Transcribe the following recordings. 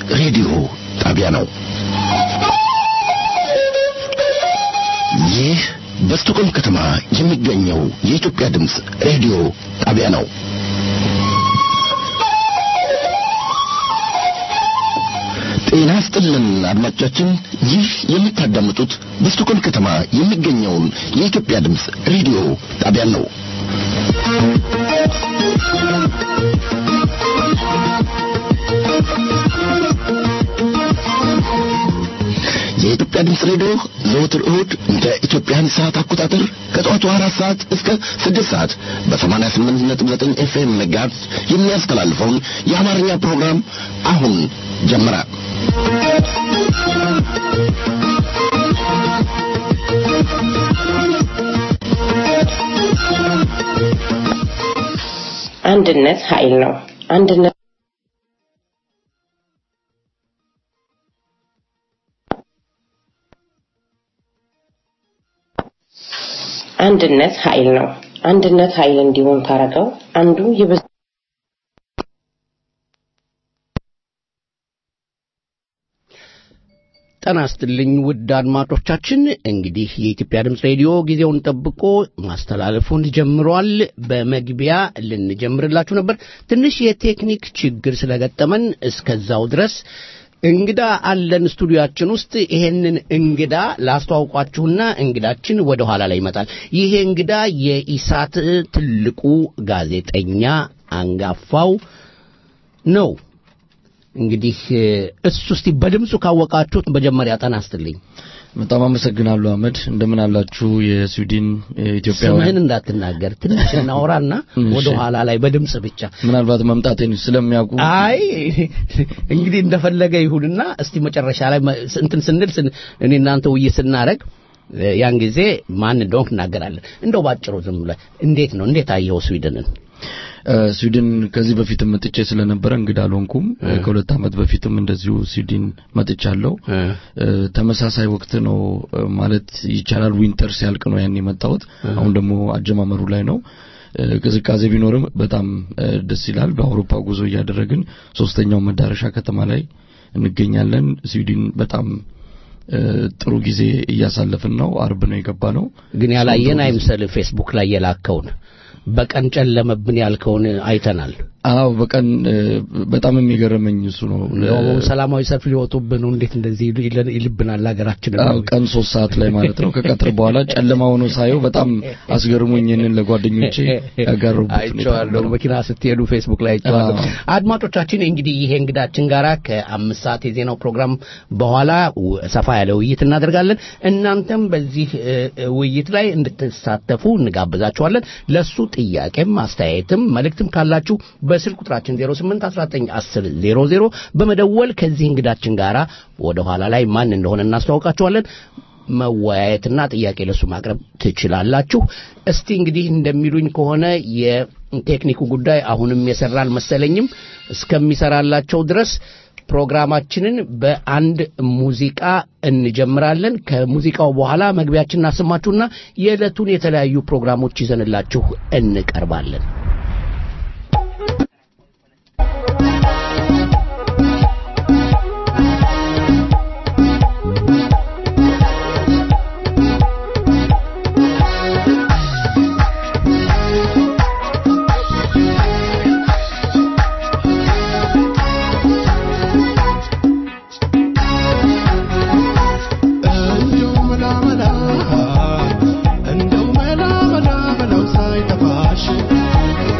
ሬዲዮ ጣቢያ ነው። ይህ በስቶኮልም ከተማ የሚገኘው የኢትዮጵያ ድምፅ ሬዲዮ ጣቢያ ነው። ጤና ስጥልን አድማጮቻችን፣ ይህ የምታዳምጡት በስቶኮልም ከተማ የሚገኘውን የኢትዮጵያ ድምፅ ሬዲዮ ጣቢያን ነው። የኢትዮጵያ ድምፅ ሬዲዮ ዘወትር እሁድ እንደ ኢትዮጵያን ሰዓት አቆጣጠር ከጠዋቱ አራት ሰዓት እስከ ስድስት ሰዓት በሰማንያ ስምንት ነጥብ ዘጠኝ ኤፍኤም መጋዝ የሚያስተላልፈውን የአማርኛ ፕሮግራም አሁን ጀመረ። አንድነት ኃይል ነው። አንድነት አንድነት ኃይል ነው። አንድነት ኃይል እንዲሆን ካረገው አንዱ የበዛ ጤና ይስጥልኝ ውድ አድማጮቻችን፣ እንግዲህ የኢትዮጵያ ድምፅ ሬዲዮ ጊዜውን ጠብቆ ማስተላለፉን ጀምሯል። በመግቢያ ልንጀምርላችሁ ነበር። ትንሽ የቴክኒክ ችግር ስለገጠመን እስከዛው ድረስ እንግዳ አለን ስቱዲዮአችን ውስጥ። ይሄንን እንግዳ ላስተዋውቋችሁና እንግዳችን ወደ ኋላ ላይ ይመጣል። ይሄ እንግዳ የኢሳት ትልቁ ጋዜጠኛ አንጋፋው ነው። እንግዲህ እሱ እስቲ በድምፁ ካወቃችሁት መጀመሪያ ጤና ይስጥልኝ። በጣም አመሰግናለሁ አህመድ። እንደምን አላችሁ የስዊድን ኢትዮጵያውያን? ስምህን እንዳትናገር ትንሽ እናውራና ወደ ኋላ ላይ በድምፅ ብቻ ምናልባት መምጣቴን ስለሚያውቁ አይ እንግዲህ እንደፈለገ ይሁንና እስቲ መጨረሻ ላይ እንትን ስንል እኔ እናንተ ውይይት ስናረግ ያን ጊዜ ማን እንደሆንክ እናገራለን። እንደው ባጭሩ ዝም ብለህ እንዴት ነው እንዴት አየኸው ስዊድንን? ስዊድን ከዚህ በፊትም መጥቼ ስለነበረ እንግዳ አልሆንኩም። ከሁለት ዓመት በፊትም እንደዚሁ ስዊድን መጥቻለሁ። ተመሳሳይ ወቅት ነው ማለት ይቻላል። ዊንተር ሲያልቅ ነው ያን የመጣሁት። አሁን ደግሞ አጀማመሩ ላይ ነው። ቅዝቃዜ ቢኖርም በጣም ደስ ይላል። በአውሮፓ ጉዞ እያደረግን ሶስተኛው መዳረሻ ከተማ ላይ እንገኛለን። ስዊድን በጣም ጥሩ ጊዜ እያሳለፍን ነው። አርብ ነው የገባ ነው። ግን ያላየን አይምሰል ፌስቡክ ላይ የላከውን በቀን ጨለመብን ያልከውን አይተናል። አዎ በቀን በጣም የሚገርመኝ እሱ ነው። ሰላማዊ ሰልፍ ሊወጡብን ነው። እንዴት እንደዚህ ይልብናል ሀገራችን? አዎ ቀን ሶስት ሰዓት ላይ ማለት ነው። ከቀትር በኋላ ጨለማ ሆኖ ሳየው በጣም አስገርሞኝ ይህንን ለጓደኞቼ ያጋሩበት አይቼዋለሁ። መኪና ስትሄዱ ፌስቡክ ላይ አይቼዋለሁ። አድማጮቻችን እንግዲህ ይሄ እንግዳችን ጋራ ከአምስት ሰዓት የዜናው ፕሮግራም በኋላ ሰፋ ያለ ውይይት እናደርጋለን። እናንተም በዚህ ውይይት ላይ እንድትሳተፉ እንጋብዛችኋለን። ለሱ ጥያቄም አስተያየትም መልእክትም ካላችሁ በስልክ ቁጥራችን 08191000 በመደወል ከዚህ እንግዳችን ጋር ወደ ኋላ ላይ ማን እንደሆነ እናስተዋውቃችኋለን። መወያየትና ጥያቄ ለሱ ማቅረብ ትችላላችሁ። እስቲ እንግዲህ እንደሚሉኝ ከሆነ የቴክኒኩ ጉዳይ አሁንም የሰራ አልመሰለኝም። እስከሚሰራላቸው ድረስ ፕሮግራማችንን በአንድ ሙዚቃ እንጀምራለን። ከሙዚቃው በኋላ መግቢያችን እናሰማችሁና የዕለቱን የተለያዩ ፕሮግራሞች ይዘንላችሁ እንቀርባለን። እንደው መላ መላ በለው ሳይጠፋሽ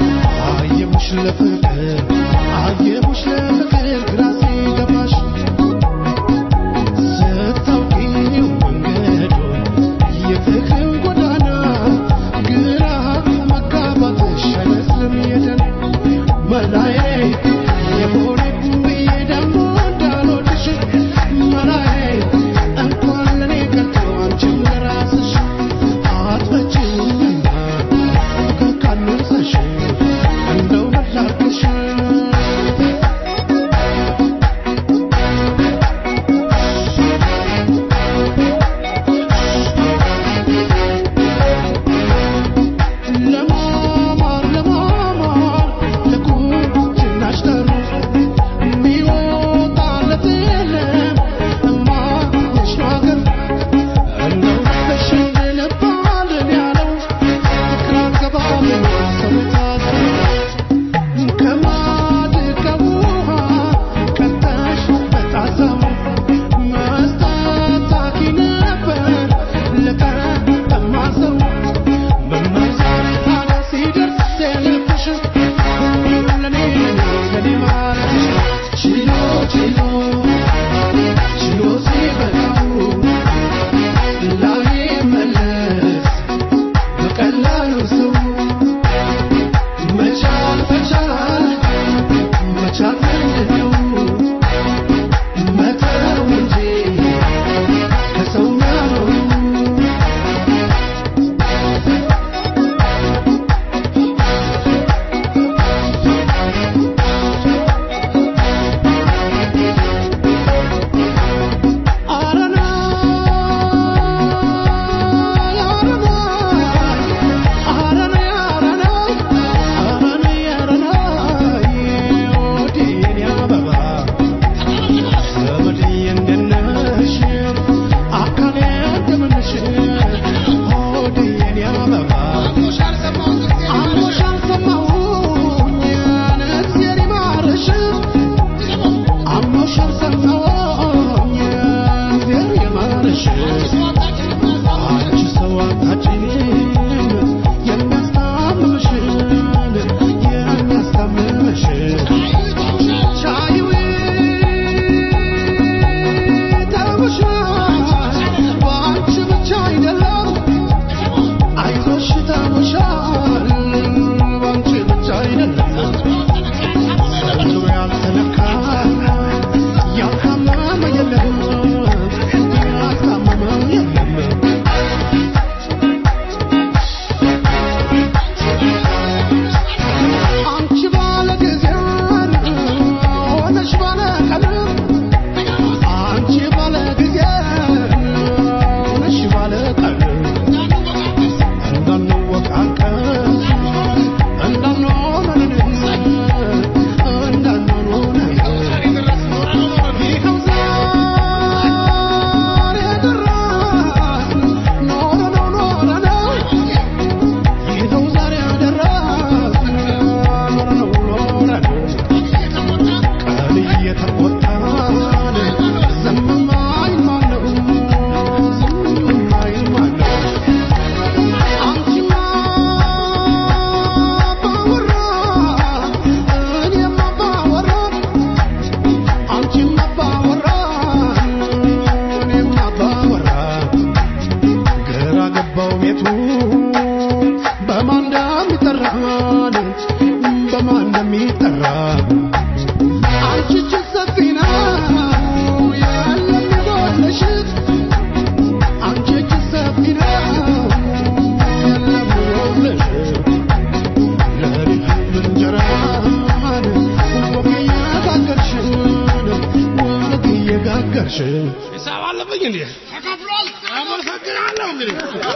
አልነገርሽም? ሂሳብ አለብኝ እንዴ? ተከፍሏል። አመሰግናለሁ እንግዲህ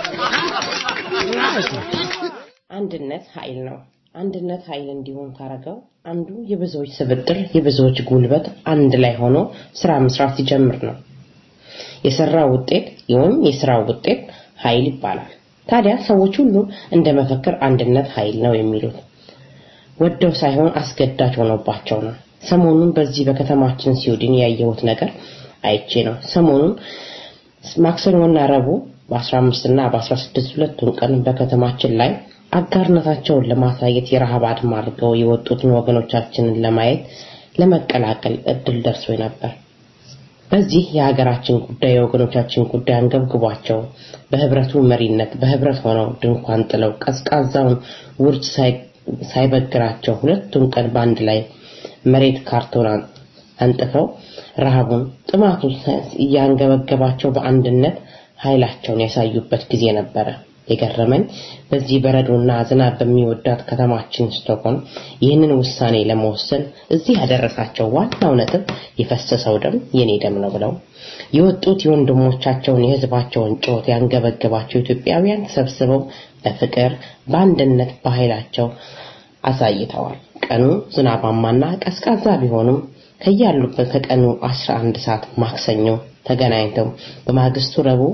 አንድነት ኃይል ነው። አንድነት ኃይል እንዲሆን ካረገው አንዱ የብዙዎች ስብጥር፣ የብዙዎች ጉልበት አንድ ላይ ሆኖ ስራ መስራት ሲጀምር ነው። የሰራው ውጤት ወይም የስራው ውጤት ኃይል ይባላል። ታዲያ ሰዎች ሁሉ እንደ መፈክር አንድነት ኃይል ነው የሚሉት ወደው ሳይሆን አስገዳጅ ሆኖባቸው ነው። ሰሞኑን በዚህ በከተማችን ስዊድን ያየሁት ነገር አይቼ ነው። ሰሞኑን ማክሰኞና ረቡዕ በ15 እና በ16 ሁለቱን ቀን በከተማችን ላይ አጋርነታቸውን ለማሳየት የረሃብ አድማ አድርገው የወጡትን ወገኖቻችንን ለማየት ለመቀላቀል እድል ደርሶ ነበር። በዚህ የሀገራችን ጉዳይ የወገኖቻችን ጉዳይ አንገብግቧቸው በህብረቱ መሪነት በህብረት ሆነው ድንኳን ጥለው ቀዝቃዛውን ውርጭ ሳይበግራቸው ሁለቱም ቀን በአንድ ላይ መሬት ካርቶን አንጥፈው ረሃቡን ጥማቱን እያንገበገባቸው በአንድነት ኃይላቸውን ያሳዩበት ጊዜ ነበረ። የገረመኝ በዚህ በረዶና ዝናብ በሚወዳት ከተማችን ስቶክሆልም ይህንን ውሳኔ ለመወሰን እዚህ ያደረሳቸው ዋናው ነጥብ የፈሰሰው ደም የኔ ደም ነው ብለው የወጡት የወንድሞቻቸውን የህዝባቸውን ጩኸት ያንገበገባቸው ኢትዮጵያውያን ተሰብስበው በፍቅር በአንድነት በኃይላቸው አሳይተዋል። ቀኑ ዝናባማና ቀዝቃዛ ቢሆንም ከያሉበት ከቀኑ 11 ሰዓት ማክሰኞ ተገናኝተው በማግስቱ ረቡዕ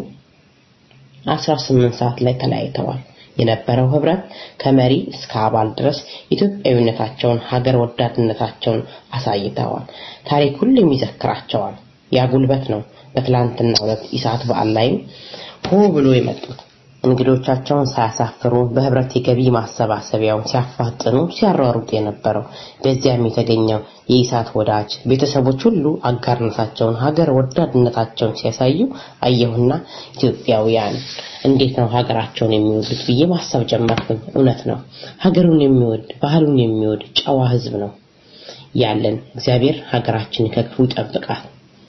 18 ሰዓት ላይ ተለያይተዋል። የነበረው ህብረት ከመሪ እስከ አባል ድረስ ኢትዮጵያዊነታቸውን ሀገር ወዳድነታቸውን አሳይተዋል። ታሪክ ሁሉም ይዘክራቸዋል። ያ ጉልበት ነው በትላንትና ሁለት ኢሳት በዓል ላይም ሆ ብሎ የመጡት እንግዶቻቸውን ሳያሳፍሩ በህብረት የገቢ ማሰባሰቢያውን ሲያፋጥኑ ሲያሯሩጥ የነበረው በዚያም የተገኘው የኢሳት ወዳጅ ቤተሰቦች ሁሉ አጋርነታቸውን ሀገር ወዳድነታቸውን ሲያሳዩ አየሁና ኢትዮጵያውያን እንዴት ነው ሀገራቸውን የሚወዱት ብዬ ማሰብ ጀመርኩኝ። እውነት ነው። ሀገሩን የሚወድ ባህሉን የሚወድ ጨዋ ህዝብ ነው ያለን። እግዚአብሔር ሀገራችንን ከክፉ ይጠብቃል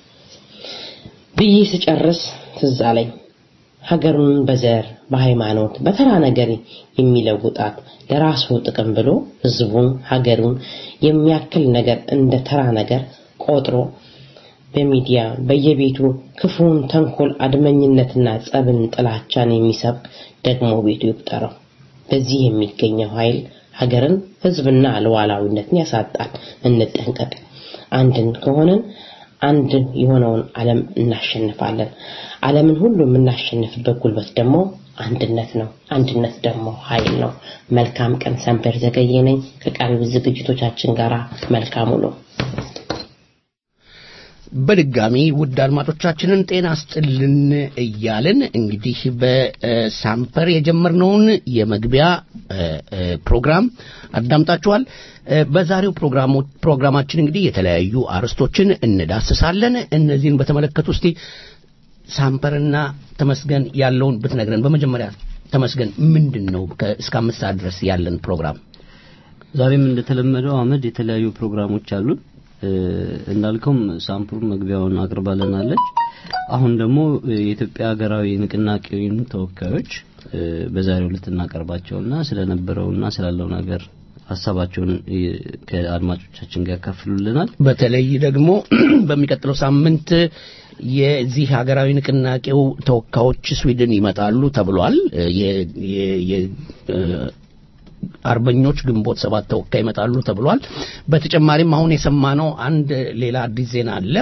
ብዬ ስጨርስ ትዝ አለኝ ሀገሩን በዘር በሃይማኖት በተራ ነገር የሚለውጣት ለራሱ ጥቅም ብሎ ህዝቡን ሀገሩን የሚያክል ነገር እንደ ተራ ነገር ቆጥሮ በሚዲያ በየቤቱ ክፉን ተንኮል አድመኝነትና ጸብን ጥላቻን የሚሰብክ ደግሞ ቤቱ ይቁጠረው በዚህ የሚገኘው ኃይል ሀገርን ህዝብና ሉዓላዊነትን ያሳጣል እንጠንቀቅ አንድን ከሆነን አንድ የሆነውን ዓለም እናሸንፋለን። ዓለምን ሁሉ የምናሸንፍበት ጉልበት ደግሞ አንድነት ነው። አንድነት ደግሞ ኃይል ነው። መልካም ቀን። ሰንበር ዘገየ ነኝ ከቀሪው ዝግጅቶቻችን ጋር መልካሙ ነው። በድጋሚ ውድ አድማጮቻችንን ጤና ስጥልን እያልን እንግዲህ በሳምፐር የጀመርነውን የመግቢያ ፕሮግራም አዳምጣችኋል። በዛሬው ፕሮግራማችን እንግዲህ የተለያዩ አርዕስቶችን እንዳስሳለን። እነዚህን በተመለከቱ እስቲ ሳምፐርና ተመስገን ያለውን ብትነግረን። በመጀመሪያ ተመስገን ምንድን ነው እስከ አምስት ሰዓት ድረስ ያለን ፕሮግራም? ዛሬም እንደተለመደው አመድ የተለያዩ ፕሮግራሞች አሉን። እንዳልከውም ሳምፕሩን መግቢያውን አቅርባለናለች። አሁን ደግሞ የኢትዮጵያ ሀገራዊ ንቅናቄውን ተወካዮች በዛሬው ዕለት እናቀርባቸውና ስለነበረውና ስላለው ነገር ሀሳባቸውን ከአድማጮቻችን ጋር ያካፍሉልናል። በተለይ ደግሞ በሚቀጥለው ሳምንት የዚህ ሀገራዊ ንቅናቄው ተወካዮች ስዊድን ይመጣሉ ተብሏል። አርበኞች ግንቦት ሰባት ተወካይ ይመጣሉ ተብሏል። በተጨማሪም አሁን የሰማነው አንድ ሌላ አዲስ ዜና አለ።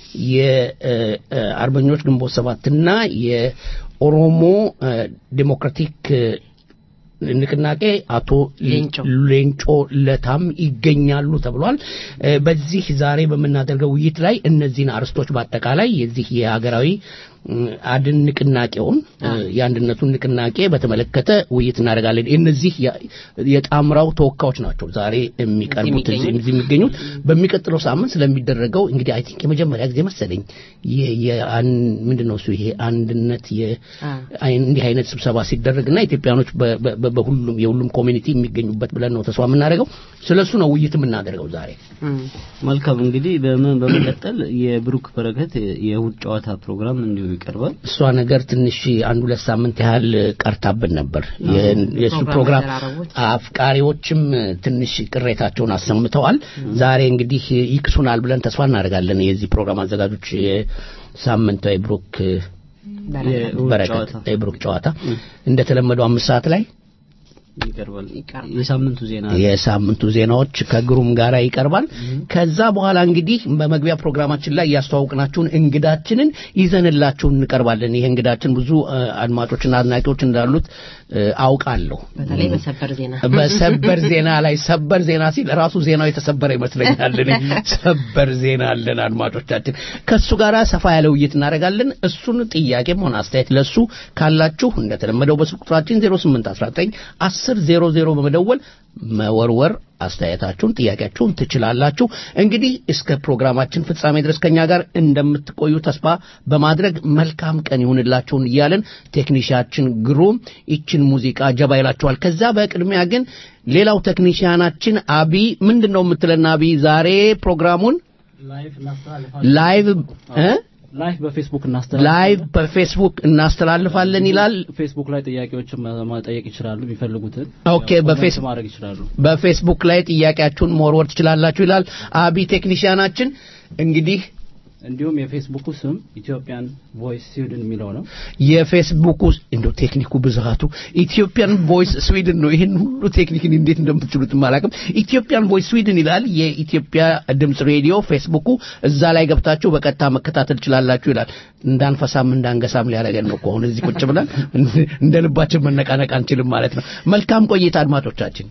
የአርበኞች ግንቦት ሰባትና የኦሮሞ ዴሞክራቲክ ንቅናቄ አቶ ሌንጮ ለታም ይገኛሉ ተብሏል። በዚህ ዛሬ በምናደርገው ውይይት ላይ እነዚህን አርስቶች በአጠቃላይ የዚህ የሀገራዊ አድን ንቅናቄውን የአንድነቱን ንቅናቄ በተመለከተ ውይይት እናደርጋለን። እነዚህ የጣምራው ተወካዮች ናቸው ዛሬ የሚቀርቡት እዚህ የሚገኙት። በሚቀጥለው ሳምንት ስለሚደረገው እንግዲህ አይ ቲንክ የመጀመሪያ ጊዜ መሰለኝ ምንድን ነው እሱ ይሄ አንድነት እንዲህ አይነት ስብሰባ ሲደረግና ኢትዮጵያኖች በሁሉም የሁሉም ኮሚኒቲ የሚገኙበት ብለን ነው ተስፋ የምናደርገው። ስለሱ ነው ውይይት የምናደርገው ዛሬ። መልካም እንግዲህ በመቀጠል የብሩክ በረከት የእሁድ ጨዋታ ፕሮግራም እንዲሁ ይቀርባል። እሷ ነገር ትንሽ አንድ ሁለት ሳምንት ያህል ቀርታብን ነበር። የእሱ ፕሮግራም አፍቃሪዎችም ትንሽ ቅሬታቸውን አሰምተዋል። ዛሬ እንግዲህ ይክሱናል ብለን ተስፋ እናደርጋለን። የዚህ ፕሮግራም አዘጋጆች የሳምንታዊ ብሩክ በረከት የብሩክ ጨዋታ እንደተለመደው አምስት ሰዓት ላይ ይቀርባል። የሳምንቱ ዜና የሳምንቱ ዜናዎች ከግሩም ጋር ይቀርባል። ከዛ በኋላ እንግዲህ በመግቢያ ፕሮግራማችን ላይ ያስተዋውቅናችሁን እንግዳችንን ይዘንላችሁ እንቀርባለን። ይሄ እንግዳችን ብዙ አድማጮችና አድናቂዎች እንዳሉት አውቃለሁ። በተለይ በሰበር ዜና በሰበር ዜና ላይ ሰበር ዜና ሲል ራሱ ዜናው የተሰበረ ይመስለኛል። ሰበር ዜና አለን አድማጮቻችን። ከሱ ጋር ሰፋ ያለ ውይይት እናደርጋለን። እሱን ጥያቄም ሆነ አስተያየት ለሱ ካላችሁ እንደተለመደው በስልክ ቁጥራችን 0819 10 00 በመደወል መወርወር አስተያየታችሁን፣ ጥያቄያችሁን ትችላላችሁ። እንግዲህ እስከ ፕሮግራማችን ፍጻሜ ድረስ ከኛ ጋር እንደምትቆዩ ተስፋ በማድረግ መልካም ቀን ይሁንላችሁን እያለን ቴክኒሽያችን ግሩም ይችን ሙዚቃ ጀባ ይላችኋል። ከዛ በቅድሚያ ግን ሌላው ቴክኒሽያናችን አቢ ምንድን ነው የምትለን? አቢ ዛሬ ፕሮግራሙን ላይቭ እ ላይቭ በፌስቡክ እናስተላልፋለን ላይቭ በፌስቡክ እናስተላልፋለን ይላል። ፌስቡክ ላይ ጥያቄዎችን መጠየቅ ይችላሉ የሚፈልጉትን ኦኬ በፌስ ማድረግ ይችላሉ በፌስቡክ ላይ ጥያቄያችሁን መወርወር ትችላላችሁ ይላል አቢ ቴክኒሽያናችን እንግዲህ እንዲሁም የፌስቡኩ ስም ኢትዮጵያን ቮይስ ስዊድን የሚለው ነው የፌስቡኩ እንደው ቴክኒኩ ብዛቱ ኢትዮጵያን ቮይስ ስዊድን ነው ይህን ሁሉ ቴክኒክን እንዴት እንደምትችሉት አላውቅም ኢትዮጵያን ቮይስ ስዊድን ይላል የኢትዮጵያ ድምጽ ሬዲዮ ፌስቡኩ እዛ ላይ ገብታችሁ በቀጥታ መከታተል ትችላላችሁ ይላል እንዳንፈሳም እንዳንገሳም ሊያደርገን ነው አሁን እዚህ ቁጭ ብለን እንደ ልባችን መነቃነቅ አንችልም ማለት ነው መልካም ቆይታ አድማጮቻችን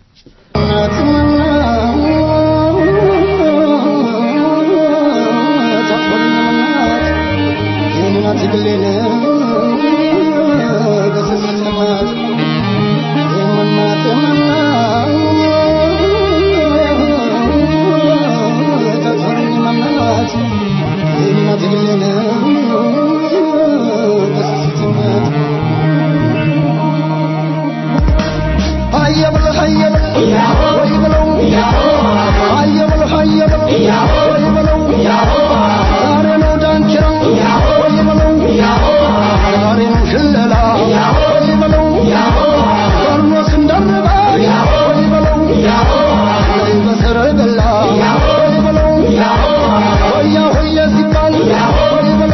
Yeah.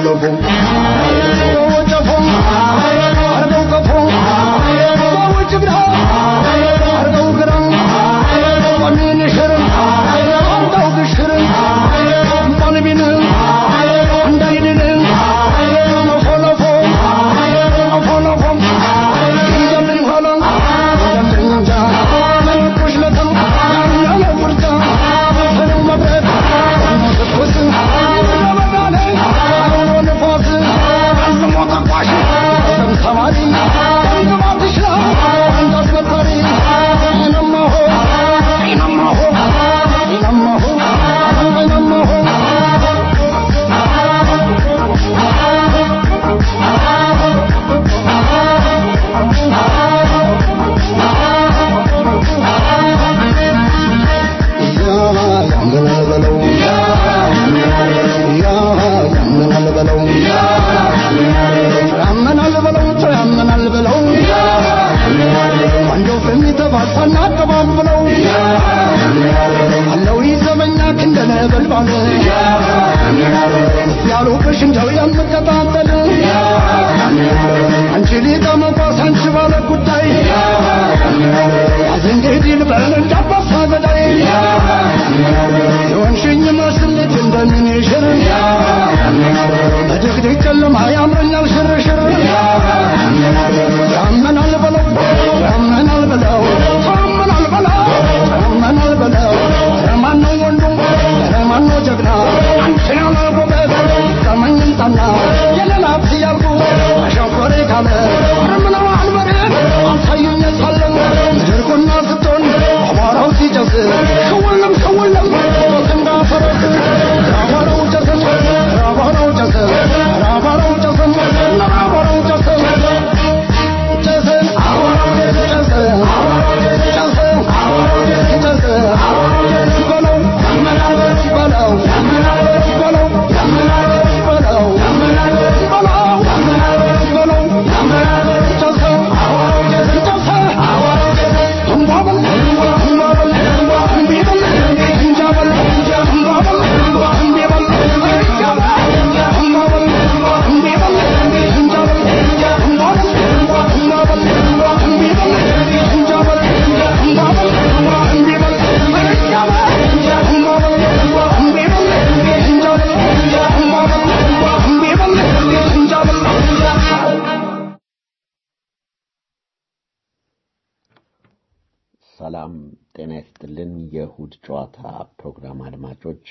ሰላም ጤና ይስጥልን። የእሁድ ጨዋታ ፕሮግራም አድማጮች፣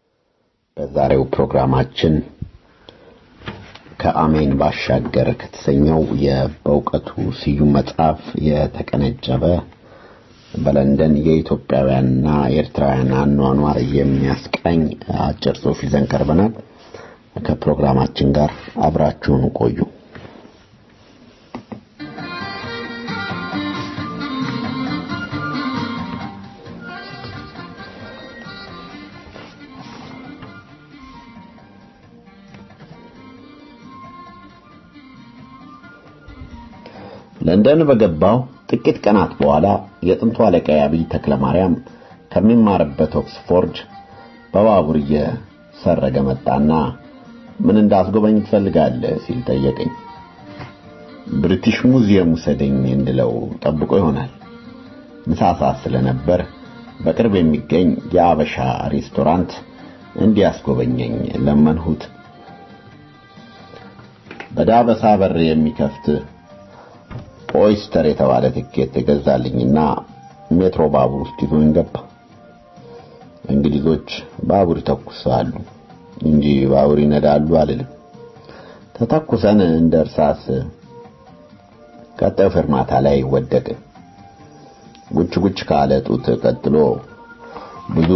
በዛሬው ፕሮግራማችን ከአሜን ባሻገር ከተሰኘው የበእውቀቱ ስዩም መጽሐፍ የተቀነጨበ በለንደን የኢትዮጵያውያንና የኤርትራውያን አኗኗር የሚያስቃኝ አጭር ጽሑፍ ይዘን ቀርበናል። ከፕሮግራማችን ጋር አብራችሁን ቆዩ። ለንደን በገባው ጥቂት ቀናት በኋላ የጥንቱ አለቃ አብይ ተክለ ማርያም ከሚማርበት ኦክስፎርድ በባቡር እየሰረገ መጣና ምን እንዳስጎበኝ ትፈልጋለህ ሲል ጠየቀኝ። ብሪቲሽ ሙዚየም ውሰደኝ እንድለው ጠብቆ ይሆናል። ምሳ ሰዓት ስለነበር በቅርብ የሚገኝ የአበሻ ሬስቶራንት እንዲያስጎበኘኝ ለመንሁት። በዳበሳ በር የሚከፍት ኦይስተር የተባለ ትኬት የገዛልኝና ሜትሮ ባቡር ውስጥ ይዞኝ ገባ። እንግሊዞች ባቡር ይተኩሳሉ እንጂ ባቡር ይነዳሉ አልልም። ተተኩሰን እንደ እርሳስ ቀጣዩ ፌርማታ ላይ ወደቅን። ጉች ጉች ካለ ጡት ቀጥሎ ብዙ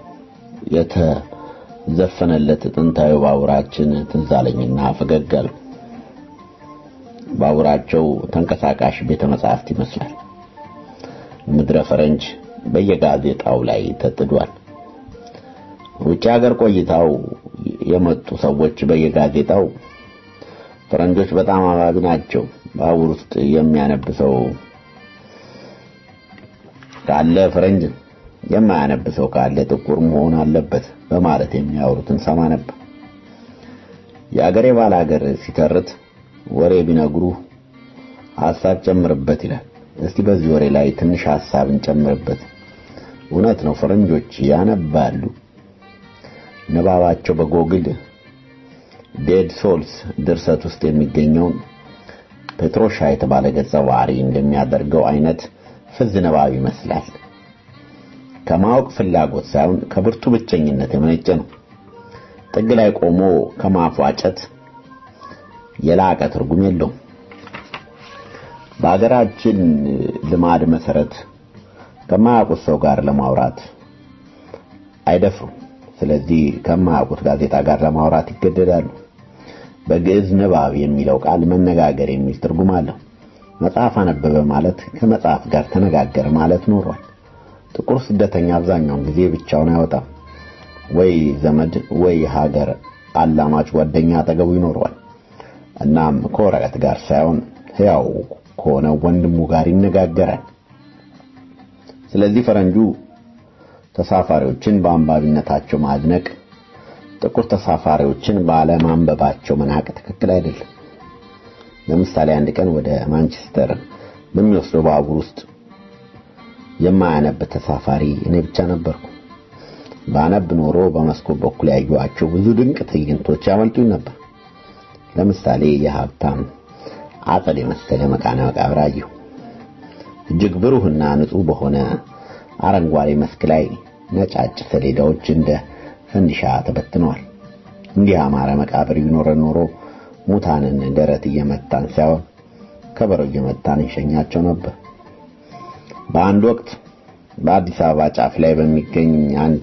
የተዘፈነለት ጥንታዊ ባቡራችን ትዝ አለኝና ፈገግ አልኩ። ባቡራቸው ተንቀሳቃሽ ቤተ መጻሕፍት ይመስላል። ምድረ ፈረንጅ በየጋዜጣው ላይ ተጥዷል። ውጭ ሀገር ቆይታው የመጡ ሰዎች በየጋዜጣው ፈረንጆች በጣም አባቢ ናቸው፣ ባቡር ውስጥ የሚያነብሰው ካለ ፈረንጅ የማያነብሰው ካለ ጥቁር መሆን አለበት በማለት የሚያወሩትን ሰማ ነበር። የአገሬ ባል ሀገር ሲተርት ወሬ ቢነግሩ ሐሳብ ጨምርበት ይላል። እስቲ በዚህ ወሬ ላይ ትንሽ ሐሳብ እንጨምርበት። እውነት ነው፣ ፈረንጆች ያነባሉ። ንባባቸው በጎግል ዴድ ሶልስ ድርሰት ውስጥ የሚገኘውን ፔትሮሻ የተባለ ገጸ ባህሪ እንደሚያደርገው አይነት ፍዝ ንባብ ይመስላል። ከማወቅ ፍላጎት ሳይሆን ከብርቱ ብቸኝነት የመነጨ ነው። ጥግ ላይ ቆሞ ከማፏጨት የላቀ ትርጉም የለውም። በአገራችን ልማድ መሰረት ከማያውቁት ሰው ጋር ለማውራት አይደፍሩም። ስለዚህ ከማያውቁት ጋዜጣ ጋር ለማውራት ይገደዳሉ። በግዕዝ ንባብ የሚለው ቃል መነጋገር የሚል ትርጉም አለው። መጽሐፍ አነበበ ማለት ከመጽሐፍ ጋር ተነጋገረ ማለት ኖሯል። ጥቁር ስደተኛ አብዛኛውን ጊዜ ብቻውን አይወጣም። ወይ ዘመድ ወይ ሀገር አላማጭ ጓደኛ አጠገቡ ይኖረዋል። እናም ከወረቀት ጋር ሳይሆን ሕያው ከሆነ ወንድሙ ጋር ይነጋገራል። ስለዚህ ፈረንጁ ተሳፋሪዎችን በአንባቢነታቸው ማድነቅ፣ ጥቁር ተሳፋሪዎችን ባለማንበባቸው መናቅ ትክክል አይደለም። ለምሳሌ አንድ ቀን ወደ ማንቸስተር በሚወስደው ባቡር ውስጥ የማያነብ ተሳፋሪ እኔ ብቻ ነበርኩ። ባነብ ኖሮ በመስኮት በኩል ያዩዋቸው ብዙ ድንቅ ትዕይንቶች ያመልጡኝ ነበር። ለምሳሌ የሀብታም አጸድ የመሰለ መካነ መቃብር አየሁ። እጅግ ብሩህና ንጹህ በሆነ አረንጓዴ መስክ ላይ ነጫጭ ሰሌዳዎች እንደ ፈንዲሻ ተበትነዋል። እንዲህ አማረ መቃብር ቢኖረን ኖሮ ሙታንን ደረት እየመታን ሳይሆን ከበሮ እየመታን እንሸኛቸው ነበር። በአንድ ወቅት በአዲስ አበባ ጫፍ ላይ በሚገኝ አንድ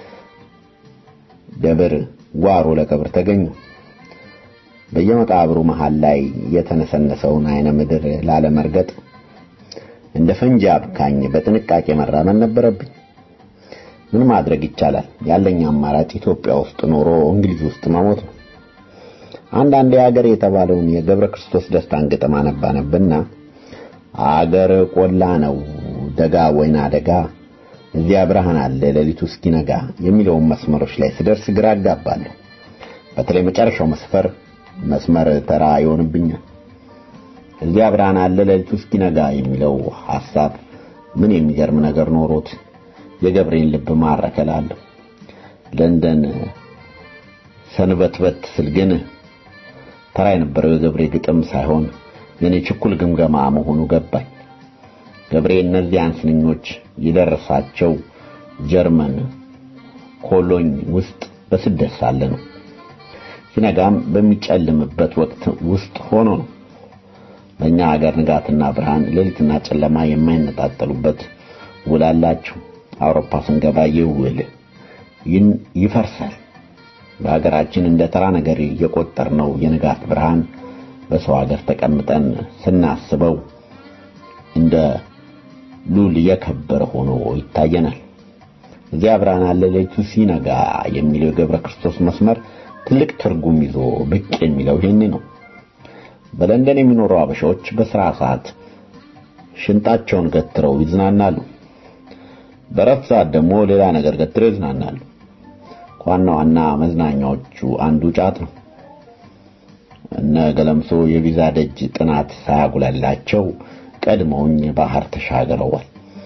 ደብር ጓሮ ለቀብር ተገኙ። በየመቃብሩ መሃል ላይ የተነሰነሰውን አይነ ምድር ላለመርገጥ እንደ ፈንጂ አብካኝ በጥንቃቄ መራመድ ነበረብኝ። ምን ማድረግ ይቻላል? ያለኝ አማራጭ ኢትዮጵያ ውስጥ ኖሮ እንግሊዝ ውስጥ መሞት ነው። አንዳንድ የሀገር የተባለውን የገብረ ክርስቶስ ደስታን ግጥም አነባነብና አገር ቆላ ነው ደጋ ወይና ደጋ እዚያ ብርሃን አለ ሌሊቱ እስኪነጋ የሚለውን መስመሮች ላይ ስደርስ ግራ አጋባለሁ። በተለይ መጨረሻው መስፈር መስመር ተራ ይሆንብኛል። እዚያ ብርሃን አለ ሌሊቱ እስኪነጋ የሚለው ሐሳብ ምን የሚገርም ነገር ኖሮት የገብሬን ልብ ማረከላለሁ። ለንደን ሰንበትበት ስል ግን ተራ የነበረው የገብሬ ግጥም ሳይሆን የኔ ችኩል ግምገማ መሆኑ ገባኝ። ገብሬ እነዚያን ስንኞች የደረሳቸው ጀርመን ኮሎኝ ውስጥ በስደት ሳለ ነው። ሲነጋም በሚጨልምበት ወቅት ውስጥ ሆኖ ነው። በእኛ ሀገር ንጋትና ብርሃን፣ ሌሊትና ጨለማ የማይነጣጠሉበት ውል አላቸው። አውሮፓ ስንገባ ይህ ውል ይፈርሳል። በሀገራችን እንደ ተራ ነገር የቆጠርነው የንጋት ብርሃን በሰው ሀገር ተቀምጠን ስናስበው እንደ ሉል የከበረ ሆኖ ይታየናል። እዚያ ብርሃን አለ ሌሊቱ ሲነጋ የሚለው የገብረ ክርስቶስ መስመር ትልቅ ትርጉም ይዞ ብቅ የሚለው ይህን ነው። በለንደን የሚኖሩ አበሻዎች በስራ ሰዓት ሽንጣቸውን ገትረው ይዝናናሉ። በረፍት ሰዓት ደግሞ ሌላ ነገር ገትረው ይዝናናሉ። ከዋና ዋና መዝናኛዎቹ አንዱ ጫት ነው። እነ ገለምሶ የቪዛ ደጅ ጥናት ሳያጉላላቸው ቀድመውኝ ባህር ተሻግረዋል።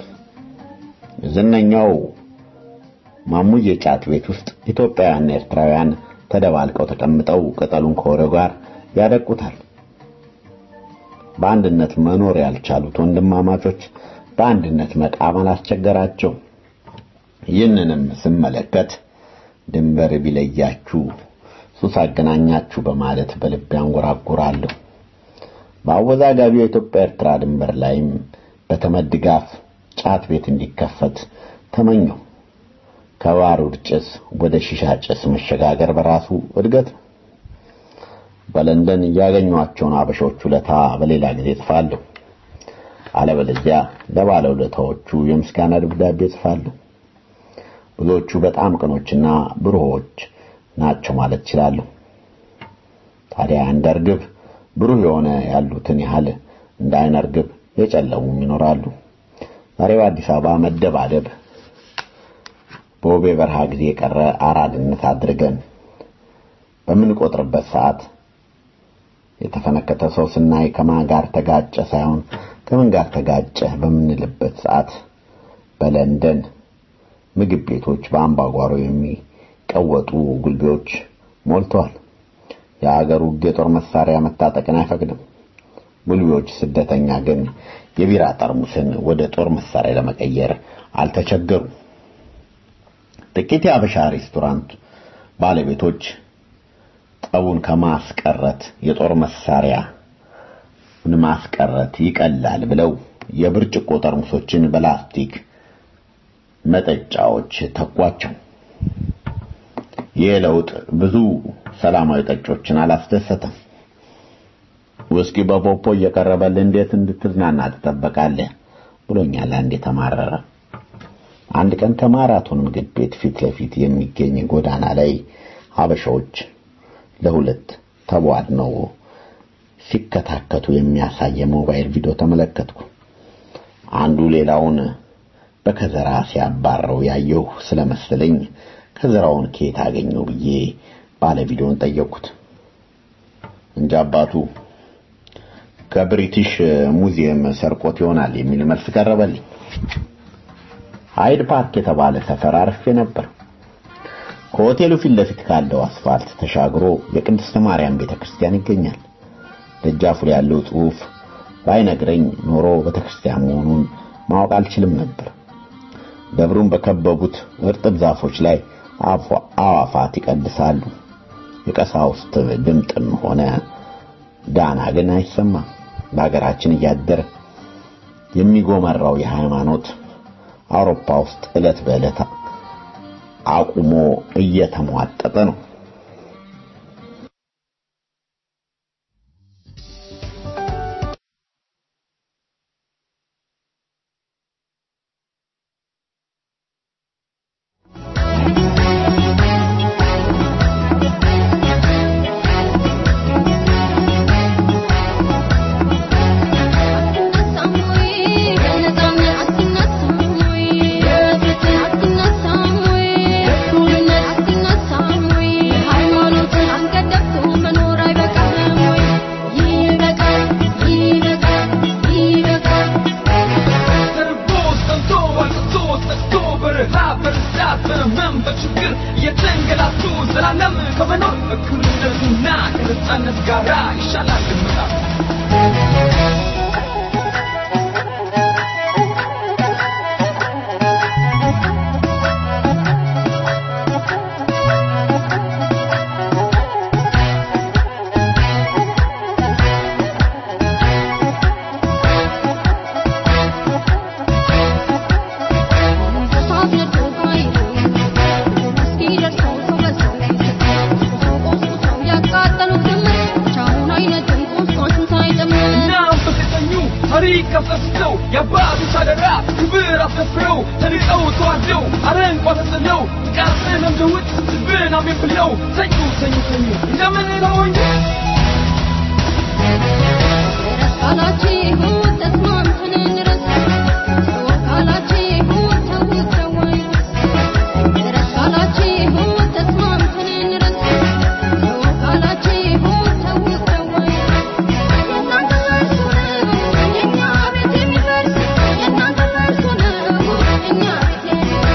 ዝነኛው ማሙዬ ጫት ቤት ውስጥ ኢትዮጵያውያንና ኤርትራውያን ተደባልቀው ተቀምጠው ቅጠሉን ከወሬው ጋር ያደቁታል። በአንድነት መኖር ያልቻሉት ወንድማማቾች በአንድነት መቃመን አስቸገራቸው። ይህንንም ስመለከት ድንበር ቢለያችሁ ሱስ አገናኛችሁ በማለት በልቤ አንጎራጉራለሁ። በአወዛጋቢው የኢትዮጵያ ኤርትራ ድንበር ላይም በተመድ ድጋፍ ጫት ቤት እንዲከፈት ተመኘው። ከባሩድ ጭስ ወደ ሺሻ ጭስ መሸጋገር በራሱ እድገት ነው። በለንደን ያገኟቸውን አበሾች ውለታ በሌላ ጊዜ ጽፋለሁ። አለበለዚያ ለባለውለታዎቹ የምስጋና ደብዳቤ ጽፋለሁ። ብዙዎቹ በጣም ቅኖችና ብሩሆች ናቸው ማለት እችላለሁ። ታዲያ እንደ እርግብ ብሩህ የሆነ ያሉትን ያህል እንደ አይነ እርግብ የጨለሙም ይኖራሉ። ዛሬ በአዲስ አበባ መደባደብ በውቤ በረሃ ጊዜ የቀረ አራድነት አድርገን በምንቆጥርበት ሰዓት የተፈነከተ ሰው ስናይ ከማን ጋር ተጋጨ ሳይሆን ከምን ጋር ተጋጨ በምንልበት ሰዓት በለንደን ምግብ ቤቶች በአምባጓሮ የሚቀወጡ ጉልቤዎች ሞልተዋል። የሀገሩ ሕግ የጦር መሳሪያ መታጠቅን አይፈቅድም። ጉልቤዎች ስደተኛ ግን የቢራ ጠርሙስን ወደ ጦር መሳሪያ ለመቀየር አልተቸገሩም። ጥቂት የአበሻ ሬስቶራንት ባለቤቶች ጠቡን ከማስቀረት የጦር መሳሪያ ማስቀረት ይቀላል ብለው የብርጭቆ ጠርሙሶችን በላስቲክ መጠጫዎች ተኳቸው። ይህ ለውጥ ብዙ ሰላማዊ ጠጮችን አላስደሰተም። ውስኪ በፖፖ እየቀረበልህ እንዴት እንድትዝናና ትጠበቃለህ ብሎኛል አንድ የተማረረ። አንድ ቀን ከማራቶን ምግብ ቤት ፊት ለፊት የሚገኝ ጎዳና ላይ ሀበሻዎች ለሁለት ተቧድነው ሲከታከቱ የሚያሳይ የሞባይል ቪዲዮ ተመለከትኩ። አንዱ ሌላውን በከዘራ ሲያባረው ያየሁ ስለመሰለኝ ከዘራውን ከየት አገኘው ብዬ ባለ ቪዲዮን ጠየቅኩት። እንጂ አባቱ ከብሪቲሽ ሙዚየም ሰርቆት ይሆናል የሚል መልስ ቀረበልኝ። ሃይድ ፓርክ የተባለ ሰፈር አርፌ ነበር። ከሆቴሉ ፊት ለፊት ካለው አስፋልት ተሻግሮ የቅድስት ማርያም ቤተክርስቲያን ይገኛል። ደጃፉ ላይ ያለው ጽሑፍ ባይነግረኝ ኖሮ ቤተክርስቲያን መሆኑን ማወቅ አልችልም ነበር። ደብሩን በከበቡት እርጥብ ዛፎች ላይ አዋፋት ይቀድሳሉ። የቀሳውስት ድምጥም ሆነ ዳና ግን አይሰማም። በሀገራችን እያደረ የሚጎመራው የሃይማኖት አውሮፓ ውስጥ ዕለት በዕለት አቁሞ እየተሟጠጠ ነው።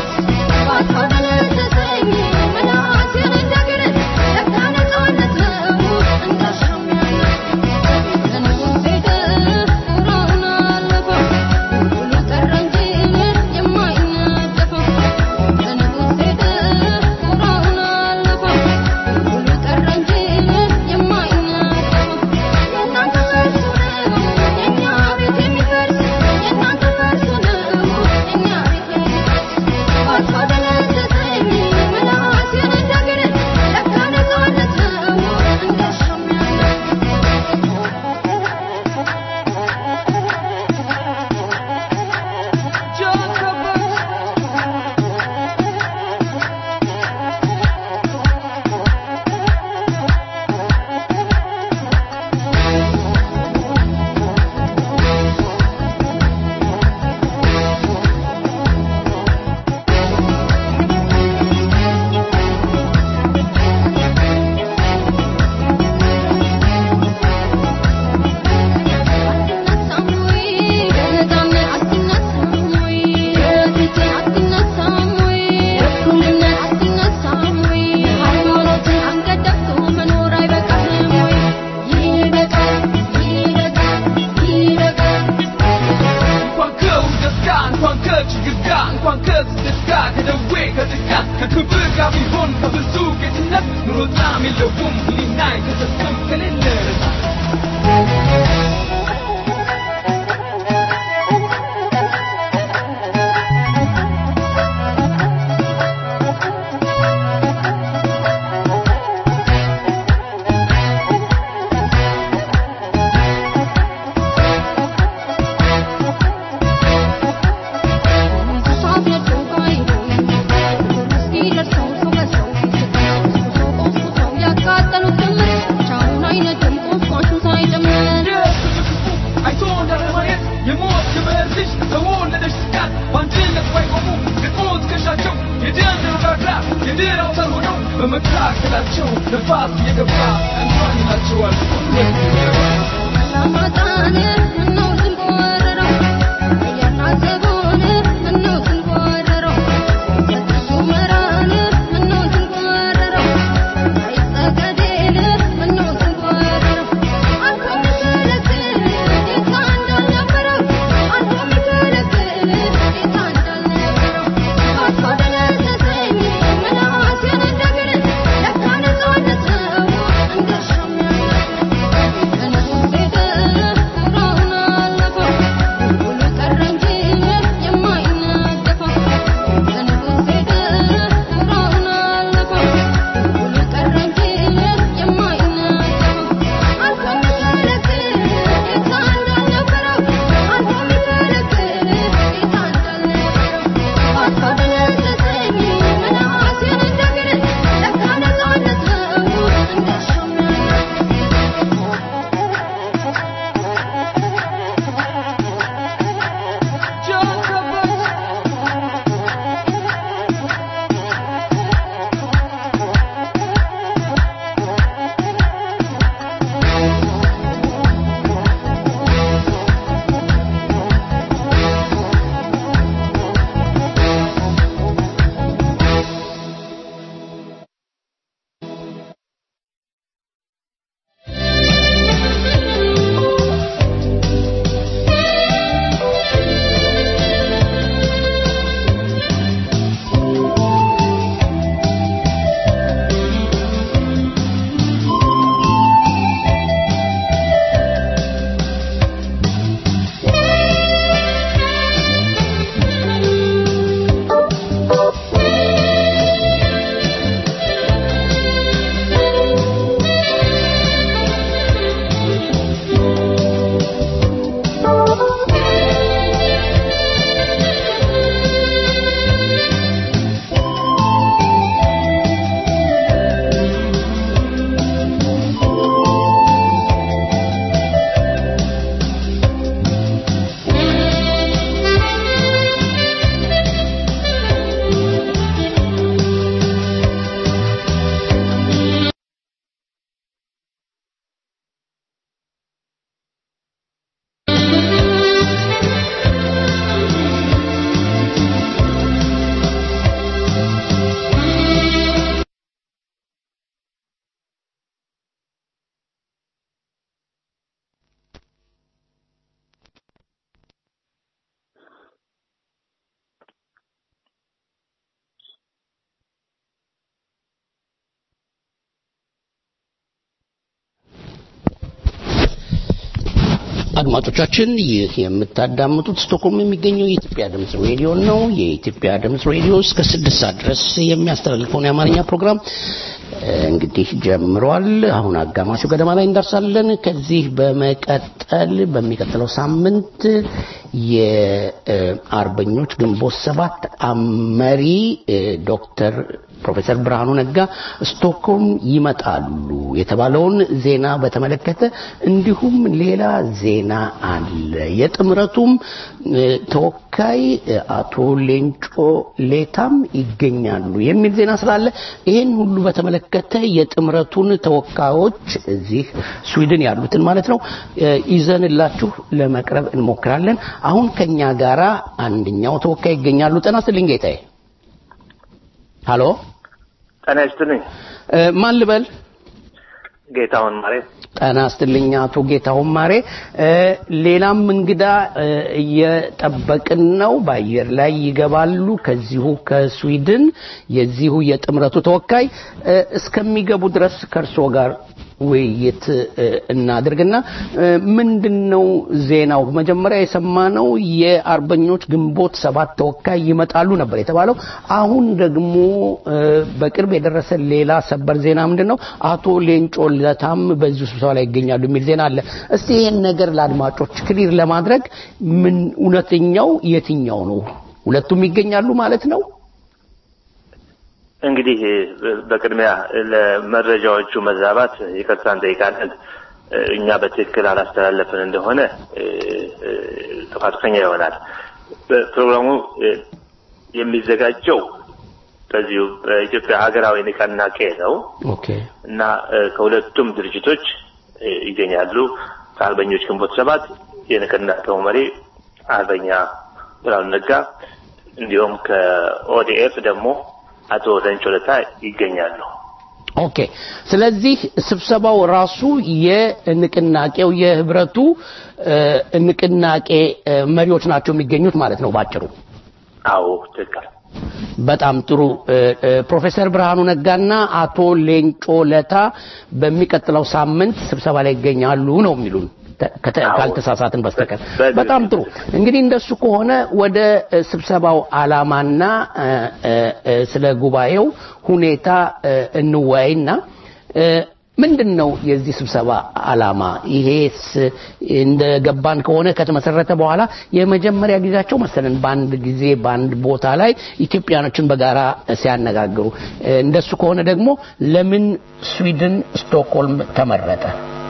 Thank you. ኢትዮጵያ ከክብር ጋር ቢሆን ከብዙ ጌትነት ኑሮ ጣዕም የለውም ህሊና የተሰጠም ከሌለ ረሳ አይቶ እንዳለማየት የሞት ክብር ልጅ ተወለደች ስቃት በአንድነት ባይቆሙ ግጥሞ ትከሻቸው የደም ረጋግራ የድል አውታር ሆነው በመካከላቸው ነፋስ እየገባ እንኳን ይላቸዋል አድማጮቻችን ይህ የምታዳምጡት ስቶክሆልም የሚገኘው የኢትዮጵያ ድምፅ ሬዲዮ ነው። የኢትዮጵያ ድምፅ ሬዲዮ እስከ ስድስት ሰዓት ድረስ የሚያስተላልፈውን የአማርኛ ፕሮግራም እንግዲህ ጀምሯል። አሁን አጋማሹ ገደማ ላይ እንደርሳለን። ከዚህ በመቀጠል በሚቀጥለው ሳምንት የአርበኞች ግንቦት ሰባት መሪ ዶክተር ፕሮፌሰር ብርሃኑ ነጋ ስቶክሆልም ይመጣሉ የተባለውን ዜና በተመለከተ እንዲሁም ሌላ ዜና አለ። የጥምረቱም ተወካይ አቶ ሌንጮ ሌታም ይገኛሉ የሚል ዜና ስላለ ይህን ሁሉ በተመለከተ የጥምረቱን ተወካዮች እዚህ ስዊድን ያሉትን ማለት ነው ይዘንላችሁ ለመቅረብ እንሞክራለን። አሁን ከኛ ጋራ አንደኛው ተወካይ ይገኛሉ። ጤና ይስጥልኝ ጌታዬ። ሃሎ ጤና ይስጥልኝ። ማን ልበል? ጌታሁን ማሬ። ጤና ይስጥልኝ አቶ ጌታሁን ማሬ። ሌላም እንግዳ እየጠበቅን ነው። በአየር ላይ ይገባሉ። ከዚሁ ከስዊድን የዚሁ የጥምረቱ ተወካይ እስከሚገቡ ድረስ ከእርስዎ ጋር ውይይት እናድርግና ምንድነው ዜናው? መጀመሪያ የሰማነው የአርበኞች ግንቦት ሰባት ተወካይ ይመጣሉ ነበር የተባለው። አሁን ደግሞ በቅርብ የደረሰ ሌላ ሰበር ዜና ምንድነው? አቶ ሌንጮ ለታም በዚሁ ስብሰባ ላይ ይገኛሉ የሚል ዜና አለ። እስቲ ይሄን ነገር ለአድማጮች ክሊር ለማድረግ ምን እውነተኛው የትኛው ነው? ሁለቱም ይገኛሉ ማለት ነው? እንግዲህ በቅድሚያ ለመረጃዎቹ መዛባት ይቅርታ እንጠይቃለን። እኛ በትክክል አላስተላለፍን እንደሆነ ጥፋተኛ ይሆናል። ፕሮግራሙ የሚዘጋጀው በዚሁ በኢትዮጵያ ሀገራዊ ንቅናቄ ነው እና ከሁለቱም ድርጅቶች ይገኛሉ። ከአርበኞች ግንቦት ሰባት የንቅናቄው መሪ አርበኛ ብርሃኑ ነጋ እንዲሁም ከኦዲኤፍ ደግሞ አቶ ለንጮ ለታ ይገኛሉ። ኦኬ። ስለዚህ ስብሰባው ራሱ የንቅናቄው የህብረቱ ንቅናቄ መሪዎች ናቸው የሚገኙት ማለት ነው ባጭሩ። አዎ ትክክል። በጣም ጥሩ። ፕሮፌሰር ብርሃኑ ነጋና አቶ ሌንጮ ለታ በሚቀጥለው ሳምንት ስብሰባ ላይ ይገኛሉ ነው የሚሉን ካልተሳሳትን በስተቀር በጣም ጥሩ እንግዲህ እንደሱ ከሆነ ወደ ስብሰባው አላማና ስለ ጉባኤው ሁኔታ እንወያይና ምንድን ነው የዚህ ስብሰባ አላማ? ይሄስ እንደ ገባን ከሆነ ከተመሰረተ በኋላ የመጀመሪያ ጊዜያቸው መሰለን በአንድ ጊዜ በአንድ ቦታ ላይ ኢትዮጵያኖችን በጋራ ሲያነጋግሩ፣ እንደሱ ከሆነ ደግሞ ለምን ስዊድን ስቶክሆልም ተመረጠ?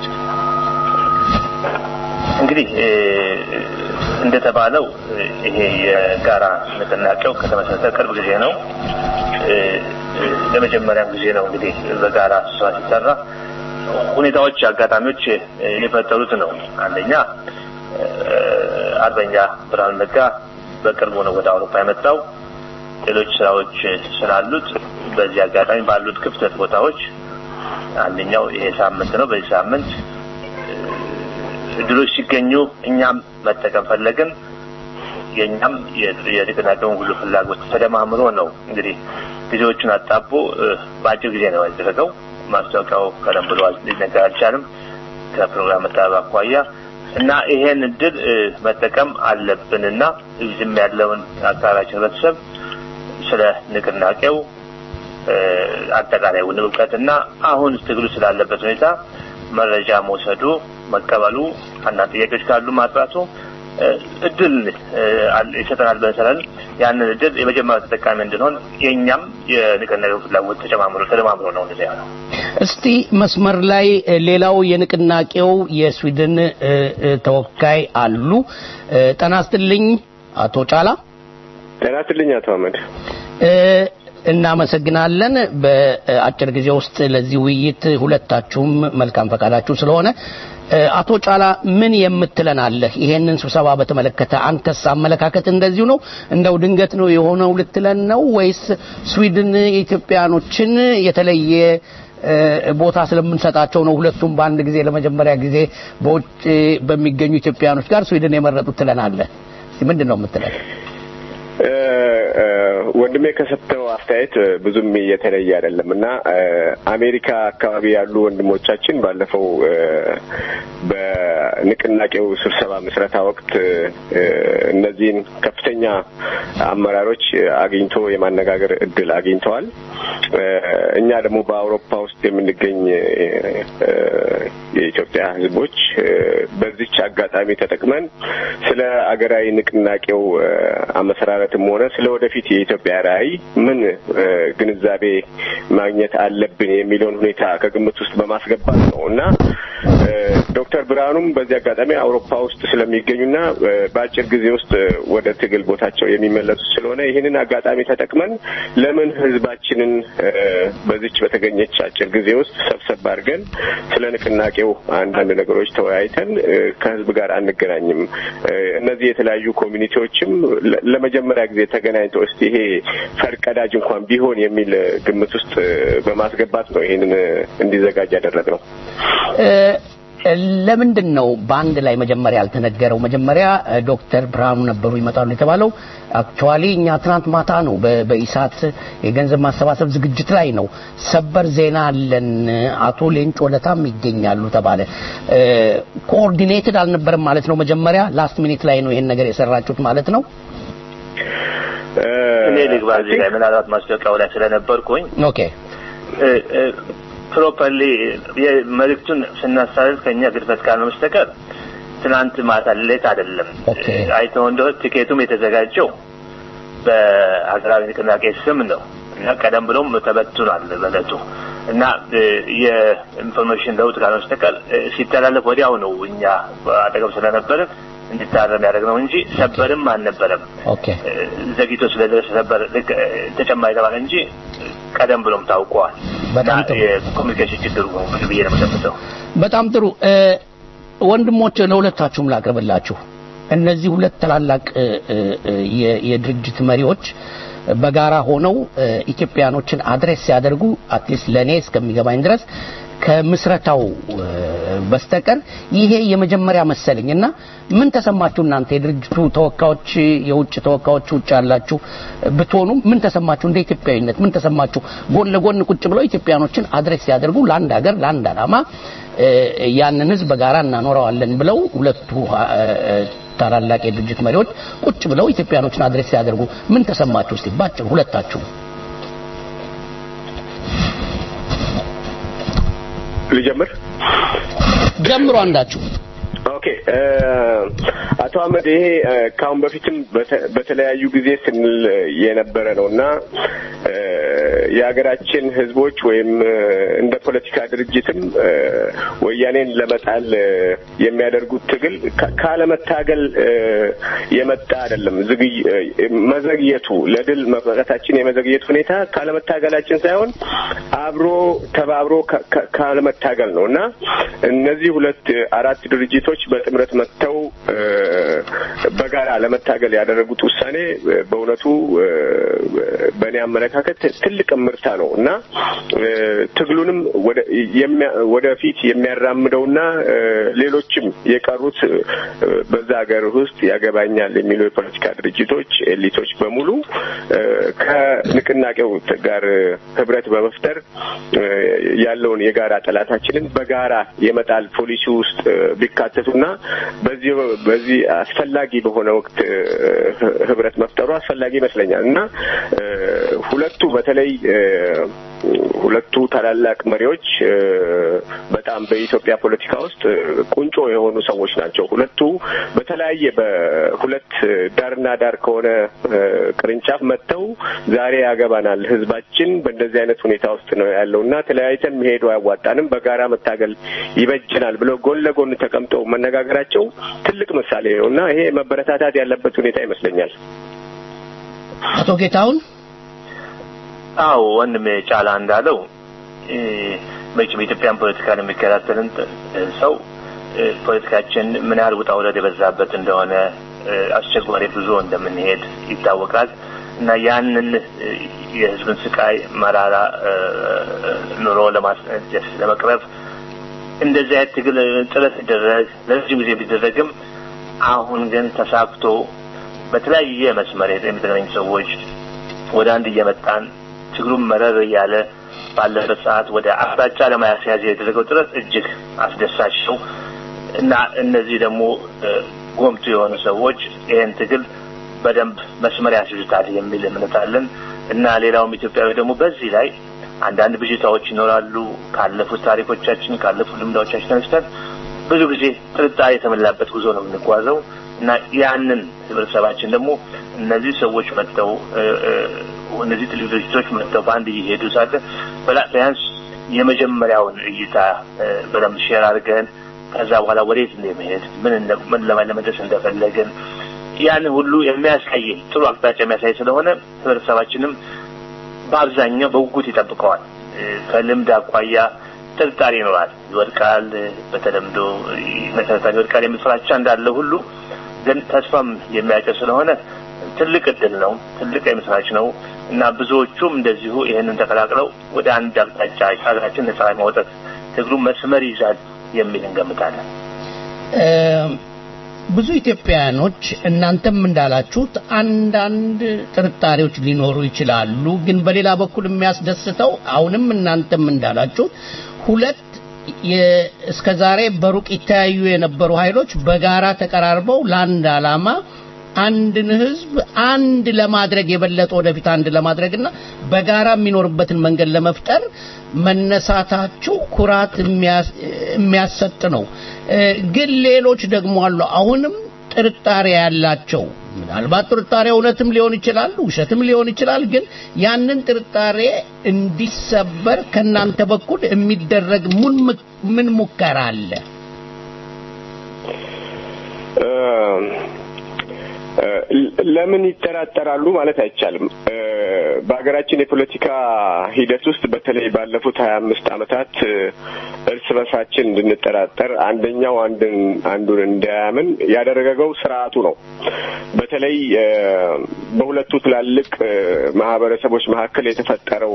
እንግዲህ እንደተባለው ይሄ የጋራ ንቅናቄው ከተመሰረተ ቅርብ ጊዜ ነው። ለመጀመሪያም ጊዜ ነው እንግዲህ በጋራ ስራ ሲሰራ ሁኔታዎች፣ አጋጣሚዎች የፈጠሩት ነው። አንደኛ አርበኛ ብርሃኑ ነጋ በቅርቡ ነው ወደ አውሮፓ የመጣው። ሌሎች ስራዎች ስላሉት በዚህ አጋጣሚ ባሉት ክፍተት ቦታዎች አንደኛው ይሄ ሳምንት ነው። በዚህ ሳምንት እድሎች ሲገኙ እኛም መጠቀም ፈለግን። የእኛም የንቅናቄውን ሁሉ ፍላጎት ተደማምሮ ነው እንግዲህ ጊዜዎቹን አጣቦ በአጭር ጊዜ ነው ያደረገው። ማስታወቂያው ቀደም ብሎ ሊነገር አልቻልም ከፕሮግራም መጠባበቅ አኳያ እና ይሄን እድል መጠቀም አለብንና እዚህም ያለውን አካባቢያችን ህብረተሰብ ስለ ንቅናቄው አጠቃላይ እውቀትና አሁን ትግሉ ስላለበት ሁኔታ መረጃ መውሰዱ መቀበሉ አንዳንድ ጥያቄዎች ካሉ ማጥራቱ እድል ይሰጠናል ብለን ያንን እድል የመጀመሪያ ተጠቃሚ እንድንሆን የእኛም የንቅናቄው ፍላጎት ተጨማምሮ ተደማምሮ ነው እንደዚህ ያለው። እስቲ መስመር ላይ ሌላው የንቅናቄው የስዊድን ተወካይ አሉ። ጤና ይስጥልኝ አቶ ጫላ። ጤና ይስጥልኝ አቶ አህመድ። እናመሰግናለን። በአጭር ጊዜ ውስጥ ለዚህ ውይይት ሁለታችሁም መልካም ፈቃዳችሁ ስለሆነ አቶ ጫላ ምን የምትለን አለህ? ይሄንን ስብሰባ በተመለከተ አንተስ አመለካከት እንደዚሁ ነው? እንደው ድንገት ነው የሆነው ልትለን ነው ወይስ ስዊድን የኢትዮጵያኖችን የተለየ ቦታ ስለምንሰጣቸው ነው ሁለቱም በአንድ ጊዜ ለመጀመሪያ ጊዜ በውጭ በሚገኙ ኢትዮጵያኖች ጋር ስዊድን የመረጡት ትለናለህ? እስቲ ምንድን ነው የምትለን? ወንድሜ ከሰጠው አስተያየት ብዙም የተለየ አይደለም እና አሜሪካ አካባቢ ያሉ ወንድሞቻችን ባለፈው በንቅናቄው ስብሰባ ምስረታ ወቅት እነዚህን ከፍተኛ አመራሮች አግኝቶ የማነጋገር እድል አግኝተዋል። እኛ ደግሞ በአውሮፓ ውስጥ የምንገኝ የኢትዮጵያ ሕዝቦች በዚች አጋጣሚ ተጠቅመን ስለ አገራዊ ንቅናቄው አመሰራረትም ሆነ ስለ ወደፊት የኢትዮጵያ ራዕይ ምን ግንዛቤ ማግኘት አለብን የሚለውን ሁኔታ ከግምት ውስጥ በማስገባት ነው እና ዶክተር ብርሃኑም በዚህ አጋጣሚ አውሮፓ ውስጥ ስለሚገኙና በአጭር ጊዜ ውስጥ ወደ ትግል ቦታቸው የሚመለሱ ስለሆነ ይህንን አጋጣሚ ተጠቅመን ለምን ህዝባችንን በዚች በተገኘች አጭር ጊዜ ውስጥ ሰብሰብ አድርገን ስለ ንቅናቄው አንዳንድ ነገሮች ተወያይተን ከህዝብ ጋር አንገናኝም? እነዚህ የተለያዩ ኮሚኒቲዎችም ለመጀመሪያ ጊዜ ተገናኝተው እስቲ ይሄ ፈርቀዳጅ እንኳን ቢሆን የሚል ግምት ውስጥ በማስገባት ነው ይህንን እንዲዘጋጅ ያደረግነው። ለምንድን ነው በአንድ ላይ መጀመሪያ ያልተነገረው? መጀመሪያ ዶክተር ብርሃኑ ነበሩ ይመጣሉ የተባለው። አክቹዋሊ እኛ ትናንት ማታ ነው በኢሳት የገንዘብ ማሰባሰብ ዝግጅት ላይ ነው ሰበር ዜና አለን፣ አቶ ሌንጮ ለታም ይገኛሉ ተባለ። ኮኦርዲኔትድ አልነበረም ማለት ነው። መጀመሪያ ላስት ሚኒት ላይ ነው ይሄን ነገር የሰራችሁት ማለት ነው። እኔ ልግባ እዚህ ላይ ምናልባት ማስታወቂያው ላይ ስለነበርኩኝ ኦኬ ፕሮፐርሊ መልእክቱን ስናስተላልፍ ከኛ ግድፈት ካልሆነ በስተቀር ትናንት ማታ ሌት አይደለም። አይተው እንደሆነ ቲኬቱም የተዘጋጀው በሀገራዊ ንቅናቄ ስም ነው እና ቀደም ብሎም ተበትኗል በእለቱ እና የኢንፎርሜሽን ለውጥ ካልሆነ በስተቀር ሲተላለፍ ወዲያው ነው እኛ አጠገብ ስለነበርን እንዲታረም ያደረግነው እንጂ ሰበርም አልነበረም። ዘግይቶ ስለደረሰ ሰበር ተጨማሪ ተባለ እንጂ ቀደም ብሎም ታውቀዋል። በጣም ጥሩ የኮሚኒኬሽን ችግሩ ብዬ ነው የምገምተው። በጣም ጥሩ ወንድሞች፣ ለሁለታችሁም ላቅርብላችሁ። እነዚህ ሁለት ታላላቅ የድርጅት መሪዎች በጋራ ሆነው ኢትዮጵያኖችን አድሬስ ሲያደርጉ አትሊስት ለእኔ እስከሚገባኝ ድረስ ከምስረታው በስተቀር ይሄ የመጀመሪያ መሰለኝ እና ምን ተሰማችሁ እናንተ የድርጅቱ ተወካዮች የውጭ ተወካዮች ውጭ ያላችሁ ብትሆኑ ምን ተሰማችሁ እንደ ኢትዮጵያዊነት ምን ተሰማችሁ ጎን ለጎን ቁጭ ብለው ኢትዮጵያኖችን አድሬስ ሲያደርጉ ለአንድ ሀገር ለአንድ ዓላማ ያንን ህዝብ በጋራ እናኖረዋለን ብለው ሁለቱ ታላላቅ የድርጅት መሪዎች ቁጭ ብለው ኢትዮጵያኖችን አድሬስ ሲያደርጉ ምን ተሰማችሁ እስቲ ባጭሩ ሁለታችሁ ልጀምር ጀምሮ አንዳችሁ ኦኬ አቶ አህመድ ይሄ ከአሁን በፊትም በተለያዩ ጊዜ ስንል የነበረ ነው እና የሀገራችን ህዝቦች ወይም እንደ ፖለቲካ ድርጅትም ወያኔን ለመጣል የሚያደርጉት ትግል ካለመታገል የመጣ አይደለም። መዘግየቱ ለድል መብቃታችን የመዘግየት ሁኔታ ካለመታገላችን ሳይሆን አብሮ ተባብሮ ካለመታገል ነው እና እነዚህ ሁለት አራት ድርጅቶች በጥምረት መጥተው በጋራ ለመታገል ያደረጉት ውሳኔ በእውነቱ በእኔ አመለካከት ትልቅ ምርታ ነው እና ትግሉንም ወደፊት የሚያራምደውና ሌሎችም የቀሩት በዛ ሀገር ውስጥ ያገባኛል የሚሉ የፖለቲካ ድርጅቶች ኤሊቶች በሙሉ ከንቅናቄው ጋር ህብረት በመፍጠር ያለውን የጋራ ጠላታችንን በጋራ የመጣል ፖሊሲ ውስጥ ቢካተቱና በዚህ በዚህ አስፈላጊ በሆነ ወቅት ህብረት መፍጠሩ አስፈላጊ ይመስለኛል እና ሁለቱ በተለይ ሁለቱ ታላላቅ መሪዎች በጣም በኢትዮጵያ ፖለቲካ ውስጥ ቁንጮ የሆኑ ሰዎች ናቸው። ሁለቱ በተለያየ በሁለት ዳርና ዳር ከሆነ ቅርንጫፍ መጥተው ዛሬ ያገባናል፣ ህዝባችን በእንደዚህ አይነት ሁኔታ ውስጥ ነው ያለው እና ተለያይተን መሄዱ አያዋጣንም፣ በጋራ መታገል ይበጅናል ብለው ጎን ለጎን ተቀምጠው መነጋገራቸው ትልቅ ምሳሌ ነው እና ይሄ መበረታታት ያለበት ሁኔታ ይመስለኛል። አቶ ጌታሁን አዎ ወንድሜ ጫላ እንዳለው መቼም የኢትዮጵያን ፖለቲካን የሚከታተልን ሰው ፖለቲካችን ምን ያህል ውጣ ውረድ የበዛበት እንደሆነ አስቸጋሪ ጉዞ እንደምንሄድ ይታወቃል እና ያንን የህዝብን ስቃይ መራራ ኑሮ ለመቅረፍ እንደዚህ አይነት ትግል ጥረት ሲደረግ ለረጅም ጊዜ ቢደረግም አሁን ግን ተሳክቶ በተለያየ መስመር የሚገናኙ ሰዎች ወደ አንድ እየመጣን ትግሩም መረር እያለ ባለበት ሰዓት ወደ አቅጣጫ ለማያስያዝ የተደረገው ጥረት እጅግ አስደሳች ነው እና እነዚህ ደግሞ ጎምቱ የሆኑ ሰዎች ይህን ትግል በደንብ መስመር ያስይዙታል የሚል እምነት አለን እና ሌላውም ኢትዮጵያዊ ደግሞ በዚህ ላይ አንዳንድ ብዥታዎች ይኖራሉ። ካለፉት ታሪኮቻችን ካለፉት ልምዳዎቻችን ተነስተን ብዙ ጊዜ ጥርጣሬ የተሞላበት ጉዞ ነው የምንጓዘው እና ያንን ህብረተሰባችን ደግሞ እነዚህ ሰዎች መጥተው እነዚህ ትልቅ ድርጅቶች መጥተው በአንድ እየሄዱ ሳለ ቢያንስ የመጀመሪያውን እይታ በደንብ ሼር አድርገን ከዛ በኋላ ወዴት እንደመሄድ ምን ምን ለመድረስ እንደፈለግን ያንን ሁሉ የሚያሳይ ጥሩ አቅጣጫ የሚያሳይ ስለሆነ ህብረተሰባችንም በአብዛኛው በጉጉት ይጠብቀዋል። ከልምድ አኳያ ጥርጣሬ ይኖራል፣ ይወድቃል፣ በተለምዶ መሰረታዊ ይወድቃል የሚል ፍራቻ እንዳለ ሁሉ ግን ተስፋም የሚያጭር ስለሆነ ትልቅ እድል ነው፣ ትልቅ የምስራች ነው እና ብዙዎቹም እንደዚሁ ይህንን ተቀላቅለው ወደ አንድ አቅጣጫ ሀገራችን ነጻ ማውጣት ትግሉ መስመር ይዛል የሚል እንገምታለን። ብዙ ኢትዮጵያውያኖች እናንተም እንዳላችሁት አንዳንድ ጥርጣሬዎች ሊኖሩ ይችላሉ። ግን በሌላ በኩል የሚያስደስተው አሁንም እናንተም እንዳላችሁት ሁለት እስከ ዛሬ በሩቅ ይተያዩ የነበሩ ኃይሎች በጋራ ተቀራርበው ለአንድ ዓላማ አንድን ህዝብ አንድ ለማድረግ የበለጠ ወደፊት አንድ ለማድረግና በጋራ የሚኖርበትን መንገድ ለመፍጠር መነሳታችሁ ኩራት የሚያሰጥ ነው። ግን ሌሎች ደግሞ አሉ አሁንም ጥርጣሬ ያላቸው ምናልባት ጥርጣሬ እውነትም ሊሆን ይችላል፣ ውሸትም ሊሆን ይችላል። ግን ያንን ጥርጣሬ እንዲሰበር ከናንተ በኩል የሚደረግ ምን ሙከራ አለ? ለምን ይጠራጠራሉ ማለት አይቻልም። በሀገራችን የፖለቲካ ሂደት ውስጥ በተለይ ባለፉት ሀያ አምስት ዓመታት እርስ በርሳችን እንድንጠራጠር አንደኛው አንድን አንዱን እንዳያምን ያደረገው ስርዓቱ ነው። በተለይ በሁለቱ ትላልቅ ማህበረሰቦች መካከል የተፈጠረው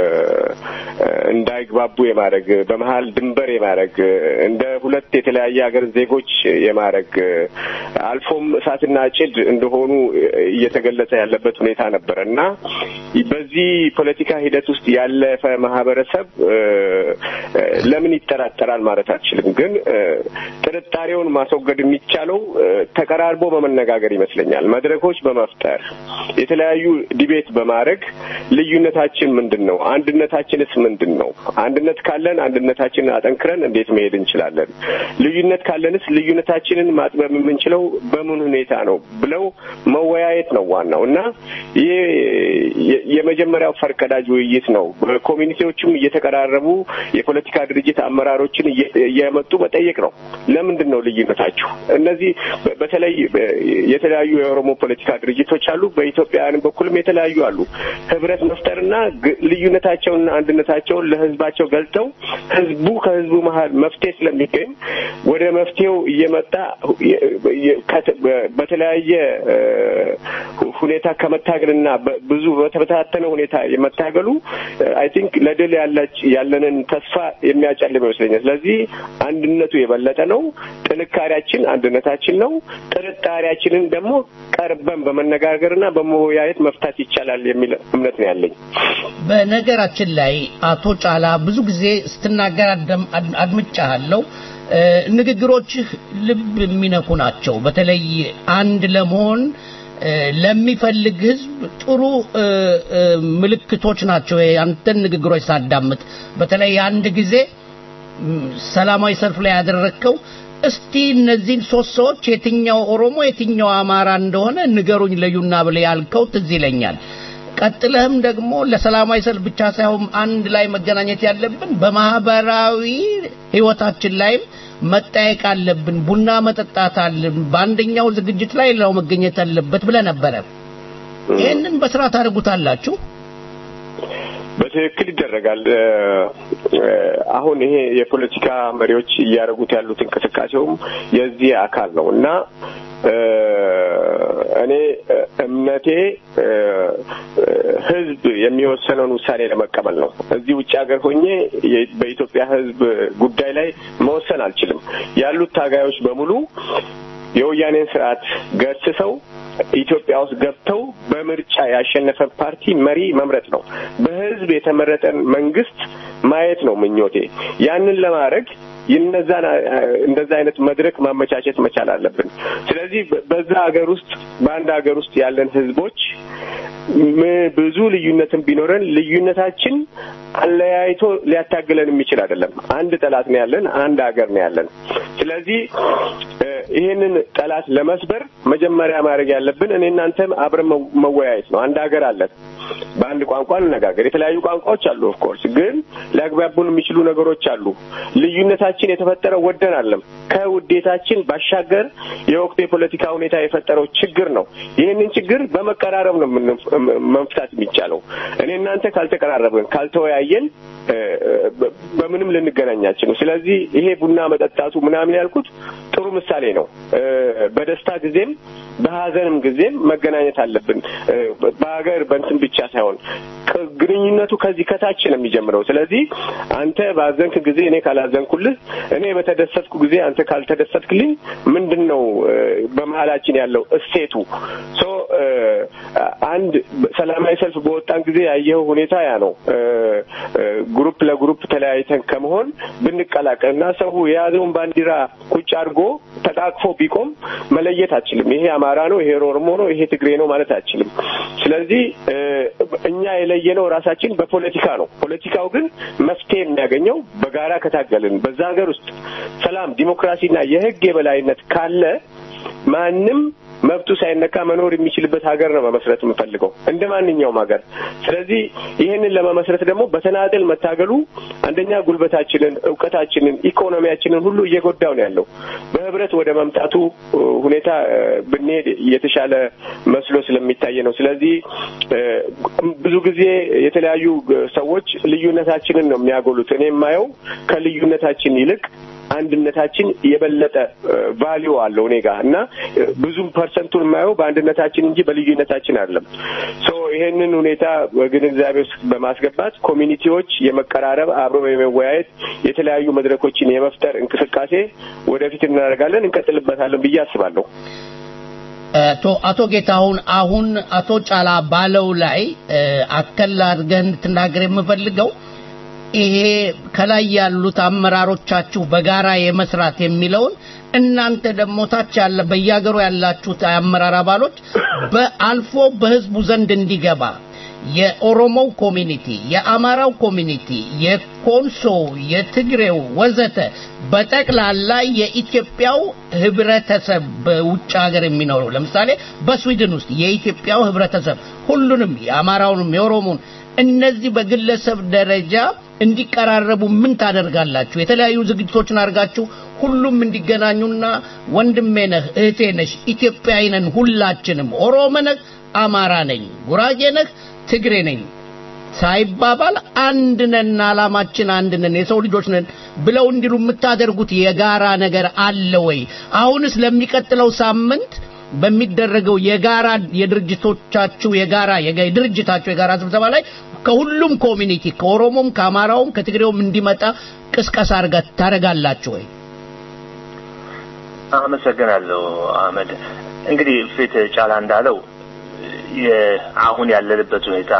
እንዳይግባቡ የማድረግ በመሀል ድንበር የማድረግ እንደ ሁለት የተለያየ ሀገር ዜጎች የማድረግ አልፎም እሳትና ጭድ እንደሆኑ እየተገለጸ ያለበት ሁኔታ ነበረ እና በዚህ ፖለቲካ ሂደት ውስጥ ያለፈ ማህበረሰብ ለምን ይጠራጠራል ማለት አልችልም። ግን ጥርጣሬውን ማስወገድ የሚቻለው ተቀራርቦ በመነጋገር ይመስለኛል። መድረኮች በመፍጠር የተለያዩ ዲቤት በማድረግ ልዩነታችን ምንድን ነው? አንድነታችንስ ምንድን ነው? አንድነት ካለን አንድነታችንን አጠንክረን እንዴት መሄድ እንችላለን? ልዩነት ካለንስ ልዩነታችንን ማጥበብ የምንችለው በምን ሁኔታ ነው ብለው መወያየት ነው ዋናው እና ይህ የመጀመሪያው ፈርቀዳጅ ውይይት ነው። ኮሚኒቲዎችም እየተቀራረቡ የፖለቲካ ድርጅት አመራሮችን እየመጡ መጠየቅ ነው። ለምንድን ነው ልዩነታችሁ? እነዚህ በተለይ የተለያዩ የኦሮሞ ፖለቲካ ድርጅቶች አሉ። በኢትዮጵያውያን በኩልም የተለያዩ አሉ። ህብረት መፍጠርና ልዩነታቸውንና አንድነታቸውን ለህዝባቸው ገልጠው ህዝቡ ከህዝቡ መሀል መፍትሄ ስለሚገኝ ወደ መፍትሄው እየመጣ በተለያየ ሁኔታ ከመታገልና ብዙ በተበታተነ ሁኔታ የመታገሉ አይ ቲንክ ለድል ያለንን ተስፋ የሚያጨልም ይመስለኛል። ስለዚህ አንድነቱ የበለጠ ነው። ጥንካሬያችን አንድነታችን ነው። ጥርጣሬያችንን ደግሞ ቀርበን በመነጋገርና በመወያየት መፍታት ይቻላል የሚል እምነት ነው ያለኝ። በነገራችን ላይ አቶ ጫላ ብዙ ጊዜ ስትናገር አድምጫለሁ። ንግግሮችህ ልብ የሚነኩ ናቸው። በተለይ አንድ ለመሆን ለሚፈልግ ህዝብ ጥሩ ምልክቶች ናቸው። አንተን ንግግሮች ሳዳምጥ በተለይ አንድ ጊዜ ሰላማዊ ሰልፍ ላይ ያደረግከው እስቲ እነዚህን ሶስት ሰዎች የትኛው ኦሮሞ የትኛው አማራ እንደሆነ ንገሩኝ ለዩና ብለህ ያልከው ትዝ ይለኛል። ቀጥለህም ደግሞ ለሰላማዊ ሰልፍ ብቻ ሳይሆን አንድ ላይ መገናኘት ያለብን በማህበራዊ ህይወታችን ላይም መጠየቅ አለብን፣ ቡና መጠጣት አለብን፣ በአንደኛው ዝግጅት ላይ ሌላው መገኘት አለበት ብለህ ነበረ። ይህንን በስራ ታደርጉታላችሁ? በትክክል ይደረጋል። አሁን ይሄ የፖለቲካ መሪዎች እያደረጉት ያሉት እንቅስቃሴውም የዚህ አካል ነው እና እኔ እምነቴ ህዝብ የሚወሰነውን ውሳኔ ለመቀበል ነው። እዚህ ውጭ ሀገር ሆኜ በኢትዮጵያ ህዝብ ጉዳይ ላይ መወሰን አልችልም። ያሉት ታጋዮች በሙሉ የወያኔን ስርዓት ገስሰው ኢትዮጵያ ውስጥ ገብተው በምርጫ ያሸነፈ ፓርቲ መሪ መምረጥ ነው። በህዝብ የተመረጠን መንግስት ማየት ነው ምኞቴ። ያንን ለማድረግ ይነዛን እንደዛ አይነት መድረክ ማመቻቸት መቻል አለብን። ስለዚህ በዛ ሀገር ውስጥ በአንድ ሀገር ውስጥ ያለን ህዝቦች ብዙ ልዩነትን ቢኖረን ልዩነታችን አለያይቶ ሊያታግለን የሚችል አይደለም። አንድ ጠላት ነው ያለን፣ አንድ ሀገር ነው ያለን። ስለዚህ ይህንን ጠላት ለመስበር መጀመሪያ ማድረግ ያለብን እኔ እናንተም አብረን መወያየት ነው። አንድ ሀገር አለን። በአንድ ቋንቋ እንነጋገር። የተለያዩ ቋንቋዎች አሉ። ኦፍኮርስ ግን ሊያግባቡን የሚችሉ ነገሮች አሉ። ልዩነታችን የተፈጠረው ወደን አለም ከውዴታችን ባሻገር የወቅቱ የፖለቲካ ሁኔታ የፈጠረው ችግር ነው። ይህንን ችግር በመቀራረብ ነው መፍታት የሚቻለው። እኔ እናንተ ካልተቀራረብን፣ ካልተወያየን በምንም ልንገናኛችን ነው። ስለዚህ ይሄ ቡና መጠጣቱ ምናምን ያልኩት ጥሩ ምሳሌ ነው። በደስታ ጊዜም በሀዘንም ጊዜም መገናኘት አለብን። በሀገር በንትን ብቻ ሳይሆን ግንኙነቱ ከዚህ ከታች ነው የሚጀምረው። ስለዚህ አንተ ባዘንክ ጊዜ እኔ ካላዘንኩልህ፣ እኔ በተደሰትኩ ጊዜ አንተ ካልተደሰትክልኝ ምንድን ነው በመሀላችን ያለው እሴቱ? ሶ አንድ ሰላማዊ ሰልፍ በወጣን ጊዜ ያየኸው ሁኔታ ያ ነው። ግሩፕ ለግሩፕ ተለያይተን ከመሆን ብንቀላቀል እና ሰው የያዘውን ባንዲራ ቁጭ አድርጎ ተቃቅፎ ቢቆም መለየት አችልም። ይሄ አማራ ነው፣ ይሄ ኦሮሞ ነው፣ ይሄ ትግሬ ነው ማለት አችልም። ስለዚህ እኛ የለየነው ራሳችን በፖለቲካ ነው። ፖለቲካው ግን መፍትሄ የሚያገኘው በጋራ ከታገልን በዛ ሀገር ውስጥ ሰላም፣ ዲሞክራሲና የህግ የበላይነት ካለ ማንም መብቱ ሳይነካ መኖር የሚችልበት ሀገር ነው መመስረት የምፈልገው እንደ ማንኛውም ሀገር። ስለዚህ ይህንን ለመመስረት ደግሞ በተናጠል መታገሉ አንደኛ ጉልበታችንን፣ እውቀታችንን፣ ኢኮኖሚያችንን ሁሉ እየጎዳው ነው ያለው። በህብረት ወደ መምጣቱ ሁኔታ ብንሄድ የተሻለ መስሎ ስለሚታይ ነው። ስለዚህ ብዙ ጊዜ የተለያዩ ሰዎች ልዩነታችንን ነው የሚያጎሉት። እኔ የማየው ከልዩነታችን ይልቅ አንድነታችን የበለጠ ቫሊዩ አለው እኔ ጋር እና ብዙም ፐርሰንቱን የማየው በአንድነታችን እንጂ በልዩነታችን አይደለም። ሶ ይሄንን ሁኔታ በግንዛቤ ውስጥ በማስገባት ኮሚኒቲዎች የመቀራረብ አብሮ የመወያየት የተለያዩ መድረኮችን የመፍጠር እንቅስቃሴ ወደፊት እናደርጋለን፣ እንቀጥልበታለን ብዬ አስባለሁ። አቶ ጌታሁን አሁን አቶ ጫላ ባለው ላይ አከል አድርገህ እንድትናገር የምፈልገው ይሄ ከላይ ያሉት አመራሮቻችሁ በጋራ የመስራት የሚለውን እናንተ ደግሞ ታች ያለ በየሀገሩ ያላችሁት አመራር አባሎች በአልፎ በህዝቡ ዘንድ እንዲገባ የኦሮሞው ኮሚኒቲ፣ የአማራው ኮሚኒቲ፣ የኮንሶ፣ የትግሬው ወዘተ በጠቅላላ የኢትዮጵያው ህብረተሰብ በውጭ ሀገር የሚኖረው ለምሳሌ በስዊድን ውስጥ የኢትዮጵያው ህብረተሰብ ሁሉንም የአማራውንም የኦሮሞን እነዚህ በግለሰብ ደረጃ እንዲቀራረቡ ምን ታደርጋላችሁ? የተለያዩ ዝግጅቶችን አድርጋችሁ ሁሉም እንዲገናኙና ወንድሜ ነህ፣ እህቴ ነሽ፣ ኢትዮጵያዊ ነን ሁላችንም፣ ኦሮሞ ነህ፣ አማራ ነኝ፣ ጉራጌ ነህ፣ ትግሬ ነኝ ሳይባባል አንድ ነን፣ አላማችን አንድ ነን፣ የሰው ልጆች ነን ብለው እንዲሉ የምታደርጉት የጋራ ነገር አለ ወይ? አሁንስ ለሚቀጥለው ሳምንት በሚደረገው የጋራ የድርጅቶቻችሁ የጋራ የድርጅታችሁ የጋራ ስብሰባ ላይ ከሁሉም ኮሚኒቲ ከኦሮሞም ከአማራውም ከትግሬውም እንዲመጣ ቅስቀሳ አርጋ ታደርጋላችሁ ወይ? አመሰግናለሁ አህመድ። እንግዲህ ፊት ጫላ እንዳለው አሁን ያለንበት ሁኔታ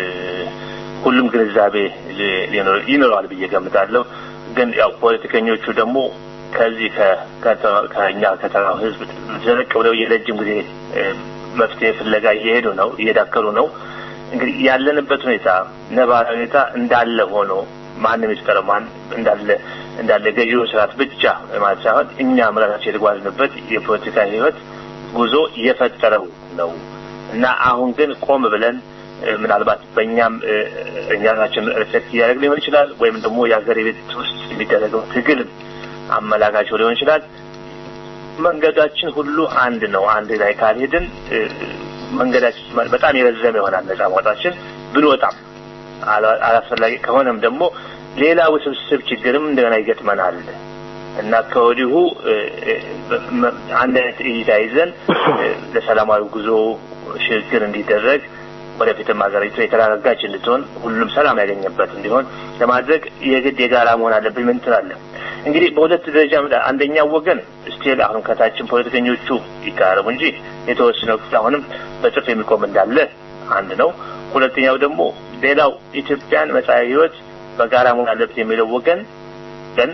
ሁሉም ግንዛቤ ይኖረዋል ብዬ ገምታለሁ። ግን ያው ፖለቲከኞቹ ደግሞ ከዚህ ከኛ ከተራው ህዝብ ዘለቅ ብለው የረጅም ጊዜ መፍትሄ ፍለጋ እየሄዱ ነው፣ እየዳከሩ ነው። እንግዲህ ያለንበት ሁኔታ ነባራዊ ሁኔታ እንዳለ ሆኖ ማንም ይፍጠረው ማን እንዳለ እንዳለ ገዢው ስርዓት ብቻ ማለት ሳይሆን እኛም ራሳችን የተጓዝንበት የፖለቲካ ህይወት ጉዞ እየፈጠረው ነው እና አሁን ግን ቆም ብለን ምናልባት በእኛም እኛ ራሳችን ሪፍሌክት እያደረግ ሊሆን ይችላል ወይም ደግሞ የሀገር ቤት ውስጥ የሚደረገው ትግል አመላካቸው ሊሆን ይችላል። መንገዳችን ሁሉ አንድ ነው። አንድ ላይ ካልሄድን መንገዳችን በጣም የረዘመ ይሆናል። ነጻ መውጣችን ብንወጣም አላስፈላጊ ከሆነም ደግሞ ሌላ ውስብስብ ችግርም እንደገና ይገጥመናል እና ከወዲሁ አንድ አይነት እይታ ይዘን ለሰላማዊ ጉዞ ሽግግር እንዲደረግ ወደፊትም ሀገሪቱ የተረጋጋች እንድትሆን ሁሉም ሰላም ያገኘበት እንዲሆን ለማድረግ የግድ የጋራ መሆን አለብን። ምን ትላለህ? እንግዲህ በሁለት ደረጃ አንደኛው ወገን ስቲል አሁን ከታችን ፖለቲከኞቹ ይቀራረቡ እንጂ የተወሰነው ክፍል አሁንም በጽፍ የሚቆም እንዳለ አንድ ነው። ሁለተኛው ደግሞ ሌላው ኢትዮጵያን መጻኢ ሕይወት በጋራ መሆን አለበት የሚለው ወገን ግን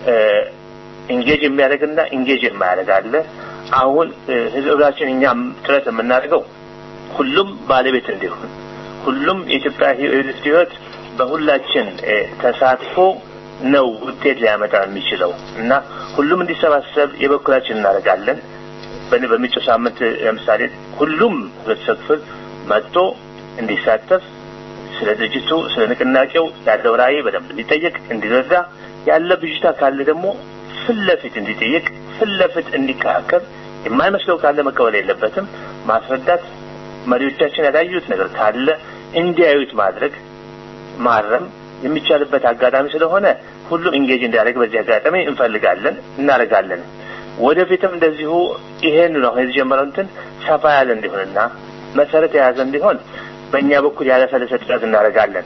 ኢንጌጅ የሚያደርግና ኢንጌጅ የማያደርግ አለ። አሁን ህዝባችን እኛም ጥረት የምናደርገው ሁሉም ባለቤት እንዲሆን ሁሉም የኢትዮጵያ ሕይወት በሁላችን ተሳትፎ ነው ውጤት ሊያመጣ የሚችለው እና ሁሉም እንዲሰባሰብ የበኩላችን እናደርጋለን። በሚመጪው ሳምንት ለምሳሌ ሁሉም ህብረተሰብ ክፍል መጥቶ እንዲሳተፍ ስለ ድርጅቱ ስለ ንቅናቄው ያለው ራዕይ በደንብ እንዲጠየቅ እንዲረዳ ያለ ብዥታ ካለ ደግሞ ፊት ለፊት እንዲጠይቅ ፊት ለፊት እንዲከራከር የማይመስለው ካለ መቀበል የለበትም ማስረዳት መሪዎቻችን ያላዩት ነገር ካለ እንዲያዩት ማድረግ ማረም የሚቻልበት አጋጣሚ ስለሆነ ሁሉም ኢንጌጅ እንዲያደርግ በዚህ አጋጣሚ እንፈልጋለን እናደርጋለን ወደፊትም እንደዚሁ ይሄን ነው የተጀመረው እንትን ሰፋ ያለ እንዲሆንና መሰረት የያዘ እንዲሆን በእኛ በኩል ያለሰለሰ ጥረት እናደርጋለን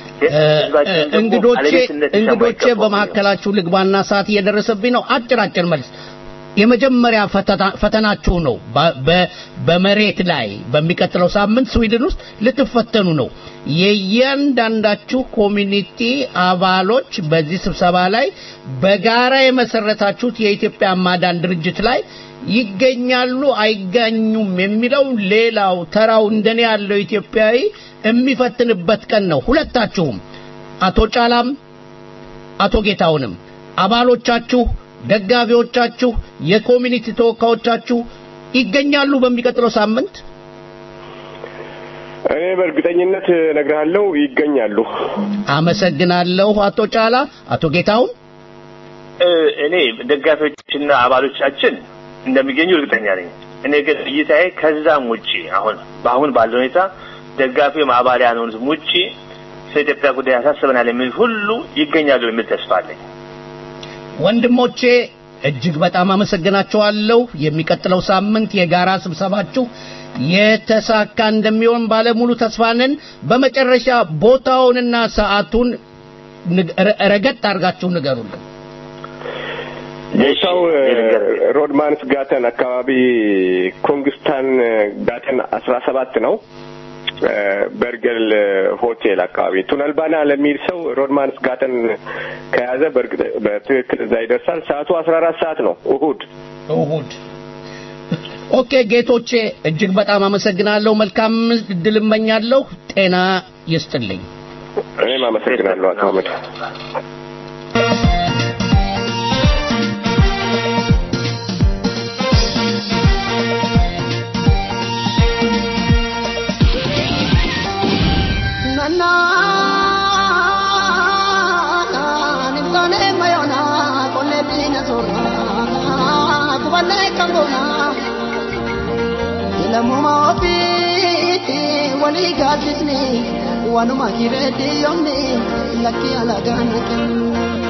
እንግዶቼ እንግዶቼ በመካከላችሁ ልግባና ሰዓት እየደረሰብኝ ነው አጭር አጭር መልስ የመጀመሪያ ፈተናችሁ ነው በመሬት ላይ በሚቀጥለው ሳምንት ስዊድን ውስጥ ልትፈተኑ ነው የእያንዳንዳችሁ ኮሚኒቲ አባሎች በዚህ ስብሰባ ላይ በጋራ የመሰረታችሁት የኢትዮጵያ ማዳን ድርጅት ላይ ይገኛሉ አይገኙም የሚለው ሌላው ተራው እንደኔ ያለው ኢትዮጵያዊ የሚፈትንበት ቀን ነው ሁለታችሁም አቶ ጫላም አቶ ጌታውንም አባሎቻችሁ ደጋፊዎቻችሁ የኮሚኒቲ ተወካዮቻችሁ ይገኛሉ በሚቀጥለው ሳምንት እኔ በእርግጠኝነት ነግርሃለሁ ይገኛሉ አመሰግናለሁ አቶ ጫላ አቶ ጌታውን እኔ ደጋፊዎችና አባሎቻችን እንደሚገኙ እርግጠኛ ነኝ እኔ ግን እይታዬ ከዛም ውጪ አሁን በአሁን ባለው ሁኔታ ደጋፊ አባል ያልሆኑትም ውጪ ስለ ኢትዮጵያ ጉዳይ ያሳስበናል የሚል ሁሉ ይገኛሉ የሚል ተስፋ አለኝ ወንድሞቼ እጅግ በጣም አመሰግናችኋለሁ የሚቀጥለው ሳምንት የጋራ ስብሰባችሁ የተሳካ እንደሚሆን ባለሙሉ ተስፋ ነን በመጨረሻ ቦታውንና ሰዓቱን ረገጥ አድርጋችሁ ንገሩልን ቦታው ሮድማንስ ጋተን አካባቢ ኮንግስታን ጋተን አስራ ሰባት ነው በርገል ሆቴል አካባቢ ቱነልባና ለሚል ሰው ሮድማንስ ጋተን ከያዘ በትክክል እዛ ይደርሳል ሰዓቱ አስራ አራት ሰዓት ነው እሁድ እሁድ ኦኬ ጌቶቼ እጅግ በጣም አመሰግናለሁ መልካም እድል እመኛለሁ ጤና ይስጥልኝ እኔም አመሰግናለሁ አቶ አህመድ lammuma ofiitti walii gaadisni wanuma kireetti yoomni lakki alagaan kennu.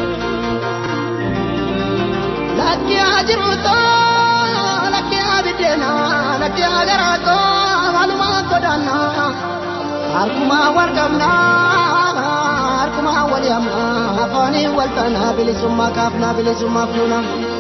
Lakki ajiruuto lakki abiddeena lakki agaraato waluma godaanna harkuma wal qabna harkuma wal yamna afaanii wal taana bilisummaa kaafna bilisummaa fuuna.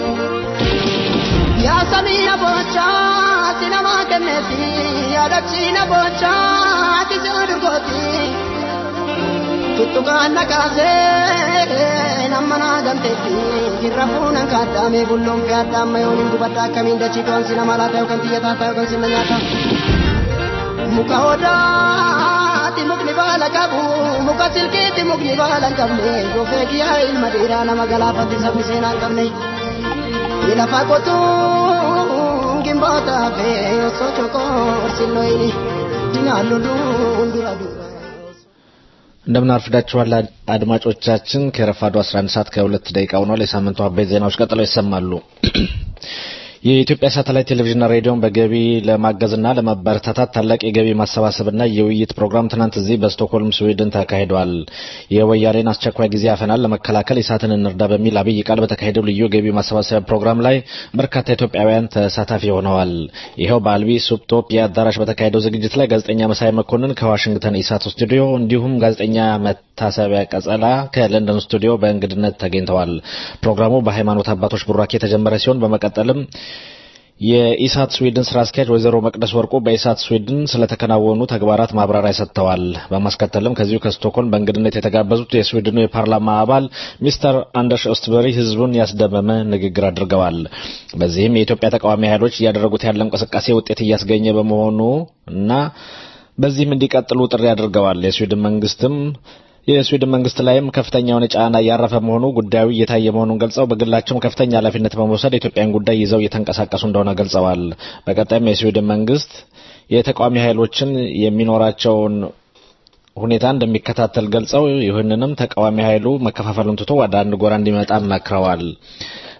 Yaa samii aboochaa ati nama kenneeti yaadachiina bocha ati sirdurgooti tuttukaan nakaasee nama naa gamteetti jirra fuunan kaaddaame bulloon fi addaamma yooniin gubadda akkamiin dachii to'an si nama laata yookaan xiyyataa ta'a yookaan sinna nyaata muka odaati mukni baala qabu muka silkiitti mukni baala hin qabne gofee kiyyaa ilma dhiiraa nama galaafatti sabni seenaa hin qabne lafa qotuu gimboota fe sochoko siloini dinalulu dura dura እንደምን አርፍዳችኋል አድማጮቻችን ከረፋዱ 11 ሰዓት ከሁለት ደቂቃ ሆኗል የሳምንቱ አበይት ዜናዎች ቀጥለው ይሰማሉ የኢትዮጵያ ሳተላይት ቴሌቪዥንና ሬዲዮን በገቢ ለማገዝና ለማበረታታት ታላቅ የገቢ ማሰባሰብና የውይይት ፕሮግራም ትናንት እዚህ በስቶክሆልም ስዊድን ተካሂዷል። የወያኔን አስቸኳይ ጊዜ አፈናን ለመከላከል ኢሳትን እንርዳ በሚል አብይ ቃል በተካሄደው ልዩ ገቢ ማሰባሰቢያ ፕሮግራም ላይ በርካታ ኢትዮጵያውያን ተሳታፊ ሆነዋል። ይኸው በአልቢ ሱፕቶፒያ አዳራሽ በተካሄደው ዝግጅት ላይ ጋዜጠኛ መሳይ መኮንን ከዋሽንግተን ኢሳት ስቱዲዮ እንዲሁም ጋዜጠኛ መታሰቢያ ቀጸላ ከለንደን ስቱዲዮ በእንግድነት ተገኝተዋል። ፕሮግራሙ በሃይማኖት አባቶች ቡራኬ የተጀመረ ሲሆን በመቀጠልም የኢሳት ስዊድን ስራ አስኪያጅ ወይዘሮ መቅደስ ወርቁ በኢሳት ስዊድን ስለተከናወኑ ተግባራት ማብራሪያ ሰጥተዋል። በማስከተልም ከዚሁ ከስቶኮልም በእንግድነት የተጋበዙት የስዊድኑ የፓርላማ አባል ሚስተር አንደርስ ኦስትበሪ ህዝቡን ያስደመመ ንግግር አድርገዋል። በዚህም የኢትዮጵያ ተቃዋሚ ኃይሎች እያደረጉት ያለ እንቅስቃሴ ውጤት እያስገኘ በመሆኑ እና በዚህም እንዲቀጥሉ ጥሪ አድርገዋል። የስዊድን መንግስትም የስዊድን መንግስት ላይም ከፍተኛ የሆነ ጫና እያረፈ መሆኑ ጉዳዩ እየታየ መሆኑን ገልጸው በግላቸውም ከፍተኛ ኃላፊነት በመውሰድ የኢትዮጵያን ጉዳይ ይዘው እየተንቀሳቀሱ እንደሆነ ገልጸዋል። በቀጣይም የስዊድን መንግስት የተቃዋሚ ኃይሎችን የሚኖራቸውን ሁኔታ እንደሚከታተል ገልጸው ይህንንም ተቃዋሚ ኃይሉ መከፋፈሉን ትቶ ወደ አንድ ጎራ እንዲመጣ መክረዋል።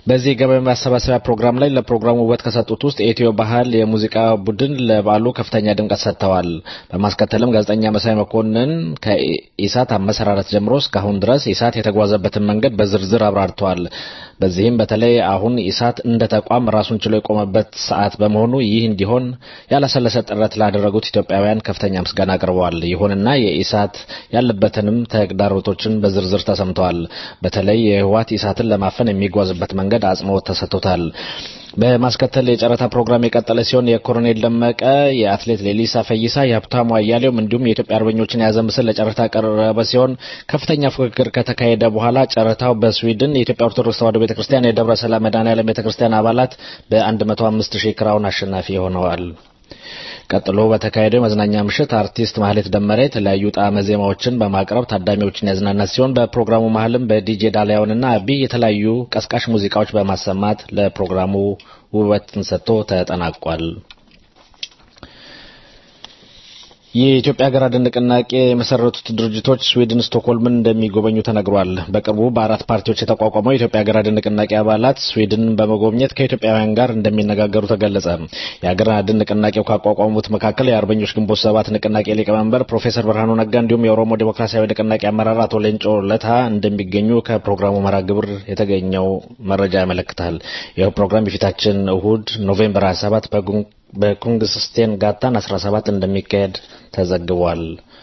በዚህ የገበያ ማሰባሰቢያ ፕሮግራም ላይ ለፕሮግራሙ ውበት ከሰጡት ውስጥ የኢትዮ ባህል የሙዚቃ ቡድን ለበዓሉ ከፍተኛ ድምቀት ሰጥተዋል። በማስከተልም ጋዜጠኛ መሳይ መኮንን ከኢሳት አመሰራረት ጀምሮ እስካሁን ድረስ ኢሳት የተጓዘበትን መንገድ በዝርዝር አብራርተዋል። በዚህም በተለይ አሁን ኢሳት እንደ ተቋም ራሱን ችሎ የቆመበት ሰዓት በመሆኑ ይህ እንዲሆን ያላሰለሰ ጥረት ላደረጉት ኢትዮጵያውያን ከፍተኛ ምስጋና አቅርበዋል። ይሁንና የኢሳት ያለበትንም ተግዳሮቶችን በዝርዝር ተሰምተዋል። በተለይ የህወሓት ኢሳትን ለማፈን የሚጓዝበት መንገድ አጽንኦት ተሰጥቶታል። በማስከተል የጨረታ ፕሮግራም የቀጠለ ሲሆን የኮሎኔል ደመቀ፣ የአትሌት ሌሊሳ ፈይሳ፣ የሀብታሙ አያሌውም እንዲሁም የኢትዮጵያ አርበኞችን የያዘ ምስል ለጨረታ ቀረበ ሲሆን ከፍተኛ ፉክክር ከተካሄደ በኋላ ጨረታው በስዊድን የኢትዮጵያ ኦርቶዶክስ ተዋሕዶ ቤተክርስቲያን የደብረ ሰላም መድኃኔዓለም ቤተክርስቲያን አባላት በ105 ሺህ ክራውን አሸናፊ ሆነዋል። ቀጥሎ በተካሄደው የመዝናኛ ምሽት አርቲስት ማህሌት ደመረ የተለያዩ ጣዕመ ዜማዎችን በማቅረብ ታዳሚዎችን ያዝናናት ሲሆን በፕሮግራሙ መሀልም በዲጄ ዳሊያውንና አቢ የተለያዩ ቀስቃሽ ሙዚቃዎች በማሰማት ለፕሮግራሙ ውበትን ሰጥቶ ተጠናቋል። የኢትዮጵያ ሀገር አድን ንቅናቄ የመሰረቱት ድርጅቶች ስዊድን ስቶክሆልምን እንደሚጎበኙ ተነግሯል። በቅርቡ በአራት ፓርቲዎች የተቋቋመው የኢትዮጵያ ሀገር አድን ንቅናቄ አባላት ስዊድንን በመጎብኘት ከኢትዮጵያውያን ጋር እንደሚነጋገሩ ተገለጸ። የሀገር አድን ንቅናቄው ካቋቋሙት መካከል የአርበኞች ግንቦት ሰባት ንቅናቄ ሊቀመንበር ፕሮፌሰር ብርሃኑ ነጋ እንዲሁም የኦሮሞ ዴሞክራሲያዊ ንቅናቄ አመራር አቶ ሌንጮ ለታ እንደሚገኙ ከፕሮግራሙ መርሃ ግብር የተገኘው መረጃ ያመለክታል። ይኸው ፕሮግራም የፊታችን እሁድ ኖቬምበር 27 በኩንግስስቴን ጋታን 17 እንደሚካሄድ ተዘግቧል።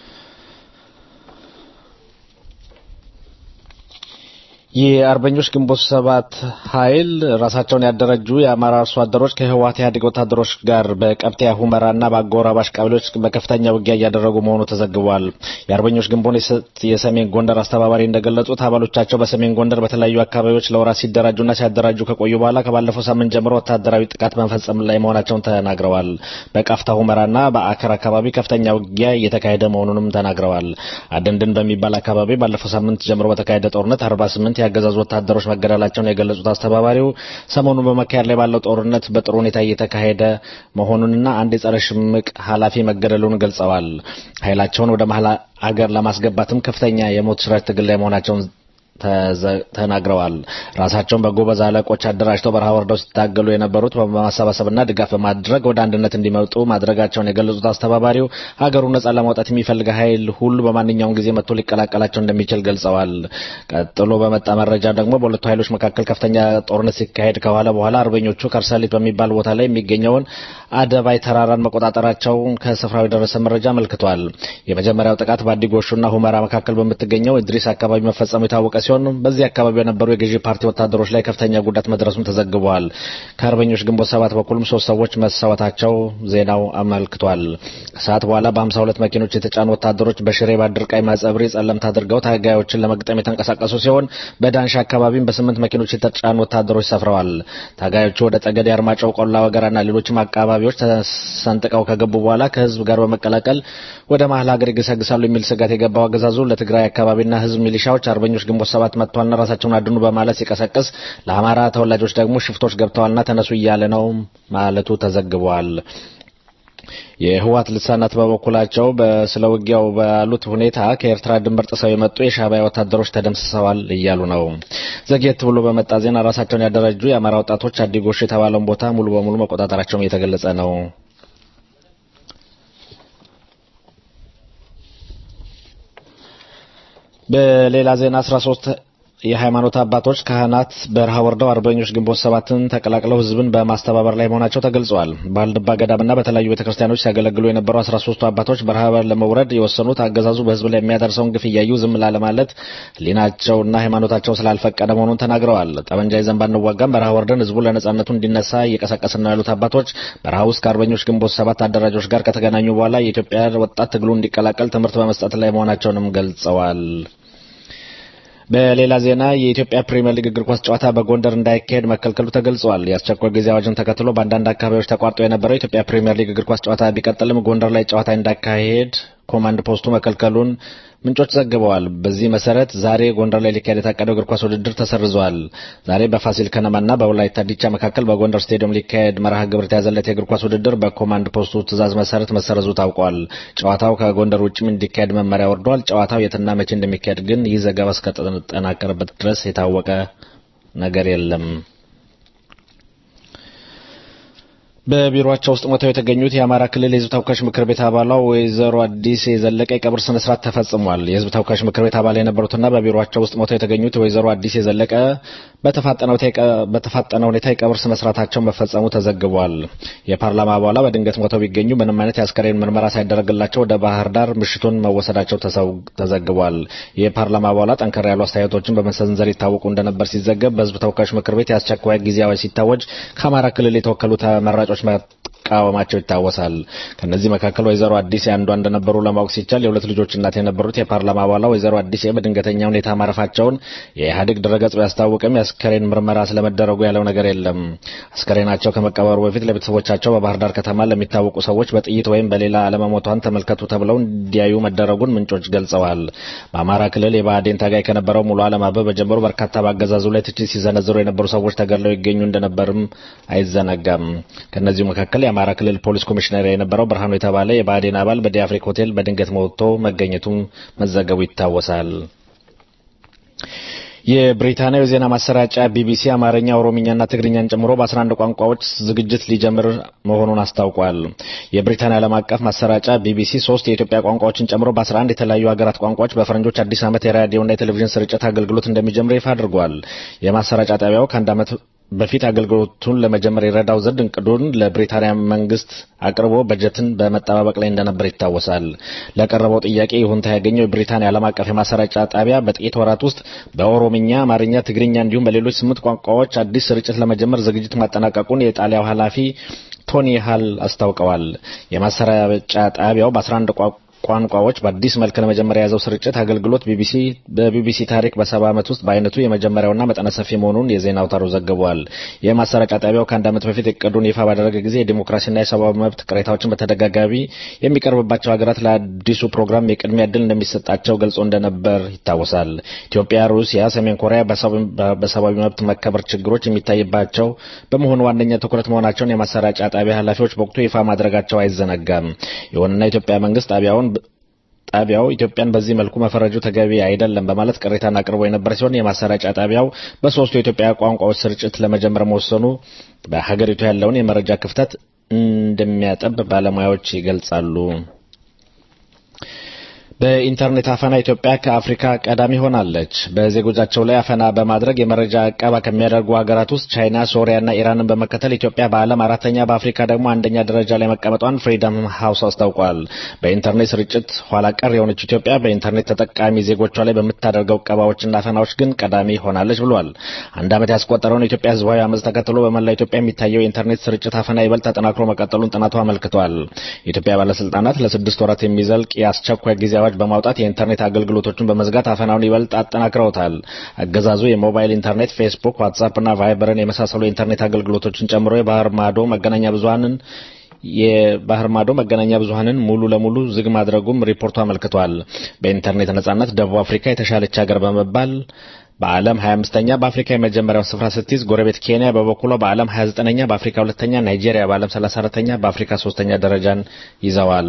የአርበኞች ግንቦት ሰባት ኃይል ራሳቸውን ያደረጁ የአማራ አርሶ አደሮች ከህወሓት ኢህአዴግ ወታደሮች ጋር በቀብቴ ሁመራና በአጎራባሽ ቀበሌዎች በከፍተኛ ውጊያ እያደረጉ መሆኑ ተዘግቧል። የአርበኞች ግንቦት የሰሜን ጎንደር አስተባባሪ እንደገለጹት አባሎቻቸው በሰሜን ጎንደር በተለያዩ አካባቢዎች ለወራት ሲደራጁና ሲያደራጁ ከቆዩ በኋላ ከባለፈው ሳምንት ጀምሮ ወታደራዊ ጥቃት በመፈጸም ላይ መሆናቸውን ተናግረዋል። በቃፍታ ሁመራና በአከር አካባቢ ከፍተኛ ውጊያ እየተካሄደ መሆኑንም ተናግረዋል። አደንድን በሚባል አካባቢ ባለፈው ሳምንት ጀምሮ በተካሄደ ጦርነት 48 ያገዛዙ ወታደሮች መገደላቸውን የገለጹት አስተባባሪው ሰሞኑን በመካሄድ ላይ ባለው ጦርነት በጥሩ ሁኔታ እየተካሄደ መሆኑንና አንድ የጸረ ሽምቅ ኃላፊ መገደሉን ገልጸዋል። ኃይላቸውን ወደ መሀል አገር ለማስገባትም ከፍተኛ የሞት ሽረት ትግል ላይ መሆናቸውን ተናግረዋል። ራሳቸውን በጎበዝ አለቆች አደራጅተው በረሃ ወርደው ሲታገሉ የነበሩት በማሰባሰብና ድጋፍ በማድረግ ወደ አንድነት እንዲመጡ ማድረጋቸውን የገለጹት አስተባባሪው ሀገሩን ነጻ ለማውጣት የሚፈልግ ኃይል ሁሉ በማንኛውም ጊዜ መጥቶ ሊቀላቀላቸው እንደሚችል ገልጸዋል። ቀጥሎ በመጣ መረጃ ደግሞ በሁለቱ ኃይሎች መካከል ከፍተኛ ጦርነት ሲካሄድ ከኋላ በኋላ አርበኞቹ ከርሰሊት በሚባል ቦታ ላይ የሚገኘውን አደባይ ተራራን መቆጣጠራቸውን ከስፍራው የደረሰ መረጃ አመልክቷል። የመጀመሪያው ጥቃት በአዲጎሹና ሁመራ መካከል በምትገኘው ኢድሪስ አካባቢ መፈጸሙ የታወቀ ሲሆን በዚህ አካባቢ የነበሩ የገዢ ፓርቲ ወታደሮች ላይ ከፍተኛ ጉዳት መድረሱም ተዘግቧል። ከአርበኞች ግንቦት ሰባት በኩልም ሶስት ሰዎች መሰዋታቸው ዜናው አመልክቷል። ከሰዓት በኋላ በ52 መኪኖች የተጫኑ ወታደሮች በሽሬ ባድርቃይ፣ ማጸብሪ፣ ጸለምት አድርገው ታጋዮችን ለመግጠም የተንቀሳቀሱ ሲሆን በዳንሻ አካባቢም በስምንት መኪኖች የተጫኑ ወታደሮች ሰፍረዋል። ታጋዮቹ ወደ ጠገዴ፣ አርማጭሆ፣ ቆላ ወገራና ሌሎችም አካባቢዎች ተሰንጥቀው ከገቡ በኋላ ከህዝብ ጋር በመቀላቀል ወደ መሀል ሀገር ይገሰግሳሉ የሚል ስጋት የገባው አገዛዙ ለትግራይ አካባቢና ህዝብ ሚሊሻዎች አርበኞች ግንቦት ሰባት መጥቷልና ራሳቸውን አድኑ በማለት ሲቀሰቅስ ለአማራ ተወላጆች ደግሞ ሽፍቶች ገብተዋልና ተነሱ እያለ ነው ማለቱ ተዘግቧል። የህወሓት ልሳናት በበኩላቸው ስለ ውጊያው ባሉት ሁኔታ ከኤርትራ ድንበር ጥሰው የመጡ የሻዕቢያ ወታደሮች ተደምስሰዋል እያሉ ነው። ዘግየት ብሎ በመጣ ዜና ራሳቸውን ያደረጁ የአማራ ወጣቶች አዲጎሽ የተባለውን ቦታ ሙሉ በሙሉ መቆጣጠራቸውም እየተገለጸ ነው። በሌላ ዜና 13 የሃይማኖት አባቶች ካህናት በረሃ ወርደው አርበኞች ግንቦት ሰባትን ተቀላቅለው ህዝብን በማስተባበር ላይ መሆናቸው ተገልጿል። በአልድባ ገዳምና በተለያዩ ቤተክርስቲያኖች ሲያገለግሉ የነበሩ 13ቱ አባቶች በረሃ ለመውረድ የወሰኑት አገዛዙ በህዝብ ላይ የሚያደርሰውን ግፍ እያዩ ዝም ላለማለት ህሊናቸውና ሃይማኖታቸው ስላልፈቀደ መሆኑን ተናግረዋል። ጠመንጃ ይዘን ባንዋጋም በረሃ ወርደን ህዝቡ ለነጻነቱ እንዲነሳ እየቀሰቀስን ነው ያሉት አባቶች በረሃ ውስጥ ከአርበኞች ግንቦት ሰባት አደራጆች ጋር ከተገናኙ በኋላ የኢትዮጵያ ወጣት ትግሉ እንዲቀላቀል ትምህርት በመስጠት ላይ መሆናቸውንም ገልጸዋል። በሌላ ዜና የኢትዮጵያ ፕሪሚየር ሊግ እግር ኳስ ጨዋታ በጎንደር እንዳይካሄድ መከልከሉ ተገልጿል። የአስቸኳይ ጊዜ አዋጅን ተከትሎ በአንዳንድ አካባቢዎች ተቋርጦ የነበረው የኢትዮጵያ ፕሪሚየር ሊግ እግር ኳስ ጨዋታ ቢቀጥልም ጎንደር ላይ ጨዋታ እንዳካሄድ ኮማንድ ፖስቱ መከልከሉን ምንጮች ዘግበዋል። በዚህ መሰረት ዛሬ ጎንደር ላይ ሊካሄድ የታቀደው እግር ኳስ ውድድር ተሰርዟል። ዛሬ በፋሲል ከነማና በወላይታ ዲቻ መካከል በጎንደር ስቴዲየም ሊካሄድ መርሃ ግብር የተያዘለት የእግር ኳስ ውድድር በኮማንድ ፖስቱ ትዕዛዝ መሰረት መሰረዙ ታውቋል። ጨዋታው ከጎንደር ውጭም እንዲካሄድ መመሪያ ወርዷል። ጨዋታው የትና መቼ እንደሚካሄድ ግን ይህ ዘገባ እስከተጠናቀረበት ድረስ የታወቀ ነገር የለም። በቢሮቸው ውስጥ ሞተው የተገኙት የአማራ ክልል የህዝብ ተወካዮች ምክር ቤት አባሏ ወይዘሮ አዲስ የዘለቀ የቀብር ስነ ስርዓት ተፈጽሟል። የህዝብ ተወካዮች ምክር ቤት አባል የነበሩትና በቢሮቸው ውስጥ ሞተው የተገኙት ወይዘሮ አዲስ የዘለቀ በተፋጠነ ሁኔታ የቀብር ስነ ስርዓታቸው መፈጸሙ ተዘግቧል። የፓርላማ አባሏ በድንገት ሞተው ቢገኙ ምንም አይነት የአስከሬን ምርመራ ሳይደረግላቸው ወደ ባህር ዳር ምሽቱን መወሰዳቸው ተዘግቧል። የፓርላማ አባሏ ጠንከር ያሉ አስተያየቶችን በመሰንዘር ይታወቁ እንደነበር ሲዘገብ በህዝብ ተወካዮች ምክር ቤት የአስቸኳይ ጊዜ አዋጅ ሲታወጅ ከአማራ ክልል የተወከሉ ተመራጮች መቃወማቸው ይታወሳል። ከነዚህ መካከል ወይዘሮ አዲስ አንዷ እንደነበሩ ለማወቅ ሲቻል የሁለት ልጆች እናት የነበሩት የፓርላማ አባሏ ወይዘሮ አዲስ በድንገተኛ ሁኔታ ማረፋቸውን የኢህአዴግ ድረገጽ ቢያስታውቅም የአስከሬን ምርመራ ስለመደረጉ ያለው ነገር የለም። አስከሬናቸው ከመቀበሩ በፊት ለቤተሰቦቻቸው በባህር ዳር ከተማ ለሚታወቁ ሰዎች በጥይት ወይም በሌላ አለመሞቷን ተመልከቱ ተብለው እንዲያዩ መደረጉን ምንጮች ገልጸዋል። በአማራ ክልል የብአዴን ታጋይ ከነበረው ሙሉ አለም አበበ ጀምሮ በርካታ በአገዛዙ ላይ ትችት ሲዘነዝሩ የነበሩ ሰዎች ተገድለው ይገኙ እንደነበርም አይዘነጋም። ከነዚሁ መካከል የአማራ ክልል ፖሊስ ኮሚሽነር የነበረው ብርሃኑ የተባለ የብአዴን አባል በዲአፍሪክ ሆቴል በድንገት ሞቶ መገኘቱም መዘገቡ ይታወሳል። የብሪታንያው የዜና ማሰራጫ ቢቢሲ አማርኛ፣ ኦሮምኛና ትግርኛን ጨምሮ በ11 ቋንቋዎች ዝግጅት ሊጀምር መሆኑን አስታውቋል። የብሪታንያ ዓለም አቀፍ ማሰራጫ ቢቢሲ ሶስት የኢትዮጵያ ቋንቋዎችን ጨምሮ በ11 የተለያዩ ሀገራት ቋንቋዎች በፈረንጆች አዲስ ዓመት የራዲዮና የቴሌቪዥን ስርጭት አገልግሎት እንደሚጀምር ይፋ አድርጓል። የማሰራጫ ጣቢያው ከአንድ ዓመት በፊት አገልግሎቱን ለመጀመር የረዳው ዘንድ እቅዱን ለብሪታንያ መንግስት አቅርቦ በጀትን በመጠባበቅ ላይ እንደነበር ይታወሳል። ለቀረበው ጥያቄ ይሁንታ ያገኘው የብሪታንያ ዓለም አቀፍ የማሰራጫ ጣቢያ በጥቂት ወራት ውስጥ በኦሮምኛ፣ አማርኛ፣ ትግርኛ እንዲሁም በሌሎች ስምንት ቋንቋዎች አዲስ ስርጭት ለመጀመር ዝግጅት ማጠናቀቁን የጣሊያው ኃላፊ ቶኒ ሃል አስታውቀዋል። የማሰራጫ ጣቢያው በ11 ቋንቋዎች በአዲስ መልክ ለመጀመሪያ የያዘው ስርጭት አገልግሎት ቢቢሲ በቢቢሲ ታሪክ በሰባ ዓመት ውስጥ በአይነቱ የመጀመሪያውና መጠነ ሰፊ መሆኑን የዜና አውታሩ ዘግቧል። የማሰራጫ ጣቢያው ከአንድ ዓመት በፊት እቅዱን ይፋ ባደረገ ጊዜ የዲሞክራሲና የሰብአዊ መብት ቅሬታዎችን በተደጋጋሚ የሚቀርብባቸው ሀገራት ለአዲሱ ፕሮግራም የቅድሚያ እድል እንደሚሰጣቸው ገልጾ እንደነበር ይታወሳል። ኢትዮጵያ፣ ሩሲያ፣ ሰሜን ኮሪያ በሰብአዊ መብት መከበር ችግሮች የሚታይባቸው በመሆኑ ዋነኛ ትኩረት መሆናቸውን የማሰራጫ ጣቢያ ኃላፊዎች በወቅቱ ይፋ ማድረጋቸው አይዘነጋም። ይሁንና የኢትዮጵያ መንግስት ጣቢያውን ጣቢያው ኢትዮጵያን በዚህ መልኩ መፈረጁ ተገቢ አይደለም በማለት ቅሬታን አቅርቦ የነበረ ሲሆን የማሰራጫ ጣቢያው በሶስቱ የኢትዮጵያ ቋንቋዎች ስርጭት ለመጀመር መወሰኑ በሀገሪቱ ያለውን የመረጃ ክፍተት እንደሚያጠብ ባለሙያዎች ይገልጻሉ። በኢንተርኔት አፈና ኢትዮጵያ ከአፍሪካ ቀዳሚ ሆናለች። በዜጎቻቸው ላይ አፈና በማድረግ የመረጃ አቀባ ከሚያደርጉ ሀገራት ውስጥ ቻይና፣ ሶሪያና ኢራንን በመከተል ኢትዮጵያ በዓለም አራተኛ በአፍሪካ ደግሞ አንደኛ ደረጃ ላይ መቀመጧን ፍሪደም ሃውስ አስታውቋል። በኢንተርኔት ስርጭት ኋላ ቀር የሆነች ኢትዮጵያ በኢንተርኔት ተጠቃሚ ዜጎቿ ላይ በምታደርገው እቀባዎችና አፈናዎች ግን ቀዳሚ ሆናለች ብሏል። አንድ ዓመት ያስቆጠረውን የኢትዮጵያ ህዝባዊ አመፅ ተከትሎ በመላ ኢትዮጵያ የሚታየው የኢንተርኔት ስርጭት አፈና ይበልጥ ተጠናክሮ መቀጠሉን ጥናቱ አመልክቷል። የኢትዮጵያ ባለስልጣናት ለስድስት ወራት የሚዘልቅ የአስቸኳይ ጊዜ አዋጅ በማውጣት የኢንተርኔት አገልግሎቶችን በመዝጋት አፈናውን ይበልጥ አጠናክረውታል። አገዛዙ የሞባይል ኢንተርኔት፣ ፌስቡክ፣ ዋትሳፕ እና ቫይበርን የመሳሰሉ የኢንተርኔት አገልግሎቶችን ጨምሮ የባህር ማዶ መገናኛ ብዙሀንን የባህር ማዶ መገናኛ ብዙሀንን ሙሉ ለሙሉ ዝግ ማድረጉም ሪፖርቱ አመልክቷል። በኢንተርኔት ነጻነት ደቡብ አፍሪካ የተሻለች ሀገር በመባል በዓለም 25ኛ በአፍሪካ የመጀመሪያው ስፍራ ስትይዝ ጎረቤት ኬንያ በበኩሏ በዓለም 29ኛ በአፍሪካ ሁለተኛ፣ ናይጄሪያ በዓለም 34ኛ በአፍሪካ ሶስተኛ ደረጃን ይዘዋል።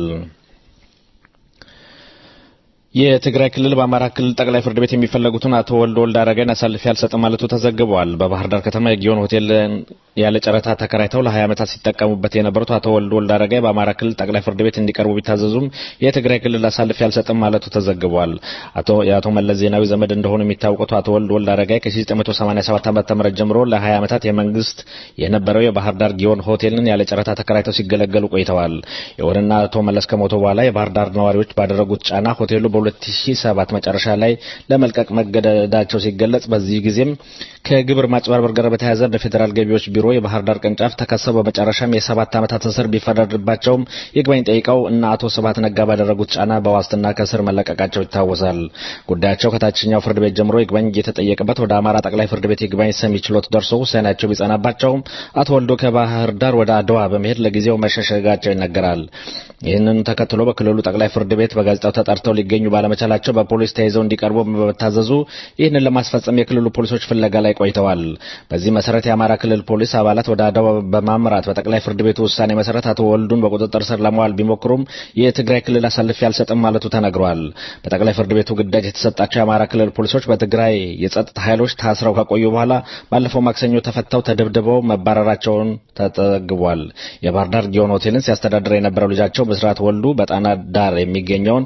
የትግራይ ክልል በአማራ ክልል ጠቅላይ ፍርድ ቤት የሚፈለጉትን አቶ ወልደ ወልድ አረጋይን አሳልፌ አልሰጥም ማለቱ ተዘግቧል። በባህር ዳር ከተማ የጊዮን ሆቴል ያለ ጨረታ ተከራይተው ለ20 ዓመታት ሲጠቀሙበት የነበሩት አቶ ወልደ ወልድ አረጋይ በአማራ ክልል ጠቅላይ ፍርድ ቤት እንዲቀርቡ ቢታዘዙም የትግራይ ክልል አሳልፌ አልሰጥም ማለቱ ተዘግቧል። አቶ የአቶ መለስ ዜናዊ ዘመድ እንደሆኑ የሚታወቁት አቶ ወልደ ወልድ አረጋይ ከ1987 ዓ.ም ጀምሮ ለ20 ዓመታት የመንግስት የነበረው የባህር ዳር ጊዮን ሆቴልን ያለ ጨረታ ተከራይተው ሲገለገሉ ቆይተዋል። ይሁንና አቶ መለስ ከሞቱ በኋላ የባህር ዳር ነዋሪዎች ባደረጉት ጫና ሆቴሉ በ2007 መጨረሻ ላይ ለመልቀቅ መገደዳቸው ሲገለጽ በዚህ ጊዜም ከግብር ማጭበርበር ጋር በተያያዘ በፌዴራል ገቢዎች ቢሮ የባህር ዳር ቅርንጫፍ ተከሰው በመጨረሻም የሰባት ዓመታት እስር ቢፈረድባቸውም ይግባኝ ጠይቀው እና አቶ ስብሀት ነጋ ባደረጉት ጫና በዋስትና ከእስር መለቀቃቸው ይታወሳል። ጉዳያቸው ከታችኛው ፍርድ ቤት ጀምሮ ይግባኝ እየተጠየቀበት ወደ አማራ ጠቅላይ ፍርድ ቤት ይግባኝ ሰሚ ችሎት ደርሶ ውሳኔያቸው ቢጸናባቸውም አቶ ወልዶ ከባህር ዳር ወደ አድዋ በመሄድ ለጊዜው መሸሸጋቸው ይነገራል። ይህንን ተከትሎ በክልሉ ጠቅላይ ፍርድ ቤት በጋዜጣው ተጠርተው ሊገኙ ባለመቻላቸው በፖሊስ ተይዘው እንዲቀርቡ በመታዘዙ ይህንን ለማስፈጸም የክልሉ ፖሊሶች ፍለጋ ላይ ቆይተዋል። በዚህ መሰረት የአማራ ክልል ፖሊስ የፖሊስ አባላት ወደ አድዋ በማምራት በጠቅላይ ፍርድ ቤቱ ውሳኔ መሰረት አቶ ወልዱን በቁጥጥር ስር ለመዋል ቢሞክሩም የትግራይ ክልል አሳልፌ አልሰጥም ማለቱ ተነግሯል። በጠቅላይ ፍርድ ቤቱ ግዳጅ የተሰጣቸው የአማራ ክልል ፖሊሶች በትግራይ የጸጥታ ኃይሎች ታስረው ከቆዩ በኋላ ባለፈው ማክሰኞ ተፈተው ተደብድበው መባረራቸውን ተጠግቧል። የባህር ዳር ጊዮን ሆቴልን ሲያስተዳድር የነበረው ልጃቸው ብስራት ወልዱ በጣና ዳር የሚገኘውን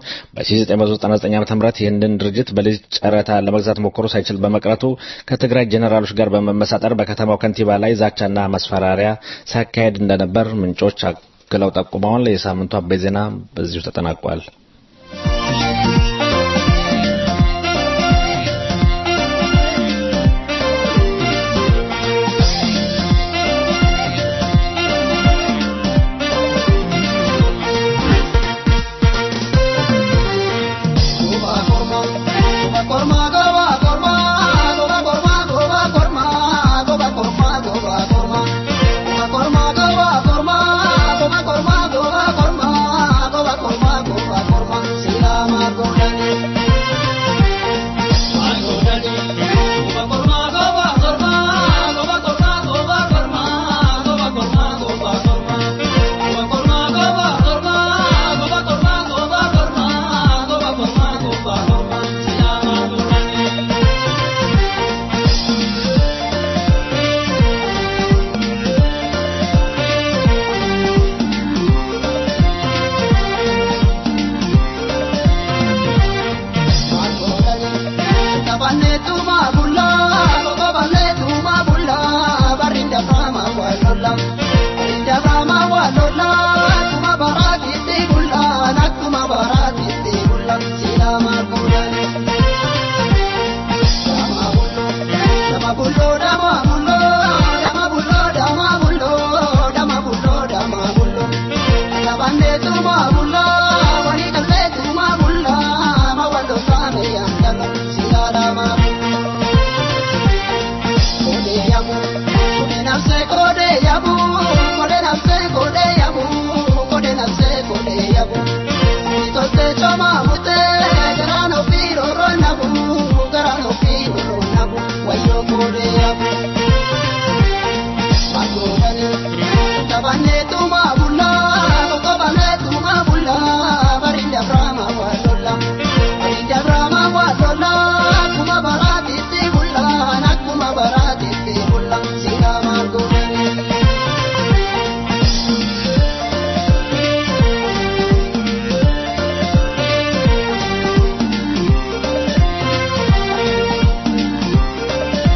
በ1999 ዓ.ም ይህንን ድርጅት በልጅ ጨረታ ለመግዛት ሞክሮ ሳይችል በመቅረቱ ከትግራይ ጄኔራሎች ጋር በመመሳጠር በከተማው ከንቲባ ላይ ዛቻና ማስፈራሪያ ሲያካሄድ እንደነበር ምንጮች አክለው ጠቁመዋል። የሳምንቱ አበይ ዜና በዚሁ ተጠናቋል።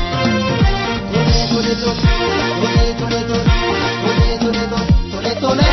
Tole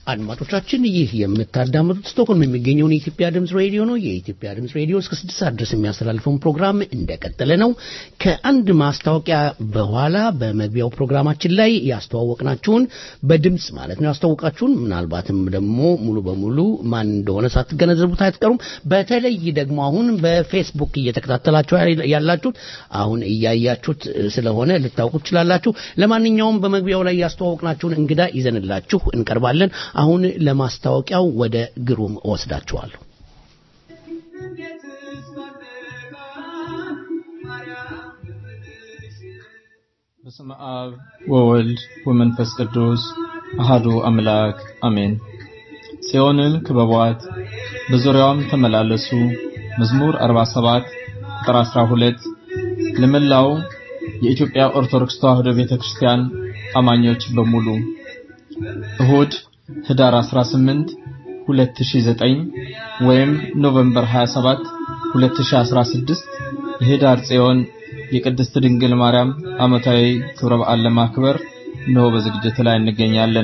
አድማጮቻችን ይህ የምታዳምጡት ስቶክሆልም የሚገኘውን የኢትዮጵያ ድምፅ ሬዲዮ ነው። የኢትዮጵያ ድምፅ ሬዲዮ እስከ ስድስት ሰዓት ድረስ የሚያስተላልፈውን ፕሮግራም እንደቀጠለ ነው። ከአንድ ማስታወቂያ በኋላ በመግቢያው ፕሮግራማችን ላይ ያስተዋወቅናችሁን በድምፅ ማለት ነው ያስተዋወቃችሁን ምናልባትም ደግሞ ሙሉ በሙሉ ማን እንደሆነ ሳትገነዘቡት አይትቀሩም። በተለይ ደግሞ አሁን በፌስቡክ እየተከታተላችሁ ያላችሁት አሁን እያያችሁት ስለሆነ ልታውቁ ትችላላችሁ። ለማንኛውም በመግቢያው ላይ ያስተዋወቅናችሁን እንግዳ ይዘንላችሁ እንቀርባለን። አሁን ለማስታወቂያው ወደ ግሩም እወስዳችኋለሁ። በስመ አብ ወወልድ ወመንፈስ ቅዱስ አሃዱ አምላክ አሜን። ጽዮንን ክበቧት፣ በዙሪያዋም ተመላለሱ። መዝሙር 47 ቁጥር 12 ለመላው የኢትዮጵያ ኦርቶዶክስ ተዋሕዶ ቤተክርስቲያን አማኞች በሙሉ እሁድ ህዳር 18 2009 ወይም ኖቬምበር 27 2016 የህዳር ጽዮን የቅድስት ድንግል ማርያም ዓመታዊ ክብረ በዓል ለማክበር እነሆ በዝግጅት ላይ እንገኛለን።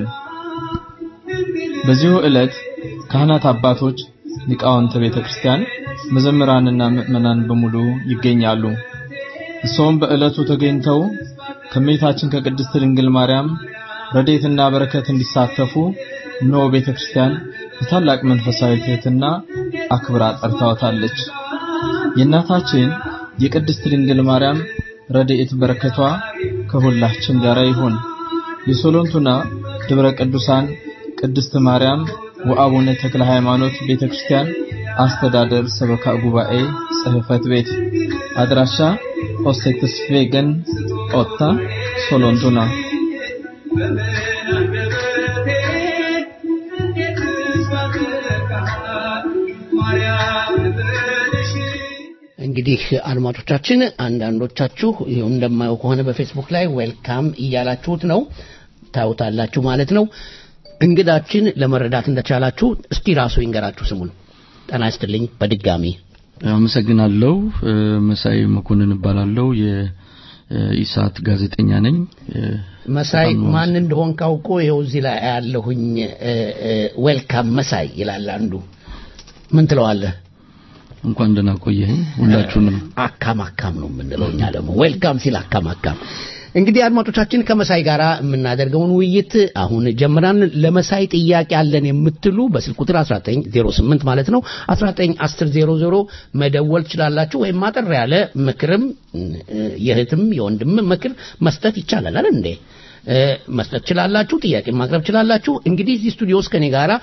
በዚሁ ዕለት ካህናት አባቶች፣ ሊቃውንተ ቤተ ክርስቲያን፣ መዘምራንና ምዕመናን በሙሉ ይገኛሉ። እሰውም በዕለቱ ተገኝተው ከእመቤታችን ከቅድስት ድንግል ማርያም ረድኤትና በረከት እንዲሳተፉ እነሆ ቤተ ክርስቲያን በታላቅ መንፈሳዊ ትሕትና አክብራ ጠርታወታለች። የእናታችን የቅድስት ድንግል ማርያም ረድኤት በረከቷ ከሁላችን ጋር ይሁን። የሶሎንቱና ደብረ ቅዱሳን ቅድስት ማርያም ወአቡነ ተክለ ሃይማኖት ቤተክርስቲያን አስተዳደር ሰበካ ጉባኤ ጽሕፈት ቤት አድራሻ ኦሴትስቬገን ኦታ ሶሎንቱና እንግዲህ አድማጮቻችን አንዳንዶቻችሁ ይኸው እንደማየው ከሆነ በፌስቡክ ላይ ዌልካም እያላችሁት ነው ታዩታላችሁ ማለት ነው እንግዳችን ለመረዳት እንደቻላችሁ እስቲ ራሱ ይንገራችሁ ስሙን ጠና ይስጥልኝ በድጋሚ አመሰግናለሁ መሳይ መኮንን እባላለሁ የኢሳት ጋዜጠኛ ነኝ መሳይ ማን እንደሆን ካውቆ ይኸው እዚህ ላይ ያለሁኝ ዌልካም መሳይ ይላል አንዱ ምን ትለዋለህ እንኳን ደህና ቆየኝ ሁላችሁንም አካም አካም ነው የምንለው እኛ ደግሞ ዌልካም ሲል አካም አካም እንግዲህ አድማጮቻችን ከመሳይ ጋር የምናደርገውን ውይይት አሁን ጀምራን ለመሳይ ጥያቄ አለን የምትሉ በስልክ ቁጥር 1908 ማለት ነው 191000 መደወል ትችላላችሁ ወይም አጠር ያለ ምክርም የእህትም የወንድም ምክር መስጠት ይቻላል አይደል እንዴ መስጠት ትችላላችሁ ጥያቄ ማቅረብ ትችላላችሁ እንግዲህ እዚህ ስቱዲዮ ውስጥ ከኔ ጋራ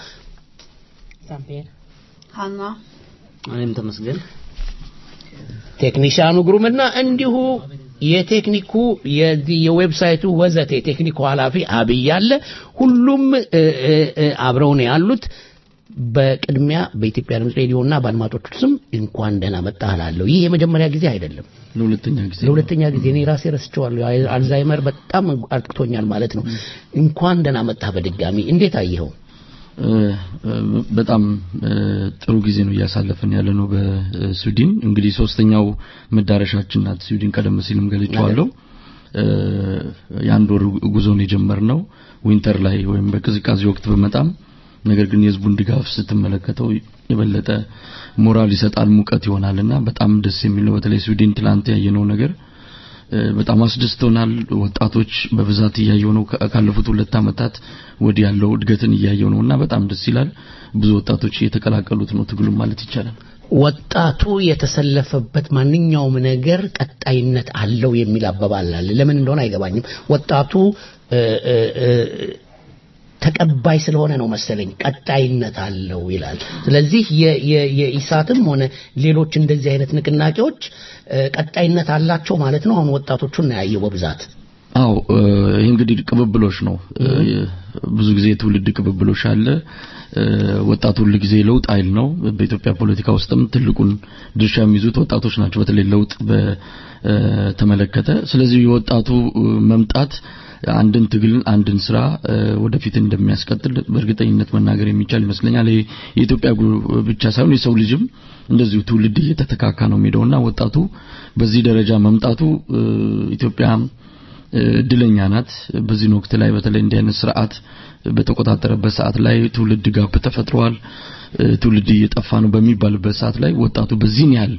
ሀና እኔም ተመስገን ቴክኒሻኑ ግሩምና እንዲሁ የቴክኒኩ የዚህ የዌብሳይቱ ወዘተ የቴክኒኩ ኃላፊ አብይ አለ ሁሉም አብረው ነው ያሉት በቅድሚያ በኢትዮጵያ ድምፅ ሬዲዮና በአድማጮቹ ስም እንኳን ደህና መጣህ እላለሁ ይህ የመጀመሪያ ጊዜ አይደለም ለሁለተኛ ጊዜ ለሁለተኛ ጊዜ እኔ ራሴ ረስቼዋለሁ አልዛይመር በጣም አጥቅቶኛል ማለት ነው እንኳን ደህና መጣህ በድጋሚ እንዴት አየኸው በጣም ጥሩ ጊዜ ነው እያሳለፍን ያለ ነው በስዊድን እንግዲህ ሶስተኛው መዳረሻችን ናት ስዊድን ቀደም ሲልም ገልጬዋለሁ የአንድ ወር ጉዞን የጀመርነው ዊንተር ላይ ወይም በቅዝቃዜ ወቅት በመጣም ነገር ግን የህዝቡን ድጋፍ ስትመለከተው የበለጠ ሞራል ይሰጣል ሙቀት ይሆናልና በጣም ደስ የሚል ነው በተለይ ስዊድን ትላንት ያየነው ነገር በጣም አስደስቶናል ወጣቶች በብዛት እያየው ነው ካለፉት ሁለት አመታት ወዲህ ያለው እድገትን እያየው ነው እና በጣም ደስ ይላል ብዙ ወጣቶች እየተቀላቀሉት ነው ትግሉም ማለት ይቻላል ወጣቱ የተሰለፈበት ማንኛውም ነገር ቀጣይነት አለው የሚል አባባል አለ ለምን እንደሆነ አይገባኝም ወጣቱ ተቀባይ ስለሆነ ነው መሰለኝ ቀጣይነት አለው ይላል ስለዚህ የኢሳትም ሆነ ሌሎች እንደዚህ አይነት ንቅናቄዎች ቀጣይነት አላቸው ማለት ነው አሁን ወጣቶቹን ነው ያየው በብዛት አው ይህ እንግዲህ ቅብብሎች ነው ብዙ ጊዜ የትውልድ ቅብብሎች አለ ወጣቱ ሁል ጊዜ ለውጥ አይል ነው በኢትዮጵያ ፖለቲካ ውስጥም ትልቁን ድርሻ የሚይዙት ወጣቶች ናቸው በተለይ ለውጥ በተመለከተ ስለዚህ የወጣቱ መምጣት አንድን ትግል አንድን ስራ ወደፊት እንደሚያስቀጥል በእርግጠኝነት መናገር የሚቻል ይመስለኛል የኢትዮጵያ ብቻ ሳይሆን የሰው ልጅም እንደዚሁ ትውልድ እየተተካካ ነው የሚሄደውና ወጣቱ በዚህ ደረጃ መምጣቱ ኢትዮጵያ እድለኛ ናት በዚህ ወቅት ላይ በተለይ እንዲህ አይነት ስርዓት በተቆጣጠረበት ሰዓት ላይ ትውልድ ጋፕ ተፈጥሯል፣ ትውልድ እየጠፋ ነው በሚባልበት ሰዓት ላይ ወጣቱ በዚህን ያህል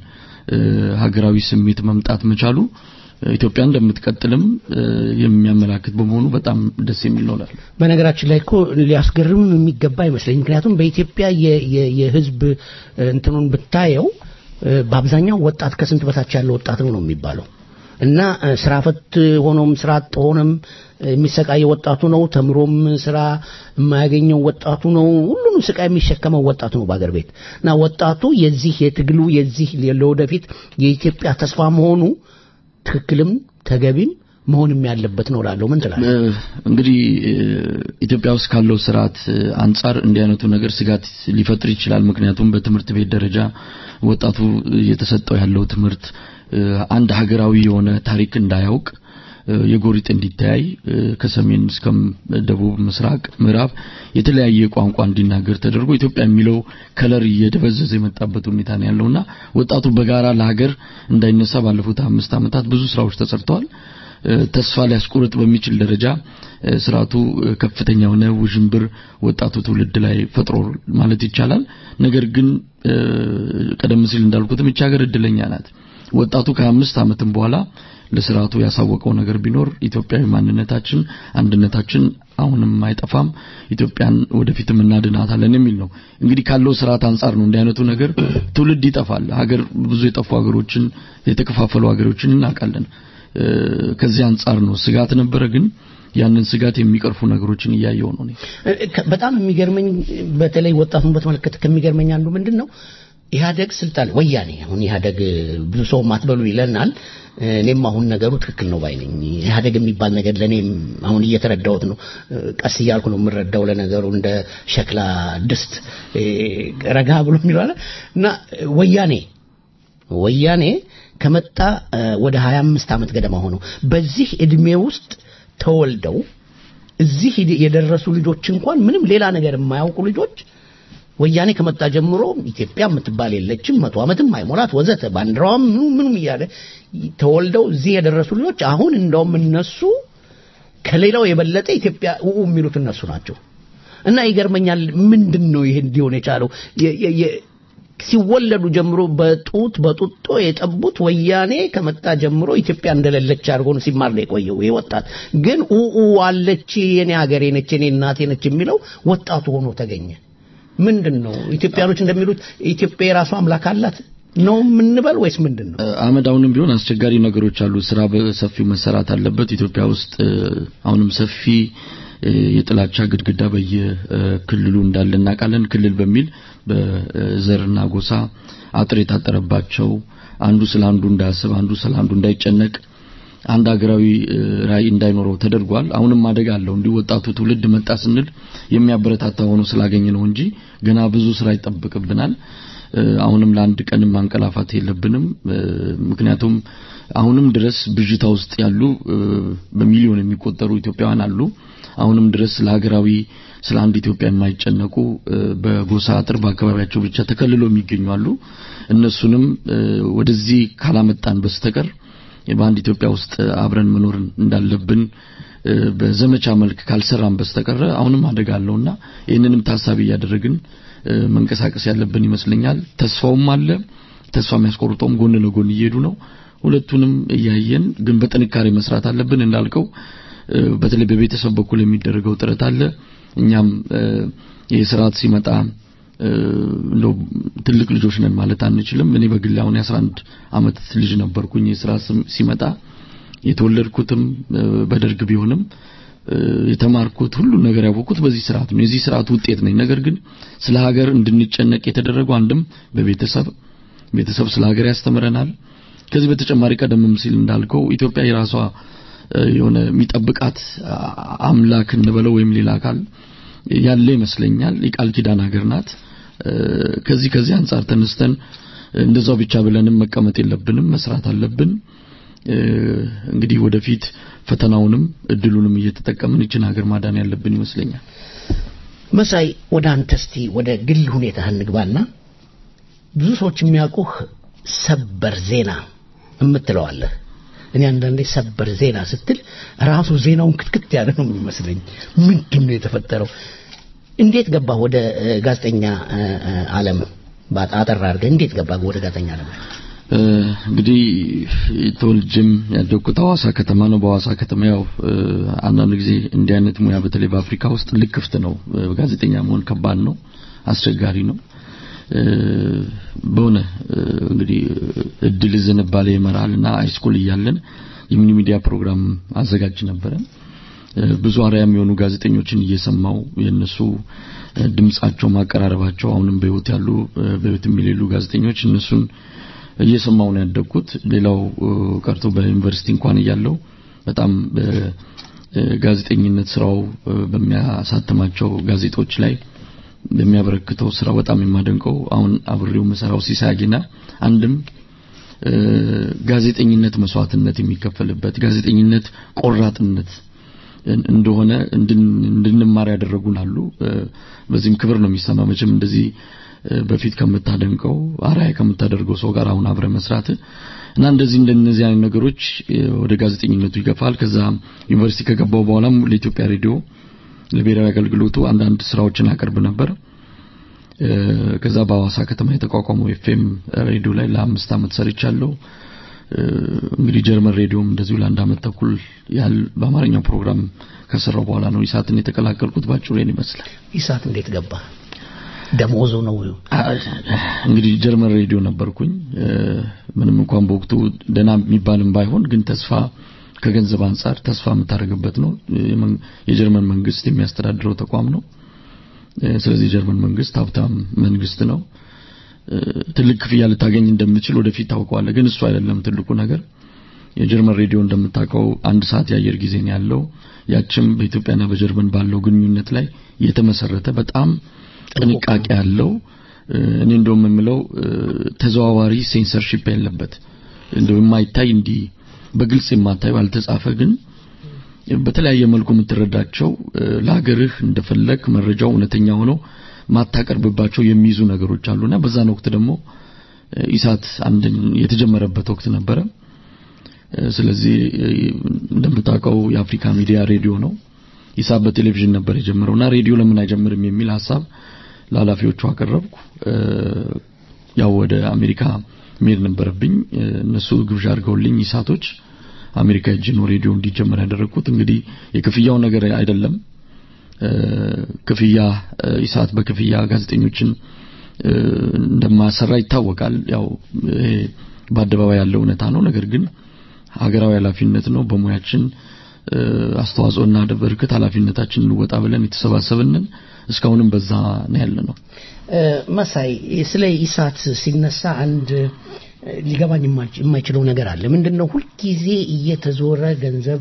ሀገራዊ ስሜት መምጣት መቻሉ ኢትዮጵያ እንደምትቀጥልም የሚያመላክት በመሆኑ በጣም ደስ የሚል ነው እላለሁ። በነገራችን ላይ እኮ ሊያስገርምም የሚገባ አይመስለኝ። ምክንያቱም በኢትዮጵያ የህዝብ እንትኑን ብታየው በአብዛኛው ወጣት ከስንት በታች ያለ ወጣት ነው ነው የሚባለው እና ስራ ፈት ሆኖም ስራ አጥ ሆኖም የሚሰቃየው ወጣቱ ነው። ተምሮም ስራ የማያገኘው ወጣቱ ነው። ሁሉንም ስቃይ የሚሸከመው ወጣቱ ነው በአገር ቤት እና ወጣቱ የዚህ የትግሉ የዚህ ለወደፊት የኢትዮጵያ ተስፋ መሆኑ ትክክልም ተገቢም መሆንም ያለበት ነው እላለሁ። ምን ትላለህ? እንግዲህ ኢትዮጵያ ውስጥ ካለው ስርዓት አንጻር እንዲህ አይነቱ ነገር ስጋት ሊፈጥር ይችላል። ምክንያቱም በትምህርት ቤት ደረጃ ወጣቱ እየተሰጠው ያለው ትምህርት አንድ ሀገራዊ የሆነ ታሪክ እንዳያውቅ የጎሪጥ እንዲተያይ ከሰሜን እስከ ደቡብ፣ ምስራቅ፣ ምዕራብ የተለያየ ቋንቋ እንዲናገር ተደርጎ ኢትዮጵያ የሚለው ከለር እየደበዘዘ የመጣበት ሁኔታ ነው ያለውና ወጣቱ በጋራ ለሀገር እንዳይነሳ ባለፉት አምስት ዓመታት ብዙ ስራዎች ተሰርተዋል። ተስፋ ሊያስቆርጥ በሚችል ደረጃ ስርዓቱ ከፍተኛ የሆነ ውዥንብር ወጣቱ ትውልድ ላይ ፈጥሮ ማለት ይቻላል። ነገር ግን ቀደም ሲል እንዳልኩትም ይህች ሀገር እድለኛ ናት። ወጣቱ ከአምስት ዓመትም በኋላ ለስርዓቱ ያሳወቀው ነገር ቢኖር ኢትዮጵያዊ ማንነታችን፣ አንድነታችን አሁንም አይጠፋም፣ ኢትዮጵያን ወደፊትም እናድናታለን የሚል ነው። እንግዲህ ካለው ስርዓት አንጻር ነው እንዲህ አይነቱ ነገር ትውልድ ይጠፋል። ሀገር ብዙ የጠፉ ሀገሮችን የተከፋፈሉ ሀገሮችን እናውቃለን። ከዚህ አንጻር ነው ስጋት ነበረ ግን ያንን ስጋት የሚቀርፉ ነገሮችን እያየው ነው። በጣም የሚገርመኝ በተለይ ወጣቱን በተመለከተ ከሚገርመኝ አንዱ ምንድን ነው ኢህአደግ ስልጣን ወያኔ አሁን ኢህአደግ ብዙ ሰው ማትበሉ ይለናል። እኔም አሁን ነገሩ ትክክል ነው ባይ ነኝ። ኢህአደግ የሚባል ነገር ለእኔም አሁን እየተረዳሁት ነው። ቀስ እያልኩ ነው የምረዳው። ለነገሩ እንደ ሸክላ ድስት ረጋ ብሎ የሚለው እና ወያኔ ወያኔ ከመጣ ወደ 25 ዓመት ገደማ ሆነው በዚህ እድሜ ውስጥ ተወልደው እዚህ የደረሱ ልጆች እንኳን ምንም ሌላ ነገር የማያውቁ ልጆች ወያኔ ከመጣ ጀምሮ ኢትዮጵያ የምትባል የለችም፣ መቶ ዓመትም አይሞላት ወዘተ ባንዲራዋም ምኑ ምኑም እያለ ተወልደው እዚህ የደረሱ ልጆች አሁን እንደውም እነሱ ከሌላው የበለጠ ኢትዮጵያ ኡ የሚሉት እነሱ ናቸው። እና ይገርመኛል። ምንድን ነው ይሄ እንዲሆን የቻለው? ሲወለዱ ጀምሮ በጡት በጡጦ የጠቡት ወያኔ ከመጣ ጀምሮ ኢትዮጵያ እንደሌለች አድርጎ ነው ሲማር ነው የቆየው። ይሄ ወጣት ግን ኡኡ አለች፣ የኔ ሀገሬ ነች፣ የኔ እናቴ ነች የሚለው ወጣቱ ሆኖ ተገኘ። ምንድን ነው ኢትዮጵያኖች እንደሚሉት ኢትዮጵያ የራሷ አምላክ አላት ነው የምንበል ወይስ ምንድን ነው? አህመድ፣ አሁንም ቢሆን አስቸጋሪ ነገሮች አሉ። ስራ በሰፊው መሰራት አለበት። ኢትዮጵያ ውስጥ አሁንም ሰፊ የጥላቻ ግድግዳ በየክልሉ እንዳለ እናውቃለን። ክልል በሚል በዘርና ጎሳ አጥር የታጠረባቸው አንዱ ስለ አንዱ እንዳያስብ፣ አንዱ ስለ አንዱ እንዳይጨነቅ፣ አንድ ሀገራዊ ራዕይ እንዳይኖረው ተደርጓል። አሁንም አደጋ አለው። እንዲህ ወጣቱ ትውልድ መጣ ስንል የሚያበረታታ ሆኖ ስላገኘ ነው እንጂ ገና ብዙ ስራ ይጠብቅብናል። አሁንም ለአንድ ቀንም ማንቀላፋት የለብንም። ምክንያቱም አሁንም ድረስ ብዥታ ውስጥ ያሉ በሚሊዮን የሚቆጠሩ ኢትዮጵያውያን አሉ። አሁንም ድረስ ለሀገራዊ ስለ አንድ ኢትዮጵያ የማይጨነቁ በጎሳ አጥር በአካባቢያቸው ብቻ ተከልለው የሚገኙ አሉ። እነሱንም ወደዚህ ካላመጣን በስተቀር በአንድ ኢትዮጵያ ውስጥ አብረን መኖር እንዳለብን በዘመቻ መልክ ካልሰራን በስተቀር አሁንም አደጋ አለውና ይህንንም ታሳቢ እያደረግን መንቀሳቀስ ያለብን ይመስለኛል። ተስፋውም አለ፣ ተስፋ የሚያስቆርጠውም ጎን ለጎን እየሄዱ ነው። ሁለቱንም እያየን ግን በጥንካሬ መስራት አለብን እንዳልከው በተለይ በቤተሰብ በኩል የሚደረገው ጥረት አለ። እኛም ይህ ስርዓት ሲመጣ እንደው ትልቅ ልጆች ነን ማለት አንችልም። እኔ በግል አሁን የ11 አመት ልጅ ነበርኩኝ። ይህ ስርዓት ሲመጣ የተወለድኩትም በደርግ ቢሆንም የተማርኩት ሁሉ ነገር ያወቅኩት በዚህ ስርዓት ነው። የዚህ ስርዓት ውጤት ነኝ። ነገር ግን ስለ ሀገር እንድንጨነቅ የተደረገው አንድም በቤተሰብ ቤተሰብ ስለ ሀገር ያስተምረናል። ከዚህ በተጨማሪ ቀደምም ሲል እንዳልከው ኢትዮጵያ የራሷ የሆነ የሚጠብቃት አምላክ እንበለው ወይም ሌላ አካል ያለ ይመስለኛል። የቃል ኪዳን ሀገር ናት። ከዚህ ከዚህ አንጻር ተነስተን እንደዛው ብቻ ብለንም መቀመጥ የለብንም፣ መስራት አለብን። እንግዲህ ወደፊት ፈተናውንም እድሉንም እየተጠቀምን ይችን ሀገር ማዳን ያለብን ይመስለኛል። መሳይ፣ ወደ አንተ እስቲ ወደ ግል ሁኔታ እንግባና ብዙ ሰዎች የሚያውቁህ ሰበር ዜና የምትለዋለህ እኔ አንዳንዴ ሰበር ዜና ስትል ራሱ ዜናውን ክትክት ያለ ነው የሚመስለኝ። ምንድን ነው የተፈጠረው? እንዴት ገባ ወደ ጋዜጠኛ ዓለም? አጠር አድርገህ እንዴት ገባ ወደ ጋዜጠኛ ዓለም? እንግዲህ ተወልጄም ያደግኩት ሐዋሳ ከተማ ነው። በሐዋሳ ከተማ ያው አንዳንድ ጊዜ እንዲህ አይነት ሙያ በተለይ በአፍሪካ ውስጥ ልክፍት ነው። ጋዜጠኛ መሆን ከባድ ነው፣ አስቸጋሪ ነው። በሆነ እንግዲህ እድል ዝንባሌ ይመራልና ሃይስኩል እያለን የሚኒ ሚዲያ ፕሮግራም አዘጋጅ ነበረ። ብዙ አርአያ የሚሆኑ ጋዜጠኞችን እየሰማው የነሱ ድምጻቸው ማቀራረባቸው አሁንም በህይወት ያሉ በህይወት የሚሌሉ ጋዜጠኞች እነሱን እየሰማው ነው ያደግኩት። ሌላው ቀርቶ በዩኒቨርሲቲ እንኳን እያለው በጣም በጋዜጠኝነት ስራው በሚያሳትማቸው ጋዜጦች ላይ በሚያበረክተው ስራ በጣም የማደንቀው አሁን አብሬው መሰራው ሲሳጊና አንድም ጋዜጠኝነት መስዋዕትነት የሚከፈልበት ጋዜጠኝነት ቆራጥነት እንደሆነ እንድንማር ያደረጉን አሉ። በዚህም ክብር ነው የሚሰማ መቼም እንደዚህ በፊት ከምታደንቀው አራያ ከምታደርገው ሰው ጋር አሁን አብረ መስራት እና እንደዚህ እንደነዚህ አይነት ነገሮች ወደ ጋዜጠኝነቱ ይገፋል። ከዛ ዩኒቨርሲቲ ከገባው በኋላም ለኢትዮጵያ ሬዲዮ ለብሔራዊ አገልግሎቱ አንዳንድ ስራዎችን አቀርብ ነበር። ከዛ በሐዋሳ ከተማ የተቋቋመው ኤፍኤም ሬዲዮ ላይ ለአምስት ዓመት ሰርቻለሁ። እንግዲህ ጀርመን ሬዲዮም እንደዚሁ ለአንድ ዓመት ተኩል ያህል በአማርኛው ፕሮግራም ከሰራው በኋላ ነው ኢሳትን የተቀላቀልኩት። ባጭሩ ይሄን ይመስላል። ኢሳት እንዴት ገባ? ደሞዙ ነው እንግዲህ ጀርመን ሬዲዮ ነበርኩኝ። ምንም እንኳን በወቅቱ ደና የሚባልም ባይሆን ግን ተስፋ ከገንዘብ አንጻር ተስፋ የምታደርግበት ነው። የጀርመን መንግስት የሚያስተዳድረው ተቋም ነው። ስለዚህ የጀርመን መንግስት ሀብታም መንግስት ነው። ትልቅ ክፍያ ልታገኝ እንደምችል ወደፊት ታውቀዋለህ። ግን እሱ አይደለም ትልቁ ነገር። የጀርመን ሬዲዮ እንደምታውቀው አንድ ሰዓት የአየር ጊዜ ነው ያለው። ያችም በኢትዮጵያና በጀርመን ባለው ግንኙነት ላይ የተመሰረተ በጣም ጥንቃቄ ያለው እኔ እንደውም የምለው ተዘዋዋሪ ሴንሰርሺፕ ያለበት እንደው የማይታይ እንዲህ በግልጽ የማታየው ያልተጻፈ ግን በተለያየ መልኩ የምትረዳቸው ለሀገርህ እንደፈለግ መረጃው እውነተኛ ሆኖ ማታቀርብባቸው የሚይዙ ነገሮች አሉና በዛን ወቅት ደግሞ ኢሳት አንድ የተጀመረበት ወቅት ነበረ። ስለዚህ እንደምታውቀው የአፍሪካ ሚዲያ ሬዲዮ ነው። ኢሳት በቴሌቪዥን ነበር የጀመረውና ሬዲዮ ለምን አይጀምርም የሚል ሀሳብ ለኃላፊዎቹ አቀረብኩ። ያው ወደ አሜሪካ መሄድ ነበረብኝ። እነሱ ግብዣ አድርገውልኝ ኢሳቶች አሜሪካ ሄጄ ነው ሬዲዮ እንዲጀመር ያደረግኩት። እንግዲህ የክፍያው ነገር አይደለም። ክፍያ ኢሳት በክፍያ ጋዜጠኞችን እንደማሰራ ይታወቃል። ያው ይሄ በአደባባይ ያለው እውነታ ነው። ነገር ግን ሀገራዊ ኃላፊነት ነው። በሙያችን አስተዋጽኦ እናደርግት ኃላፊነታችን እንወጣ ብለን የተሰባሰብንን እስካሁንም በዛ ነው ያለ ነው። መሳይ ስለ ኢሳት ሲነሳ አንድ ሊገባኝ የማይችለው ነገር አለ። ምንድነው ሁልጊዜ እየተዞረ ገንዘብ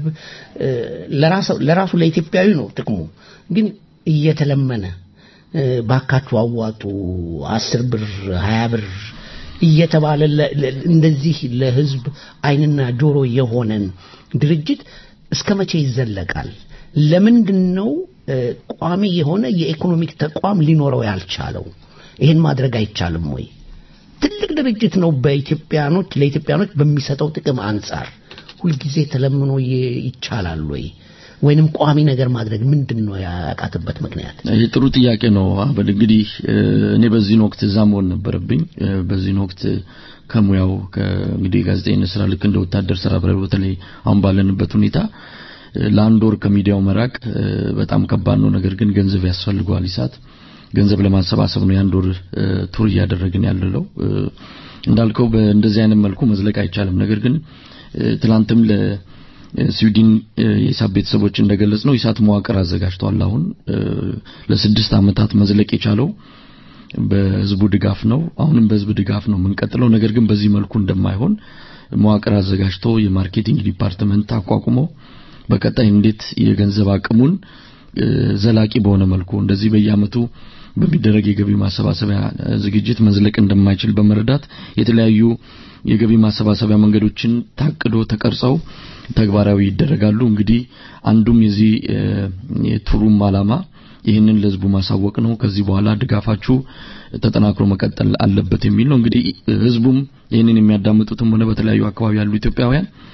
ለራሱ ለኢትዮጵያዊ ነው ጥቅሙ፣ ግን እየተለመነ ባካችሁ አዋጡ አስር ብር ሀያ ብር እየተባለ እንደዚህ ለህዝብ አይንና ጆሮ የሆነን ድርጅት እስከ መቼ ይዘለቃል? ለምንድን ነው ቋሚ የሆነ የኢኮኖሚክ ተቋም ሊኖረው ያልቻለው? ይህን ማድረግ አይቻልም ወይ? ትልቅ ድርጅት ነው። በኢትዮጵያኖች ለኢትዮጵያኖች በሚሰጠው ጥቅም አንጻር ሁልጊዜ ተለምኖ ይቻላል ወይ? ወይንም ቋሚ ነገር ማድረግ ምንድን ነው ያቃተበት ምክንያት? ይህ ጥሩ ጥያቄ ነው። አበል እንግዲህ እኔ በዚህን ወቅት እዛ መሆን ነበረብኝ። በዚህን ወቅት ከሙያው እንግዲህ ጋዜጠኝነት ስራ ልክ እንደ ወታደር ስራ በተለይ አሁን ባለንበት ሁኔታ ለአንድ ወር ከሚዲያው መራቅ በጣም ከባድ ነው። ነገር ግን ገንዘብ ያስፈልገዋል። ኢሳት ገንዘብ ለማሰባሰብ ነው የአንድ ወር ቱር እያደረግን ያለለው። እንዳልከው በእንደዚህ አይነት መልኩ መዝለቅ አይቻልም። ነገር ግን ትላንትም ለስዊድን የኢሳት ቤተሰቦች እንደገለጽ ነው ኢሳት መዋቅር አዘጋጅቷል። አሁን ለስድስት ዓመታት መዝለቅ የቻለው በህዝቡ ድጋፍ ነው። አሁንም በህዝብ ድጋፍ ነው የምንቀጥለው። ነገር ግን በዚህ መልኩ እንደማይሆን መዋቅር አዘጋጅቶ የማርኬቲንግ ዲፓርትመንት አቋቁሞ በቀጣይ እንዴት የገንዘብ አቅሙን ዘላቂ በሆነ መልኩ እንደዚህ በየአመቱ በሚደረግ የገቢ ማሰባሰቢያ ዝግጅት መዝለቅ እንደማይችል በመረዳት የተለያዩ የገቢ ማሰባሰቢያ መንገዶችን ታቅዶ ተቀርጸው ተግባራዊ ይደረጋሉ። እንግዲህ አንዱም የዚህ የቱሩም አላማ ይህንን ለህዝቡ ማሳወቅ ነው። ከዚህ በኋላ ድጋፋችሁ ተጠናክሮ መቀጠል አለበት የሚል ነው። እንግዲህ ህዝቡም ይህንን የሚያዳምጡትም ሆነ በተለያዩ አካባቢ ያሉ ኢትዮጵያውያን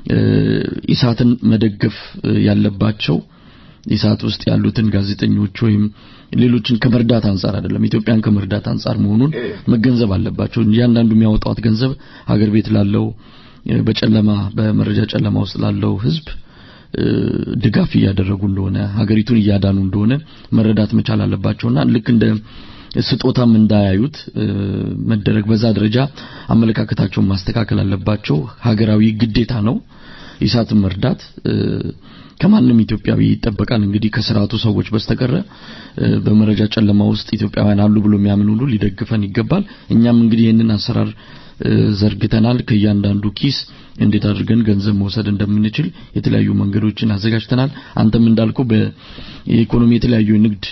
ኢሳትን መደገፍ ያለባቸው ኢሳት ውስጥ ያሉትን ጋዜጠኞች ወይም ሌሎችን ከመርዳት አንጻር አይደለም፣ ኢትዮጵያን ከመርዳት አንጻር መሆኑን መገንዘብ አለባቸው። እያንዳንዱ የሚያወጣት ገንዘብ ሀገር ቤት ላለው በጨለማ በመረጃ ጨለማ ውስጥ ላለው ህዝብ ድጋፍ እያደረጉ እንደሆነ ሀገሪቱን እያዳኑ እንደሆነ መረዳት መቻል አለባቸውና ልክ እንደ ስጦታም እንዳያዩት መደረግ በዛ ደረጃ አመለካከታቸውን ማስተካከል አለባቸው። ሀገራዊ ግዴታ ነው ኢሳትን መርዳት ከማንም ኢትዮጵያዊ ይጠበቃል። እንግዲህ ከስርዓቱ ሰዎች በስተቀረ በመረጃ ጨለማ ውስጥ ኢትዮጵያውያን አሉ ብሎ የሚያምን ሁሉ ሊደግፈን ይገባል። እኛም እንግዲህ ይህንን አሰራር ዘርግተናል። ከእያንዳንዱ ኪስ እንዴት አድርገን ገንዘብ መውሰድ እንደምንችል የተለያዩ መንገዶችን አዘጋጅተናል። አንተም እንዳልከው በኢኮኖሚ የተለያዩ ንግድ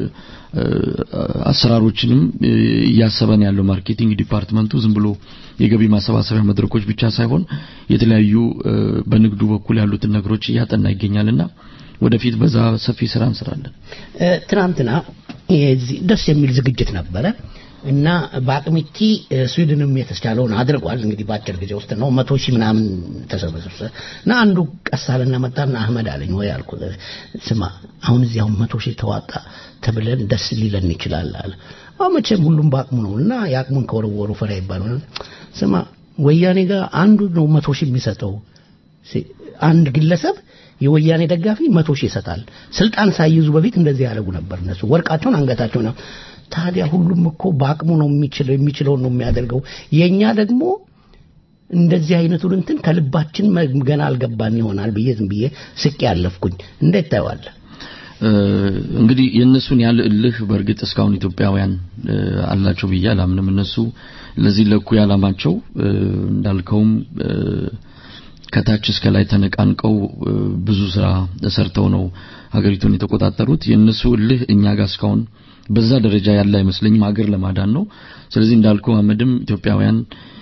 አሰራሮችንም እያሰበን ያለው ማርኬቲንግ ዲፓርትመንቱ ዝም ብሎ የገቢ ማሰባሰቢያ መድረኮች ብቻ ሳይሆን የተለያዩ በንግዱ በኩል ያሉትን ነገሮች እያጠና ይገኛልና ወደፊት በዛ ሰፊ ስራ እንሰራለን። ትናንትና ደስ የሚል ዝግጅት ነበረ እና በአቅሚቲ ስዊድንም የተቻለውን አድርጓል። እንግዲህ በአጭር ጊዜ ውስጥ ነው መቶ ሺህ ምናምን ተሰበሰበ እና አንዱ ቀሳልና መጣና አህመድ አለኝ ወይ አልኩ ስማ አሁን እዚህ አሁን መቶ ሺህ ተዋጣ ተብለን ደስ ሊለን ይችላል አለ። አሁን መቼም ሁሉም በአቅሙ ነው እና የአቅሙን ከወረወሩ ፈራ ይባላል። ስማ ወያኔ ጋር አንዱ ነው መቶ ሺህ የሚሰጠው አንድ ግለሰብ የወያኔ ደጋፊ መቶ ሺህ ይሰጣል። ስልጣን ሳይይዙ በፊት እንደዚህ ያደርጉ ነበር እነሱ ወርቃቸውን አንገታቸው ነው ታዲያ ሁሉም እኮ በአቅሙ ነው የሚችለው የሚችለውን ነው የሚያደርገው። የኛ ደግሞ እንደዚህ አይነቱን እንትን ከልባችን ገና አልገባን ይሆናል ብዬ ዝም ብዬ ስቄ ያለፍኩኝ። እንዴት ታየዋለህ? እንግዲህ የእነሱን ያለ እልህ በእርግጥ እስካሁን ኢትዮጵያውያን አላቸው ብዬ አላምንም። እነሱ ለዚህ ለኩ ያላማቸው እንዳልከውም ከታች እስከ ላይ ተነቃንቀው ብዙ ስራ ሰርተው ነው ሀገሪቱን የተቆጣጠሩት። የእነሱ እልህ እኛ ጋር እስካሁን በዛ ደረጃ ያለ አይመስለኝም። ሀገር ለማዳን ነው። ስለዚህ እንዳልኩ አህመድም ኢትዮጵያውያን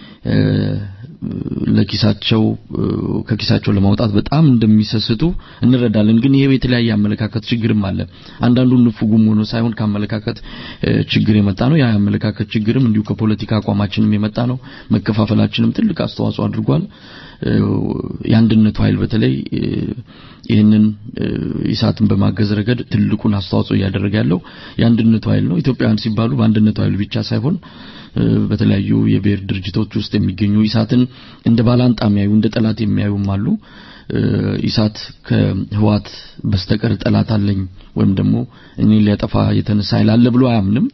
ለኪሳቸው ከኪሳቸው ለማውጣት በጣም እንደሚሰስቱ እንረዳለን። ግን ይሄ የተለያየ አመለካከት ችግርም አለ። አንዳንዱ ንፉጉም ሆኖ ሳይሆን ከአመለካከት ችግር የመጣ ነው። ያ አመለካከት ችግርም እንዲሁ ከፖለቲካ አቋማችንም የመጣ ነው። መከፋፈላችንም ትልቅ አስተዋጽኦ አድርጓል። የአንድነቱ ኃይል በተለይ ይህንን ኢሳትን በማገዝ ረገድ ትልቁን አስተዋጽኦ እያደረገ ያለው የአንድነቱ ኃይል ነው። ኢትዮጵያውያን ሲባሉ በአንድነቱ ኃይል ብቻ ሳይሆን በተለያዩ የብሔር ድርጅቶች ውስጥ የሚገኙ ኢሳትን እንደ ባላንጣ የሚያዩ እንደ ጠላት የሚያዩም አሉ። ኢሳት ከህዋት በስተቀር ጠላት አለኝ ወይም ደግሞ እኔን ሊያጠፋ የተነሳ ኃይል አለ ብሎ አያምንም።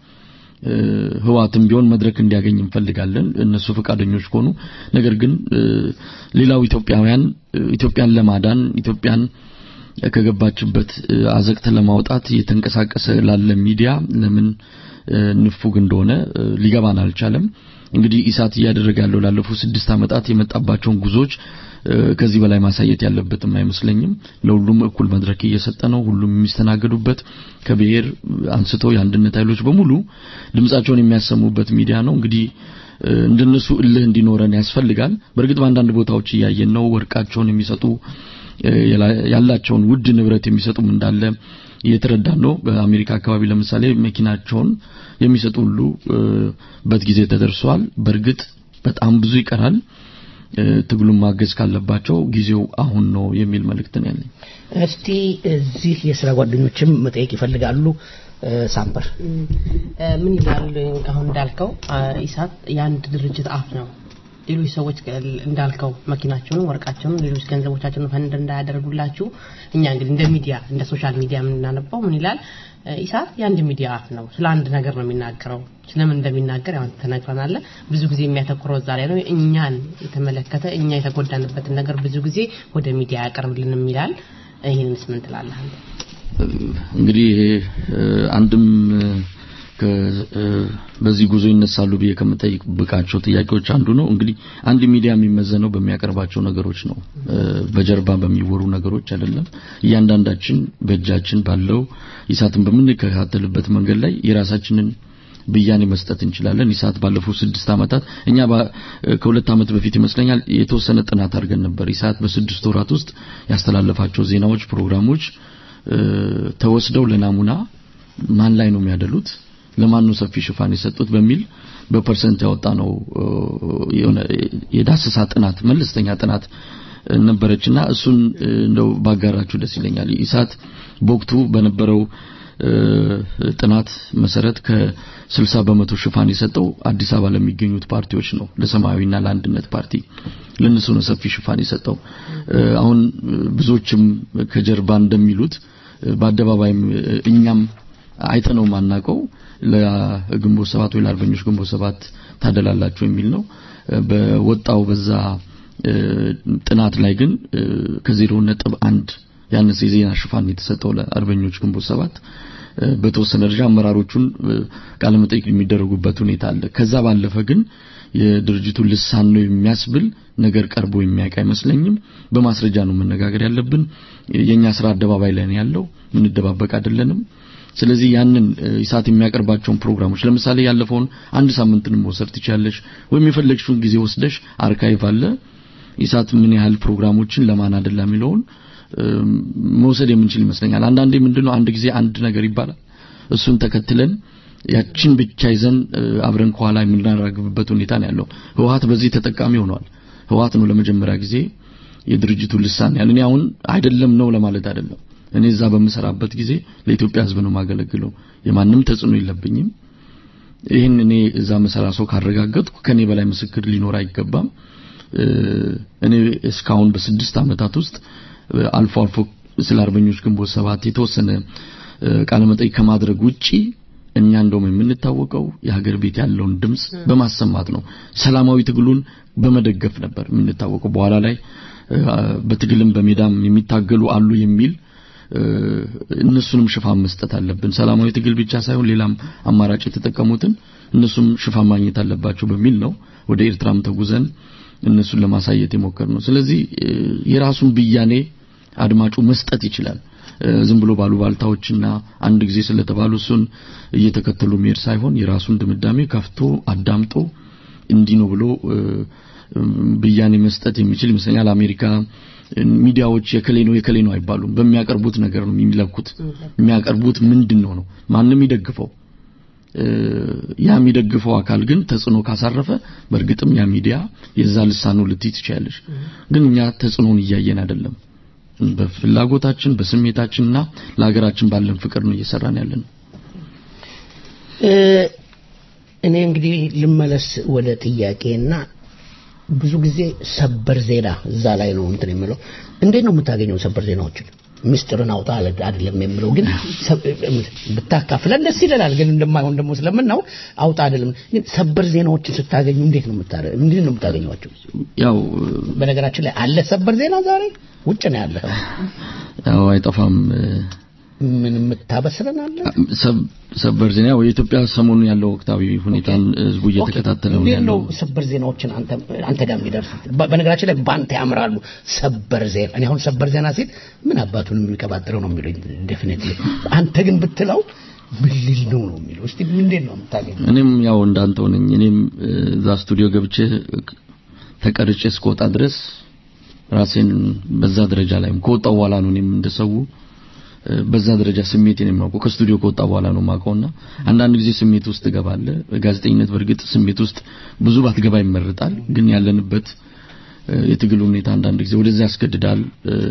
ህዋትም ቢሆን መድረክ እንዲያገኝ እንፈልጋለን እነሱ ፈቃደኞች ከሆኑ። ነገር ግን ሌላው ኢትዮጵያውያን ኢትዮጵያን ለማዳን ኢትዮጵያን ከገባችበት አዘቅት ለማውጣት እየተንቀሳቀሰ ላለ ሚዲያ ለምን ንፉግ እንደሆነ ሊገባን አልቻለም። እንግዲህ ኢሳት እያደረገ ያለው ላለፉት ስድስት ዓመታት የመጣባቸውን ጉዞዎች ከዚህ በላይ ማሳየት ያለበትም አይመስለኝም። ለሁሉም እኩል መድረክ እየሰጠ ነው። ሁሉም የሚስተናገዱበት ከብሔር አንስቶ የአንድነት ኃይሎች በሙሉ ድምጻቸውን የሚያሰሙበት ሚዲያ ነው። እንግዲህ እንደነሱ እልህ እንዲኖረን ያስፈልጋል። በእርግጥ በአንዳንድ ቦታዎች እያየን ነው። ወርቃቸውን የሚሰጡ ያላቸውን ውድ ንብረት የሚሰጡም እንዳለ እየተረዳን ነው። በአሜሪካ አካባቢ ለምሳሌ መኪናቸውን የሚሰጡ ሁሉ በት ጊዜ ተደርሷል። በእርግጥ በጣም ብዙ ይቀራል። ትግሉን ማገዝ ካለባቸው ጊዜው አሁን ነው የሚል መልእክት ነው ያለኝ። እስቲ እዚህ የስራ ጓደኞችም መጠየቅ ይፈልጋሉ። ሳምፐር ምን ይላል? አሁን እንዳልከው ኢሳት የአንድ ድርጅት አፍ ነው። ሌሎች ሰዎች እንዳልከው መኪናቸውን፣ ወርቃቸውን፣ ሌሎች ገንዘቦቻቸውን ፈንድ እንዳያደርጉላችሁ እኛ እንግዲህ እንደ ሚዲያ እንደ ሶሻል ሚዲያ የምናነባው ምን ይላል? ኢሳት የአንድ ሚዲያ አፍ ነው። ስለ አንድ ነገር ነው የሚናገረው። ስለምን እንደሚናገር ያው ተነግረናል። ብዙ ጊዜ የሚያተኩረው እዛ ላይ ነው። እኛን የተመለከተ እኛ የተጎዳንበትን ነገር ብዙ ጊዜ ወደ ሚዲያ ያቀርብልንም ይላል። ይህንንስ ምን ትላለህ? እንግዲህ አንድም በዚህ ጉዞ ይነሳሉ ብዬ ከምጠይቅባቸው ጥያቄዎች አንዱ ነው። እንግዲህ አንድ ሚዲያ የሚመዘነው በሚያቀርባቸው ነገሮች ነው፣ በጀርባ በሚወሩ ነገሮች አይደለም። እያንዳንዳችን በእጃችን ባለው ኢሳትን በምንከታተልበት መንገድ ላይ የራሳችንን ብያኔ መስጠት እንችላለን። ኢሳት ባለፉት ስድስት ዓመታት እኛ ከሁለት ዓመት በፊት ይመስለኛል የተወሰነ ጥናት አድርገን ነበር። ኢሳት በስድስት ወራት ውስጥ ያስተላለፋቸው ዜናዎች፣ ፕሮግራሞች ተወስደው ለናሙና ማን ላይ ነው የሚያደሉት ለማን ነው ሰፊ ሽፋን የሰጡት በሚል በፐርሰንት ያወጣ ነው የሆነ የዳሰሳ ጥናት መለስተኛ ጥናት ነበረችና እሱን እንደው ባጋራችሁ ደስ ይለኛል። ኢሳት በወቅቱ በነበረው ጥናት መሰረት ከ60 በመቶ ሽፋን የሰጠው አዲስ አበባ ለሚገኙት ፓርቲዎች ነው፣ ለሰማያዊና ለአንድነት ፓርቲ ለነሱ ነው ሰፊ ሽፋን የሰጠው። አሁን ብዙዎችም ከጀርባ እንደሚሉት በአደባባይም እኛም አይተነው ማናቀው ለግንቦት ሰባት ወይ ለአርበኞች ግንቦት ሰባት ታደላላችሁ የሚል ነው። በወጣው በዛ ጥናት ላይ ግን ከዜሮ ነጥብ አንድ ያነሰ የዜና ሽፋን የተሰጠው ለአርበኞች ግንቦት ሰባት በተወሰነ ደረጃ አመራሮቹን ቃለ መጠይቅ የሚደረጉበት ሁኔታ አለ። ከዛ ባለፈ ግን የድርጅቱ ልሳን ነው የሚያስብል ነገር ቀርቦ የሚያውቅ አይመስለኝም። በማስረጃ ነው መነጋገር ያለብን። የኛ ስራ አደባባይ ላይ ነው ያለው፣ ምንደባበቅ አይደለንም። ስለዚህ ያንን ኢሳት የሚያቀርባቸውን ፕሮግራሞች ለምሳሌ ያለፈውን አንድ ሳምንትን መውሰድ ትችላለሽ፣ ወይም የፈለግሽውን ጊዜ ወስደሽ አርካይቭ አለ ኢሳት ምን ያህል ፕሮግራሞችን ለማን አደላ የሚለውን መውሰድ የምንችል ይመስለኛል። አንዳንዴ ምንድነው አንድ ጊዜ አንድ ነገር ይባላል፣ እሱን ተከትለን ያችን ብቻ ይዘን አብረን ከኋላ የምናራግብበት ሁኔታ ነው ያለው። ህወሀት በዚህ ተጠቃሚ ሆኗል። ህወሀት ነው ለመጀመሪያ ጊዜ የድርጅቱ ልሳን ያለ እኔ አሁን አይደለም ነው ለማለት አይደለም። እኔ እዛ በምሰራበት ጊዜ ለኢትዮጵያ ህዝብ ነው ማገለግለው። የማንም ተጽዕኖ የለብኝም። ይህን እኔ እዛ መሰራ ሰው ካረጋገጥኩ ከኔ በላይ ምስክር ሊኖር አይገባም። እኔ እስካሁን በስድስት ዓመታት ውስጥ አልፎ አልፎ ስለ አርበኞች ግንቦት ሰባት የተወሰነ ቃለ መጠይቅ ከማድረግ ውጪ እኛ እንደውም የምንታወቀው የሀገር ቤት ያለውን ድምጽ በማሰማት ነው። ሰላማዊ ትግሉን በመደገፍ ነበር የምንታወቀው። በኋላ ላይ በትግልም በሜዳም የሚታገሉ አሉ የሚል እነሱንም ሽፋን መስጠት አለብን። ሰላማዊ ትግል ብቻ ሳይሆን ሌላም አማራጭ የተጠቀሙትን እነሱም ሽፋን ማግኘት አለባቸው በሚል ነው ወደ ኤርትራም ተጉዘን እነሱን ለማሳየት የሞከር ነው። ስለዚህ የራሱን ብያኔ አድማጩ መስጠት ይችላል። ዝም ብሎ ባሉባልታዎችና አንድ ጊዜ ስለተባሉ እሱን እየተከተሉ መሄድ ሳይሆን የራሱን ድምዳሜ ከፍቶ አዳምጦ እንዲህ ነው ብሎ ብያኔ መስጠት የሚችል ይመስለኛል። አሜሪካ ሚዲያዎች የከሌ ነው የከሌ ነው አይባሉም። በሚያቀርቡት ነገር ነው የሚለኩት። የሚያቀርቡት ምንድን ነው ነው ማንም ይደግፈው ያ የሚደግፈው አካል ግን ተጽዕኖ ካሳረፈ በእርግጥም ያ ሚዲያ የዛ ልሳኑ ልትይ ትችያለሽ። ግን እኛ ተጽዕኖን እያየን አይደለም። በፍላጎታችን በስሜታችንና ለሀገራችን ባለን ፍቅር ነው እየሰራን ያለን። እኔ እንግዲህ ልመለስ ወደ ጥያቄና ብዙ ጊዜ ሰበር ዜና እዛ ላይ ነው እንትን የምለው። እንዴት ነው የምታገኘው ሰበር ዜናዎችን? ምስጢርን አውጣ አይደለም የምለው ግን ብታካፍለን ደስ ይለናል። ግን እንደማይሆን ደግሞ ስለምናውቅ አውጣ አይደለም። ግን ሰበር ዜናዎችን ስታገኙ እንዴት ነው የምታረ እንዴት ነው የምታገኟቸው? ያው በነገራችን ላይ አለ ሰበር ዜና ዛሬ ውጭ ነው ያለ። ያው አይጠፋም። ምን የምታበስረን አለ? ሰበር ዜና የኢትዮጵያ ሰሞኑን ያለው ወቅታዊ ሁኔታን ህዝቡ እየተከታተለ ነው ያለው። ሰበር ዜናዎችን አንተ አንተ ጋር የሚደርሱ በነገራችን ላይ ባንተ ያምራሉ። ሰበር ዜና እኔ አሁን ሰበር ዜና ሲል ምን አባቱን የሚቀባጥረው ነው የሚሉኝ ዴፊኒትሊ። አንተ ግን ብትለው ምን ሊል ነው ነው የሚለው። እስቲ እንዴት ነው የምታገኘው? እኔም ያው እንዳንተው ነኝ። እኔም እዛ ስቱዲዮ ገብቼ ተቀርጬ እስከወጣ ድረስ ራሴን በዛ ደረጃ ላይም ከወጣው በኋላ ነው እኔም እንደሰው በዛ ደረጃ ስሜቴን የማውቀው ከስቱዲዮ ከወጣ በኋላ ነው የማውቀውና አንዳንድ ጊዜ ስሜት ውስጥ እገባለሁ። ጋዜጠኝነት በእርግጥ ስሜት ውስጥ ብዙ ባትገባ ይመረጣል። ግን ያለንበት የትግል ሁኔታ አንዳንድ ጊዜ ወደዛ ያስገድዳል።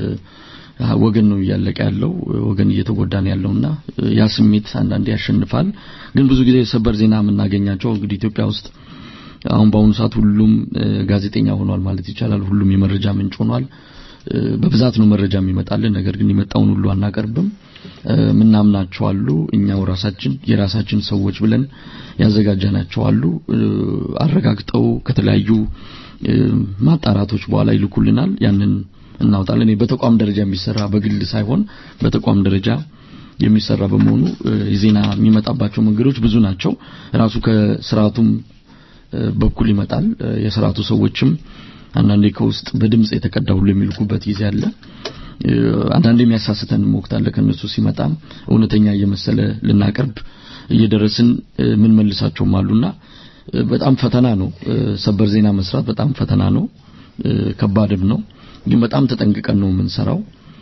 ወገን ነው እያለቀ ያለው፣ ወገን እየተጎዳ ነው ያለውና ያ ስሜት አንዳንዴ ያሸንፋል። ግን ብዙ ጊዜ ሰበር ዜና የምናገኛቸው እንግዲህ ኢትዮጵያ ውስጥ አሁን በአሁኑ ሰዓት ሁሉም ጋዜጠኛ ሆኗል ማለት ይቻላል። ሁሉም የመረጃ ምንጭ ሆኗል። በብዛት ነው መረጃ የሚመጣልን። ነገር ግን የመጣውን ሁሉ አናቀርብም። ምናምናቸው አሉ። እኛው ራሳችን የራሳችን ሰዎች ብለን ያዘጋጀናቸው አሉ። አረጋግጠው ከተለያዩ ማጣራቶች በኋላ ይልኩልናል። ያንን እናውጣለን። እኔ በተቋም ደረጃ የሚሰራ በግል ሳይሆን በተቋም ደረጃ የሚሰራ በመሆኑ የዜና የሚመጣባቸው መንገዶች ብዙ ናቸው። ራሱ ከስርዓቱም በኩል ይመጣል። የስርዓቱ ሰዎችም አንዳንዴ ከውስጥ በድምጽ የተቀዳ ሁሉ የሚልኩበት ጊዜ አለ። አንዳንዴ የሚያሳስተን ወቅት አለ። ከነሱ ሲመጣም እውነተኛ እየመሰለ ልናቀርብ እየደረስን ምን መልሳቸውም አሉና በጣም ፈተና ነው። ሰበር ዜና መስራት በጣም ፈተና ነው፣ ከባድም ነው። ግን በጣም ተጠንቅቀን ነው የምንሰራው።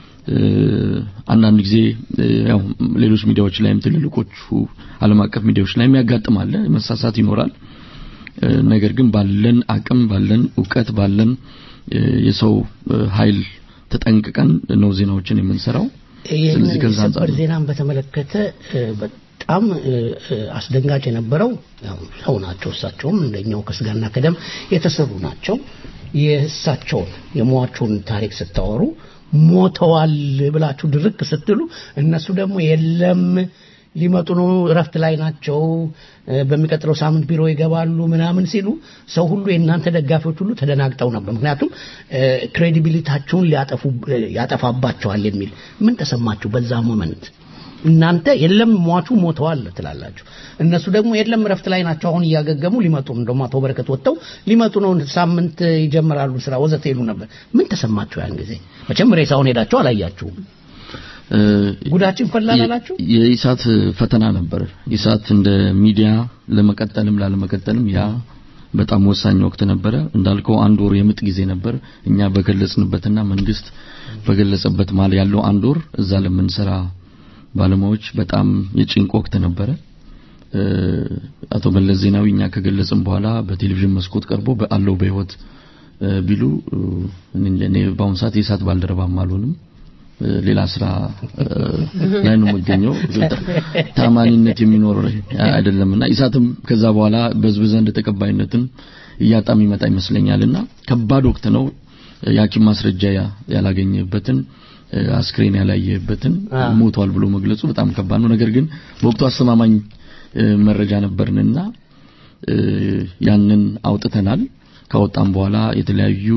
አንዳንድ ጊዜ ያው ሌሎች ሚዲያዎች ላይም ትልልቆቹ ዓለም አቀፍ ሚዲያዎች ላይም ያጋጥማል፣ መሳሳት ይኖራል። ነገር ግን ባለን አቅም ባለን እውቀት ባለን የሰው ኃይል ተጠንቅቀን ነው ዜናዎችን የምንሰራው። ስለዚህ ከዛ አንጻር የሰበር ዜናን በተመለከተ በጣም አስደንጋጭ የነበረው ያው ሰው ናቸው። እሳቸውም እንደኛው ከስጋና ከደም የተሰሩ ናቸው። የእሳቸውን የሟቹን ታሪክ ስታወሩ ሞተዋል ብላችሁ ድርቅ ስትሉ እነሱ ደግሞ የለም ሊመጡ ነው፣ እረፍት ላይ ናቸው፣ በሚቀጥለው ሳምንት ቢሮ ይገባሉ ምናምን ሲሉ ሰው ሁሉ የእናንተ ደጋፊዎች ሁሉ ተደናግጠው ነበር። ምክንያቱም ክሬዲቢሊታችሁን ሊያጠፉ ያጠፋባቸዋል የሚል ምን ተሰማችሁ በዛ ሞመንት? እናንተ የለም ሟቹ ሞተዋል ትላላችሁ፣ እነሱ ደግሞ የለም እረፍት ላይ ናቸው፣ አሁን እያገገሙ ሊመጡ ነው፣ እንደውም አቶ በረከት ወጥተው ሊመጡ ነው፣ ሳምንት ይጀምራሉ ስራ ወዘተ ይሉ ነበር። ምን ተሰማችሁ ያን ጊዜ? መቼም ሬሳውን ሄዳችሁ አላያችሁም። ጉዳችን ፈላል አላችሁ። የኢሳት ፈተና ነበር። ኢሳት እንደ ሚዲያ ለመቀጠልም ላለመቀጠልም ያ በጣም ወሳኝ ወቅት ነበረ። እንዳልከው አንድ ወር የምጥ ጊዜ ነበር። እኛ በገለጽንበትና መንግስት በገለጸበት ማል ያለው አንድ ወር እዛ ለምንሰራ ባለሙያዎች በጣም የጭንቅ ወቅት ነበረ። አቶ መለስ ዜናዊ እኛ ከገለጽን በኋላ በቴሌቪዥን መስኮት ቀርቦ በአለው በህይወት ቢሉ እኔ በአሁኑ ሰዓት የኢሳት ባልደረባም አልሆንም። ሌላ ስራ ላይ ነው የምገኘው። ታማኒነት የሚኖር አይደለምና ኢሳትም ከዛ በኋላ በህዝብ ዘንድ ተቀባይነትን እያጣ የሚመጣ ይመስለኛልና ከባድ ወቅት ነው። የሐኪም ማስረጃ ያላገኘበትን አስክሬን ያላየበትን ሞቷል ብሎ መግለጹ በጣም ከባድ ነው። ነገር ግን በወቅቱ አስተማማኝ መረጃ ነበርንና ያንን አውጥተናል። ካወጣም በኋላ የተለያዩ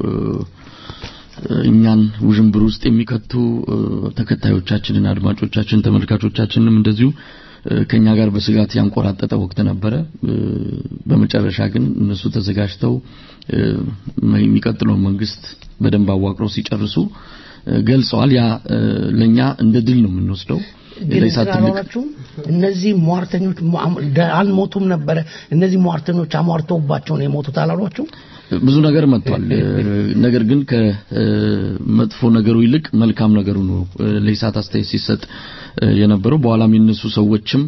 እኛን ውዥንብር ውስጥ የሚከቱ ተከታዮቻችንን፣ አድማጮቻችን፣ ተመልካቾቻችንንም እንደዚሁ ከኛ ጋር በስጋት ያንቆራጠጠ ወቅት ነበረ። በመጨረሻ ግን እነሱ ተዘጋጅተው የሚቀጥለው መንግስት በደንብ አዋቅረው ሲጨርሱ ገልጸዋል። ያ ለኛ እንደ ድል ነው የምንወስደው። ግን አላሏችሁም? እነዚህ ሟርተኞች አልሞቱም ነበረ። እነዚህ ሟርተኞች አሟርተውባቸው ነው የሞቱት አላሏችሁም? ብዙ ነገር መጥቷል። ነገር ግን ከመጥፎ ነገሩ ይልቅ መልካም ነገሩ ነው ለኢሳት አስተያየት ሲሰጥ የነበረው። በኋላም የነሱ ሰዎችም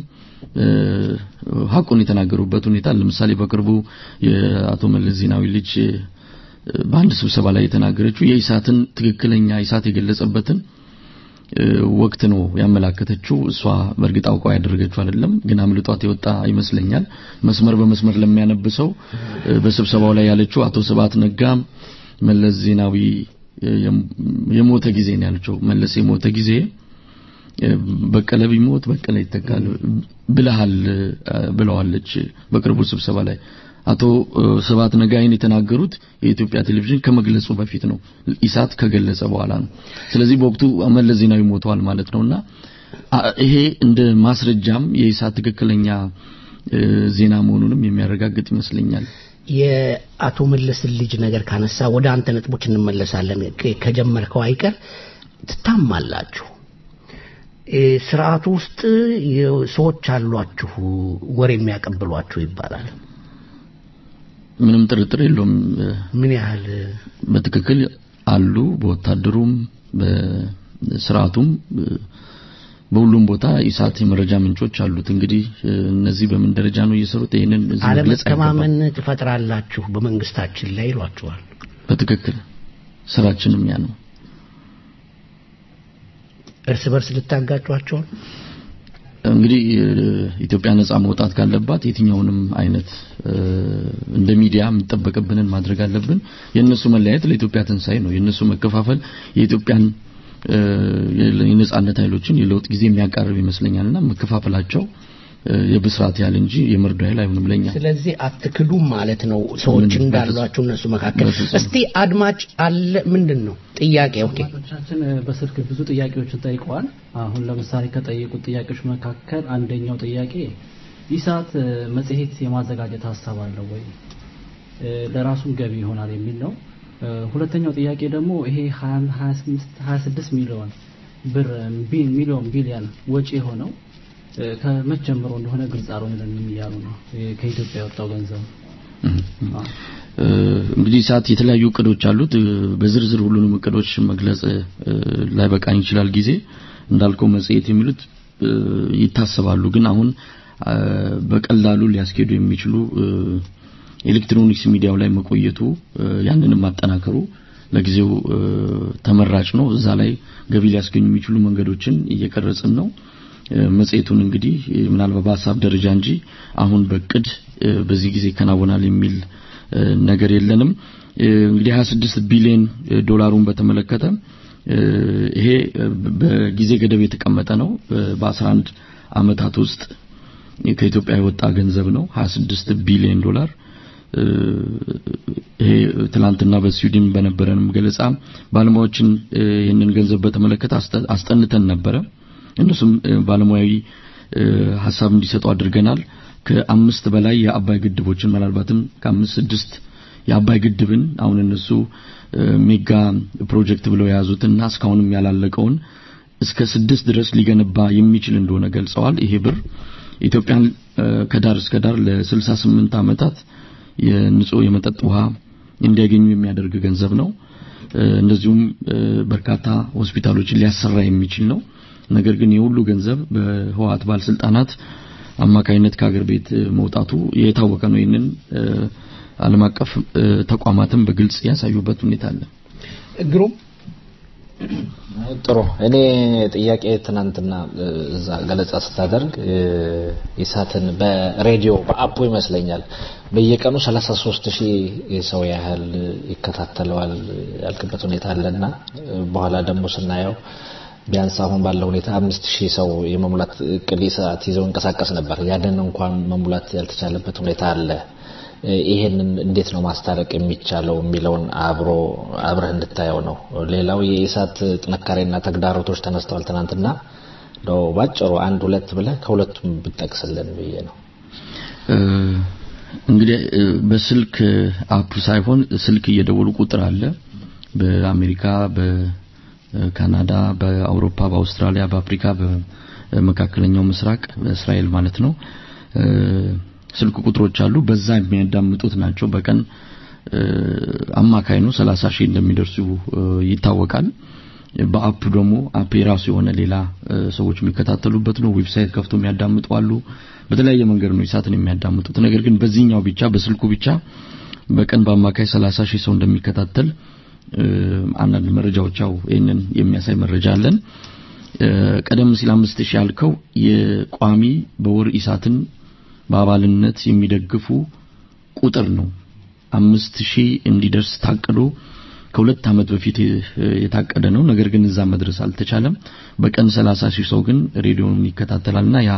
ሀቁን የተናገሩበት ሁኔታ ለምሳሌ በቅርቡ የአቶ መለስ ዜናዊ ልጅ በአንድ ስብሰባ ላይ የተናገረችው የኢሳትን ትክክለኛ ኢሳት የገለጸበትን ወቅት ነው ያመላከተችው። እሷ በእርግጥ አውቀው ያደረገችው አይደለም፣ ግን አምልጧት የወጣ ይመስለኛል። መስመር በመስመር ለሚያነብሰው በስብሰባው ላይ ያለችው አቶ ስብሐት ነጋ መለስ ዜናዊ የሞተ ጊዜ ነው ያለችው። መለስ የሞተ ጊዜ በቀለ ቢሞት በቀለ ይተካል ብለሃል ብለዋለች በቅርቡ ስብሰባ ላይ አቶ ስብሐት ነጋይን የተናገሩት የኢትዮጵያ ቴሌቪዥን ከመግለጹ በፊት ነው፣ ኢሳት ከገለጸ በኋላ ነው። ስለዚህ በወቅቱ መለስ ዜናዊ ሞተዋል ማለት ነውና ይሄ እንደ ማስረጃም የኢሳት ትክክለኛ ዜና መሆኑንም የሚያረጋግጥ ይመስለኛል። የአቶ መለስን ልጅ ነገር ካነሳ ወደ አንተ ነጥቦች እንመለሳለን። ከጀመርከው አይቀር ትታማላችሁ። ስርዓቱ ውስጥ ሰዎች አሏችሁ ወሬ የሚያቀብሏችሁ ይባላል። ምንም ጥርጥር የለውም። ምን ያህል በትክክል አሉ። በወታደሩም በስርዓቱም በሁሉም ቦታ ኢሳት የመረጃ ምንጮች አሉት። እንግዲህ እነዚህ በምን ደረጃ ነው እየሰሩት? ይሄንን እዚህ መግለጽ አለመተማመን ትፈጥራላችሁ በመንግስታችን ላይ ይሏቸዋል። በትክክል ስራችንም ያ ነው። እርስ በርስ ልታጋጯቸው እንግዲህ ኢትዮጵያ ነጻ መውጣት ካለባት የትኛውንም አይነት እንደ ሚዲያ የሚጠበቅብንን ማድረግ አለብን። የእነሱ መለያየት ለኢትዮጵያ ትንሣኤ ነው። የእነሱ መከፋፈል የኢትዮጵያን የነጻነት ኃይሎችን የለውጥ ጊዜ የሚያቃርብ ይመስለኛልና መከፋፈላቸው የብስራት ያህል እንጂ የመርዶ ያህል አይሆንም ለኛ። ስለዚህ አትክዱም ማለት ነው ሰዎች እንዳሏችሁ እነሱ መካከል። እስቲ አድማጭ አለ ምንድን ነው ጥያቄ? ኦኬ አድማጮቻችን በስልክ ብዙ ጥያቄዎችን ጠይቀዋል። አሁን ለምሳሌ ከጠየቁት ጥያቄዎች መካከል አንደኛው ጥያቄ ኢሳት መጽሔት የማዘጋጀት ሀሳብ አለው ወይ ለራሱም ገቢ ይሆናል የሚል ነው። ሁለተኛው ጥያቄ ደግሞ ይሄ 26 ሚሊዮን ብር ሚሊዮን ቢሊዮን ወጪ የሆነው ከመቼ ጀምሮ እንደሆነ ግልጽ አልሆነልንም እያሉ ነው። ከኢትዮጵያ የወጣው ገንዘብ እንግዲህ ሰዓት የተለያዩ እቅዶች አሉት። በዝርዝር ሁሉንም እቅዶች መግለጽ ላይ በቃኝ ይችላል ጊዜ እንዳልከው መጽሔት የሚሉት ይታሰባሉ። ግን አሁን በቀላሉ ሊያስኬዱ የሚችሉ ኤሌክትሮኒክስ ሚዲያው ላይ መቆየቱ ያንንም ማጠናከሩ ለጊዜው ተመራጭ ነው። እዛ ላይ ገቢ ሊያስገኙ የሚችሉ መንገዶችን እየቀረጽን ነው። መጽሔቱን እንግዲህ ምናልባት በሀሳብ ደረጃ እንጂ አሁን በቅድ በዚህ ጊዜ ይከናወናል የሚል ነገር የለንም። እንግዲህ 26 ቢሊዮን ዶላሩን በተመለከተ ይሄ በጊዜ ገደብ የተቀመጠ ነው። በ11 አመታት ውስጥ ከኢትዮጵያ የወጣ ገንዘብ ነው 26 ቢሊዮን ዶላር። ይሄ ትላንትና በስዊድን በነበረንም ገለጻ ባለሙያዎችን ይህንን ገንዘብ በተመለከተ አስጠንተን ነበረ። እነሱም ባለሙያዊ ሀሳብ እንዲሰጡ አድርገናል። ከአምስት በላይ የአባይ ግድቦችን ምናልባትም ከአምስት ስድስት የአባይ ግድብን አሁን እነሱ ሜጋ ፕሮጀክት ብለው የያዙትና እስካሁንም ያላለቀውን እስከ ስድስት ድረስ ሊገነባ የሚችል እንደሆነ ገልጸዋል። ይሄ ብር ኢትዮጵያን ከዳር እስከ ዳር ለ68 ዓመታት የንጹህ የመጠጥ ውሃ እንዲያገኙ የሚያደርግ ገንዘብ ነው። እንደዚሁም በርካታ ሆስፒታሎችን ሊያሰራ የሚችል ነው። ነገር ግን የሁሉ ገንዘብ በህወሓት ባለስልጣናት አማካይነት ከሀገር ቤት መውጣቱ የታወቀ ነው። ይህንን ዓለም አቀፍ ተቋማትም በግልጽ ያሳዩበት ሁኔታ አለ። ግሩም ጥሩ። እኔ ጥያቄ ትናንትና እዛ ገለጻ ስታደርግ ኢሳትን በሬዲዮ በአፑ ይመስለኛል በየቀኑ 33 ሺህ ሰው ያህል ይከታተለዋል ያልክበት ሁኔታ አለና በኋላ ደግሞ ስናየው ቢያንስ አሁን ባለው ሁኔታ አምስት ሺህ ሰው የመሙላት እቅድ ሰዓት ይዘው እንቀሳቀስ ነበር። ያንን እንኳን መሙላት ያልተቻለበት ሁኔታ አለ። ይሄንን እንዴት ነው ማስታረቅ የሚቻለው የሚለውን አብሮ አብረህ እንድታየው ነው። ሌላው የኢሳት ጥንካሬና ተግዳሮቶች ተነስተዋል ትናንትና። እንደው ባጭሩ አንድ ሁለት ብለህ ከሁለቱም ብጠቅስልን ብዬ ነው። እንግዲህ በስልክ አፕ ሳይሆን ስልክ እየደወሉ ቁጥር አለ በአሜሪካ በካናዳ በአውሮፓ በአውስትራሊያ በአፍሪካ በመካከለኛው ምስራቅ በእስራኤል ማለት ነው ስልክ ቁጥሮች አሉ በዛ የሚያዳምጡት ናቸው በቀን አማካይ ነው 30 ሺህ እንደሚደርሱ ይታወቃል በአፕ ደግሞ አፕ የራሱ የሆነ ሌላ ሰዎች የሚከታተሉበት ነው ዌብሳይት ከፍቶ የሚያዳምጡ አሉ በተለያየ መንገድ ነው ኢሳትን የሚያዳምጡት ነገር ግን በዚህኛው ብቻ በስልኩ ብቻ በቀን በአማካይ 30 ሺህ ሰው እንደሚከታተል አንዳንድ መረጃዎች ያው ይህንን የሚያሳይ መረጃ አለን ቀደም ሲል አምስት ሺህ ያልከው የቋሚ በወር ኢሳትን በአባልነት የሚደግፉ ቁጥር ነው አምስት ሺህ እንዲደርስ ታቅዶ ከሁለት ዓመት በፊት የታቀደ ነው ነገር ግን እዛ መድረስ አልተቻለም በቀን 30 ሺህ ሰው ግን ሬዲዮን ይከታተላልና ያ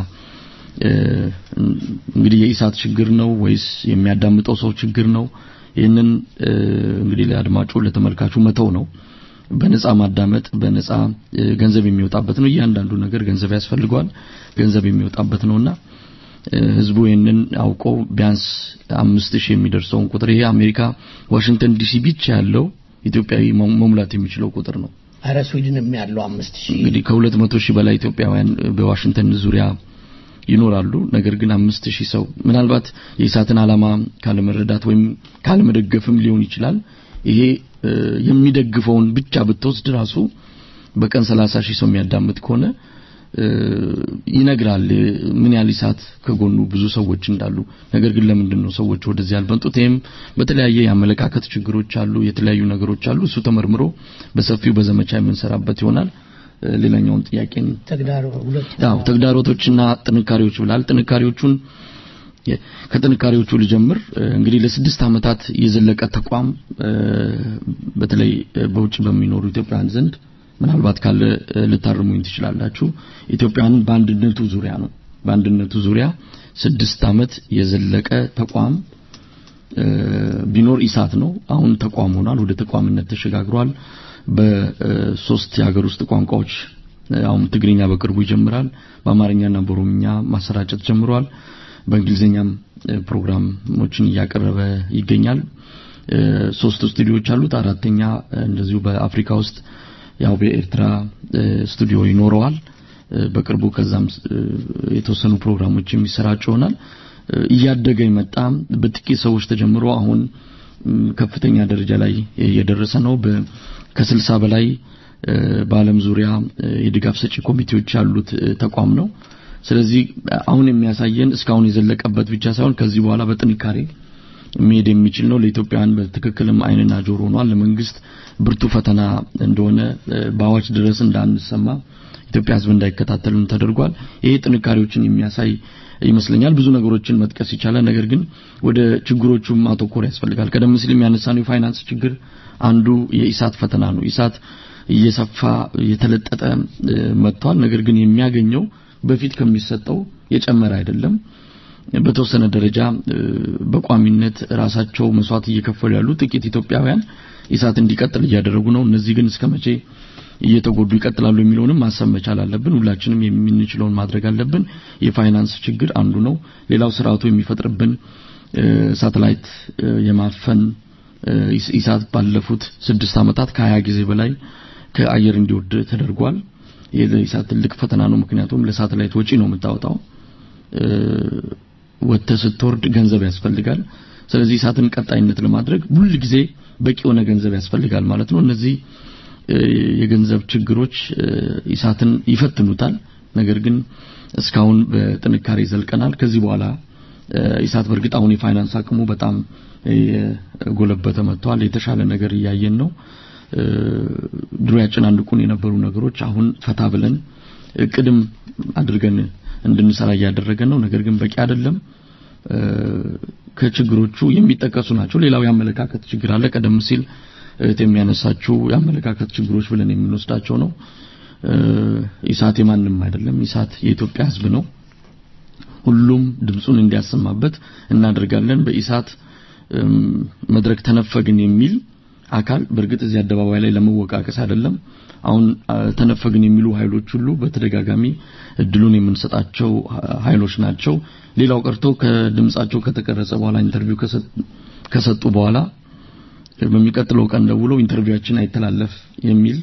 እንግዲህ የኢሳት ችግር ነው ወይስ የሚያዳምጠው ሰው ችግር ነው ይህንን እንግዲህ ለአድማጩ ለተመልካቹ መተው ነው በነፃ ማዳመጥ በነፃ ገንዘብ የሚወጣበት ነው እያንዳንዱ ነገር ገንዘብ ያስፈልገዋል ገንዘብ የሚወጣበት ነውና ህዝቡ ይህንን አውቆ ቢያንስ አምስት ሺህ የሚደርሰውን ቁጥር ይሄ አሜሪካ ዋሽንግተን ዲሲ ብቻ ያለው ኢትዮጵያዊ መሙላት የሚችለው ቁጥር ነው አረ ስዊድንም ያለው አምስት ሺህ እንግዲህ ከሁለት መቶ ሺህ በላይ ኢትዮጵያውያን በዋሽንግተን ዙሪያ ይኖራሉ ነገር ግን አምስት ሺህ ሰው ምናልባት የኢሳትን ዓላማ ካለመረዳት ወይም ካለመደገፍም ሊሆን ይችላል ይሄ የሚደግፈውን ብቻ ብትወስድ ራሱ በቀን 30 ሺህ ሰው የሚያዳምጥ ከሆነ ይነግራል ምን ያህል ኢሳት ከጎኑ ብዙ ሰዎች እንዳሉ ነገር ግን ለምንድን ነው ሰዎች ወደዚህ ያልመጡት ይህም በተለያየ የአመለካከት ችግሮች አሉ የተለያዩ ነገሮች አሉ እሱ ተመርምሮ በሰፊው በዘመቻ የምንሰራበት ይሆናል ሌላኛውን ጥያቄን ተግዳሮቶችና ጥንካሬዎች ብላል ጥንካሬዎቹን ከጥንካሬዎቹ ልጀምር እንግዲህ ለስድስት ዓመታት የዘለቀ ተቋም በተለይ በውጭ በሚኖሩ ኢትዮጵያውያን ዘንድ ምናልባት ካለ ልታርሙኝ ትችላላችሁ ኢትዮጵያውያንን በአንድነቱ ዙሪያ ነው በአንድነቱ ዙሪያ ስድስት ዓመት የዘለቀ ተቋም ቢኖር ኢሳት ነው አሁን ተቋም ሆኗል ወደ ተቋምነት ተሸጋግሯል በሶስት የሀገር ውስጥ ቋንቋዎች አሁን ትግርኛ በቅርቡ ይጀምራል በአማርኛና በኦሮምኛ ማሰራጨት ጀምሯል በእንግሊዝኛም ፕሮግራሞችን እያቀረበ ይገኛል ሶስት ስቱዲዮዎች አሉት አራተኛ እንደዚሁ በአፍሪካ ውስጥ ያው በኤርትራ ስቱዲዮ ይኖረዋል በቅርቡ ከዛም የተወሰኑ ፕሮግራሞች የሚሰራጩ ይሆናል እያደገ የመጣ በጥቂት ሰዎች ተጀምሮ አሁን ከፍተኛ ደረጃ ላይ እየደረሰ ነው ከስልሳ በላይ በአለም ዙሪያ የድጋፍ ሰጪ ኮሚቴዎች ያሉት ተቋም ነው ስለዚህ አሁን የሚያሳየን እስካሁን የዘለቀበት ብቻ ሳይሆን ከዚህ በኋላ በጥንካሬ መሄድ የሚችል ነው። ለኢትዮጵያውያን በትክክልም አይንና ጆሮ ሆኗል። ለመንግስት ብርቱ ፈተና እንደሆነ በአዋጅ ድረስ እንዳንሰማ ኢትዮጵያ ሕዝብ እንዳይከታተልን ተደርጓል። ይሄ ጥንካሬዎችን የሚያሳይ ይመስለኛል። ብዙ ነገሮችን መጥቀስ ይቻላል። ነገር ግን ወደ ችግሮቹም ማተኮር ያስፈልጋል። ቀደም ሲል የሚያነሳነው የፋይናንስ ችግር አንዱ የኢሳት ፈተና ነው። ኢሳት እየሰፋ የተለጠጠ መጥቷል። ነገር ግን የሚያገኘው በፊት ከሚሰጠው የጨመረ አይደለም። በተወሰነ ደረጃ በቋሚነት ራሳቸው መስዋዕት እየከፈሉ ያሉ ጥቂት ኢትዮጵያውያን ኢሳት እንዲቀጥል እያደረጉ ነው። እነዚህ ግን እስከ መቼ እየተጎዱ ይቀጥላሉ የሚለውንም ማሰብ መቻል አለብን። ሁላችንም የምንችለውን ማድረግ አለብን። የፋይናንስ ችግር አንዱ ነው። ሌላው ስርዓቱ የሚፈጥርብን ሳተላይት የማፈን ኢሳት ባለፉት ስድስት ዓመታት ከሀያ ጊዜ በላይ ከአየር እንዲወርድ ተደርጓል። ይህ ለኢሳት ትልቅ ፈተና ነው። ምክንያቱም ለሳተላይት ወጪ ነው የምታወጣው። ወጥተህ ስትወርድ ገንዘብ ያስፈልጋል። ስለዚህ ኢሳትን ቀጣይነት ለማድረግ ሁል ጊዜ በቂ የሆነ ገንዘብ ያስፈልጋል ማለት ነው። እነዚህ የገንዘብ ችግሮች ኢሳትን ይፈትኑታል። ነገር ግን እስካሁን በጥንካሬ ዘልቀናል። ከዚህ በኋላ ኢሳት በእርግጥ አሁን የፋይናንስ አቅሙ በጣም ጎለበተ መጥቷል። የተሻለ ነገር እያየን ነው። ድሮ ያጨናንቁን የነበሩ ነገሮች አሁን ፈታ ብለን እቅድም አድርገን እንድንሰራ እያደረገን ነው። ነገር ግን በቂ አይደለም። ከችግሮቹ የሚጠቀሱ ናቸው። ሌላው የአመለካከት ችግር አለ። ቀደም ሲል እህት የሚያነሳችው የአመለካከት ችግሮች ብለን የምንወስዳቸው ነው። ኢሳት የማንም አይደለም። ኢሳት የኢትዮጵያ ሕዝብ ነው። ሁሉም ድምፁን እንዲያሰማበት እናደርጋለን። በኢሳት መድረክ ተነፈግን የሚል አካል በእርግጥ እዚህ አደባባይ ላይ ለመወቃቀስ አይደለም። አሁን ተነፈግን የሚሉ ኃይሎች ሁሉ በተደጋጋሚ እድሉን የምንሰጣቸው ኃይሎች ናቸው። ሌላው ቀርቶ ከድምጻቸው ከተቀረጸ በኋላ ኢንተርቪው ከሰጡ በኋላ በሚቀጥለው ቀን ደውለው ኢንተርቪዋችን አይተላለፍ የሚል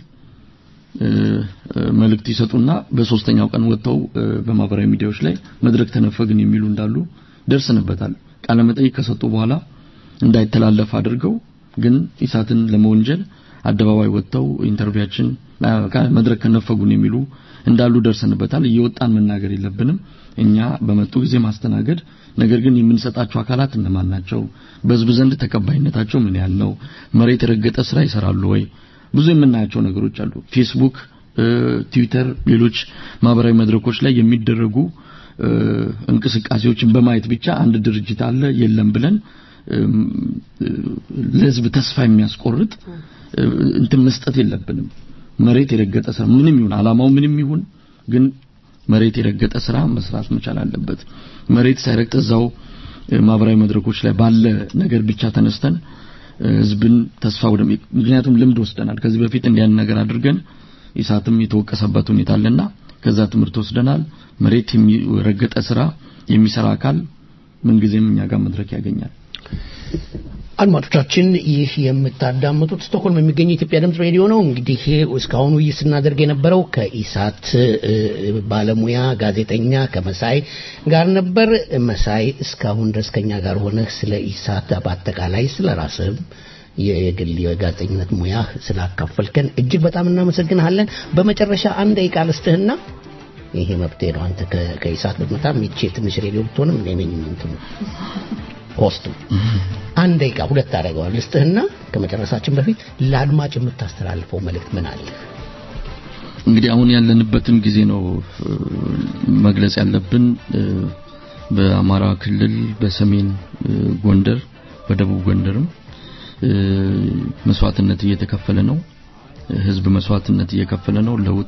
መልእክት ይሰጡና በሶስተኛው ቀን ወጥተው በማህበራዊ ሚዲያዎች ላይ መድረክ ተነፈግን የሚሉ እንዳሉ ደርስንበታል። ቃለ መጠይቅ ከሰጡ በኋላ እንዳይተላለፍ አድርገው ግን ኢሳትን ለመወንጀል አደባባይ ወጥተው ኢንተርቪዋችን መድረክ ከነፈጉን የሚሉ እንዳሉ ደርሰንበታል። እየወጣን መናገር የለብንም እኛ በመጡ ጊዜ ማስተናገድ። ነገር ግን የምንሰጣቸው አካላት እነማን ናቸው? በህዝብ ዘንድ ተቀባይነታቸው ምን ያህል ነው? መሬት የረገጠ ስራ ይሰራሉ ወይ? ብዙ የምናያቸው ነገሮች አሉ። ፌስቡክ፣ ትዊተር፣ ሌሎች ማህበራዊ መድረኮች ላይ የሚደረጉ እንቅስቃሴዎችን በማየት ብቻ አንድ ድርጅት አለ የለም ብለን ለህዝብ ተስፋ የሚያስቆርጥ እንትን መስጠት የለብንም። መሬት የረገጠ ስራ ምንም ይሁን አላማው ምንም ይሁን ግን መሬት የረገጠ ስራ መስራት መቻል አለበት። መሬት ሳይረግጥ እዛው ማህበራዊ መድረኮች ላይ ባለ ነገር ብቻ ተነስተን ህዝብን ተስፋ ወደ ምክንያቱም ልምድ ወስደናል። ከዚህ በፊት እንዲያን ነገር አድርገን ኢሳትም የተወቀሰበት ሁኔታ አለና ከዛ ትምህርት ወስደናል። መሬት የሚረገጠ ስራ የሚሰራ አካል ምንጊዜም እኛ ጋር መድረክ ያገኛል። አድማጮቻችን ይህ የምታዳምጡት ስቶክሆልም የሚገኘው የኢትዮጵያ ድምጽ ሬዲዮ ነው። እንግዲህ እስካሁን ውይይት ስናደርግ የነበረው ከኢሳት ባለሙያ ጋዜጠኛ ከመሳይ ጋር ነበር። መሳይ እስካሁን ድረስ ከኛ ጋር ሆነህ ስለ ኢሳት በአጠቃላይ ስለ ራስህም የግል የጋዜጠኝነት ሙያ ስላካፈልከን እጅግ በጣም እናመሰግንሃለን። በመጨረሻ አንድ ደቂቃ ልስጥህና ይሄ መብቴ ነው። አንተ ከኢሳት ብትመጣም ይቼ ትንሽ ሬዲዮ ብትሆንም እኔ ነኝ እንትኑ ሆስቱ አንድ ደቂቃ ሁለት አደረገዋል ልስጥህና ከመጨረሳችን በፊት ለአድማጭ የምታስተላልፈው መልእክት ምን አለ? እንግዲህ አሁን ያለንበትን ጊዜ ነው መግለጽ ያለብን። በአማራ ክልል በሰሜን ጎንደር፣ በደቡብ ጎንደርም መስዋዕትነት እየተከፈለ ነው። ህዝብ መስዋዕትነት እየከፈለ ነው። ለውጥ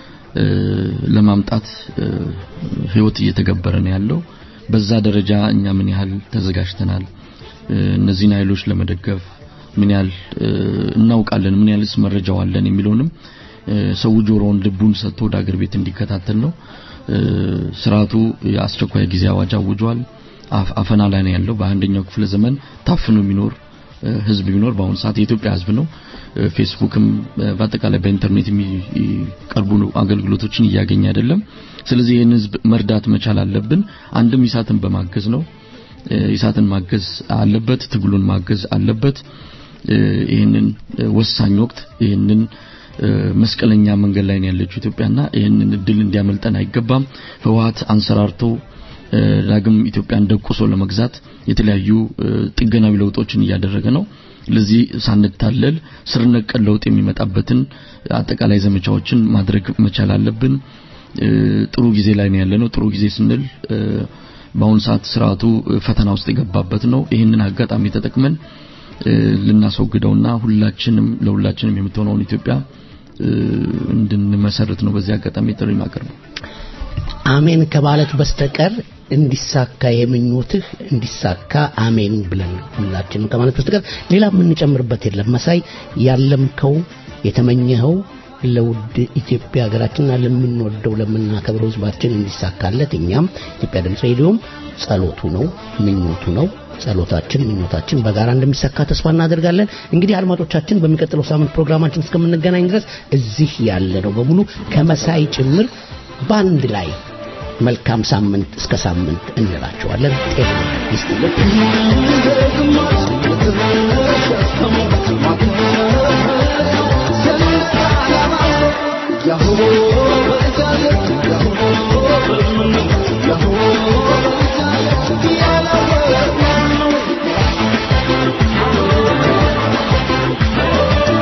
ለማምጣት ህይወት እየተገበረ ነው ያለው። በዛ ደረጃ እኛ ምን ያህል ተዘጋጅተናል፣ እነዚህን ኃይሎች ለመደገፍ ምን ያህል እናውቃለን፣ ምን ያህልስ መረጃው አለን የሚለውንም ሰው ጆሮውን ልቡን ሰጥቶ ወደ አገር ቤት እንዲከታተል ነው። ስርዓቱ የአስቸኳይ ጊዜ አዋጅ አውጇል። አፈና ላይ ነው ያለው። በአንደኛው ክፍለ ዘመን ታፍኖ የሚኖር ህዝብ ቢኖር በአሁኑ ሰዓት የኢትዮጵያ ህዝብ ነው። ፌስቡክም በአጠቃላይ በኢንተርኔት የሚቀርቡ አገልግሎቶችን እያገኘ አይደለም። ስለዚህ ይህን ህዝብ መርዳት መቻል አለብን። አንድም ኢሳትን በማገዝ ነው። ኢሳትን ማገዝ አለበት፣ ትግሉን ማገዝ አለበት። ይህንን ወሳኝ ወቅት ይህንን መስቀለኛ መንገድ ላይ ነው ያለችው ኢትዮጵያና ይህንን እድል እንዲያመልጠን አይገባም። ህወሀት አንሰራርቶ ዳግም ኢትዮጵያን ደቁሶ ለመግዛት የተለያዩ ጥገናዊ ለውጦችን እያደረገ ነው። ለዚህ ሳንታለል ስር ነቀል ለውጥ የሚመጣበትን አጠቃላይ ዘመቻዎችን ማድረግ መቻል አለብን። ጥሩ ጊዜ ላይ ነው ያለነው። ጥሩ ጊዜ ስንል በአሁኑ ሰዓት ስርዓቱ ፈተና ውስጥ የገባበት ነው። ይህንን አጋጣሚ ተጠቅመን ልናስወግደውና ሁላችንም ለሁላችንም የምትሆነውን ኢትዮጵያ እንድንመሰርት ነው በዚህ አጋጣሚ ጥሪ ማቀርበው። አሜን ከማለት በስተቀር እንዲሳካ የምኞትህ እንዲሳካ አሜን ብለን ሁላችንም ከማለት በስተቀር ሌላ የምንጨምርበት የለም። መሳይ ያለምከው የተመኘኸው ለውድ ኢትዮጵያ ሀገራችንና ለምንወደው ለምናከብረው ህዝባችን እንዲሳካለት እኛም ኢትዮጵያ ድምፅ ሬዲዮም ጸሎቱ ነው ምኞቱ ነው ጸሎታችን ምኞታችን በጋራ እንደሚሳካ ተስፋ እናደርጋለን። እንግዲህ አድማጮቻችን በሚቀጥለው ሳምንት ፕሮግራማችን እስከምንገናኝ ድረስ እዚህ ያለ ነው በሙሉ ከመሳይ ጭምር በአንድ ላይ መልካም ሳምንት እስከ ሳምንት እንላቸዋለን። ጤና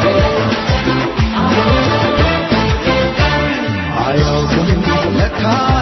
አያውቅም ለካ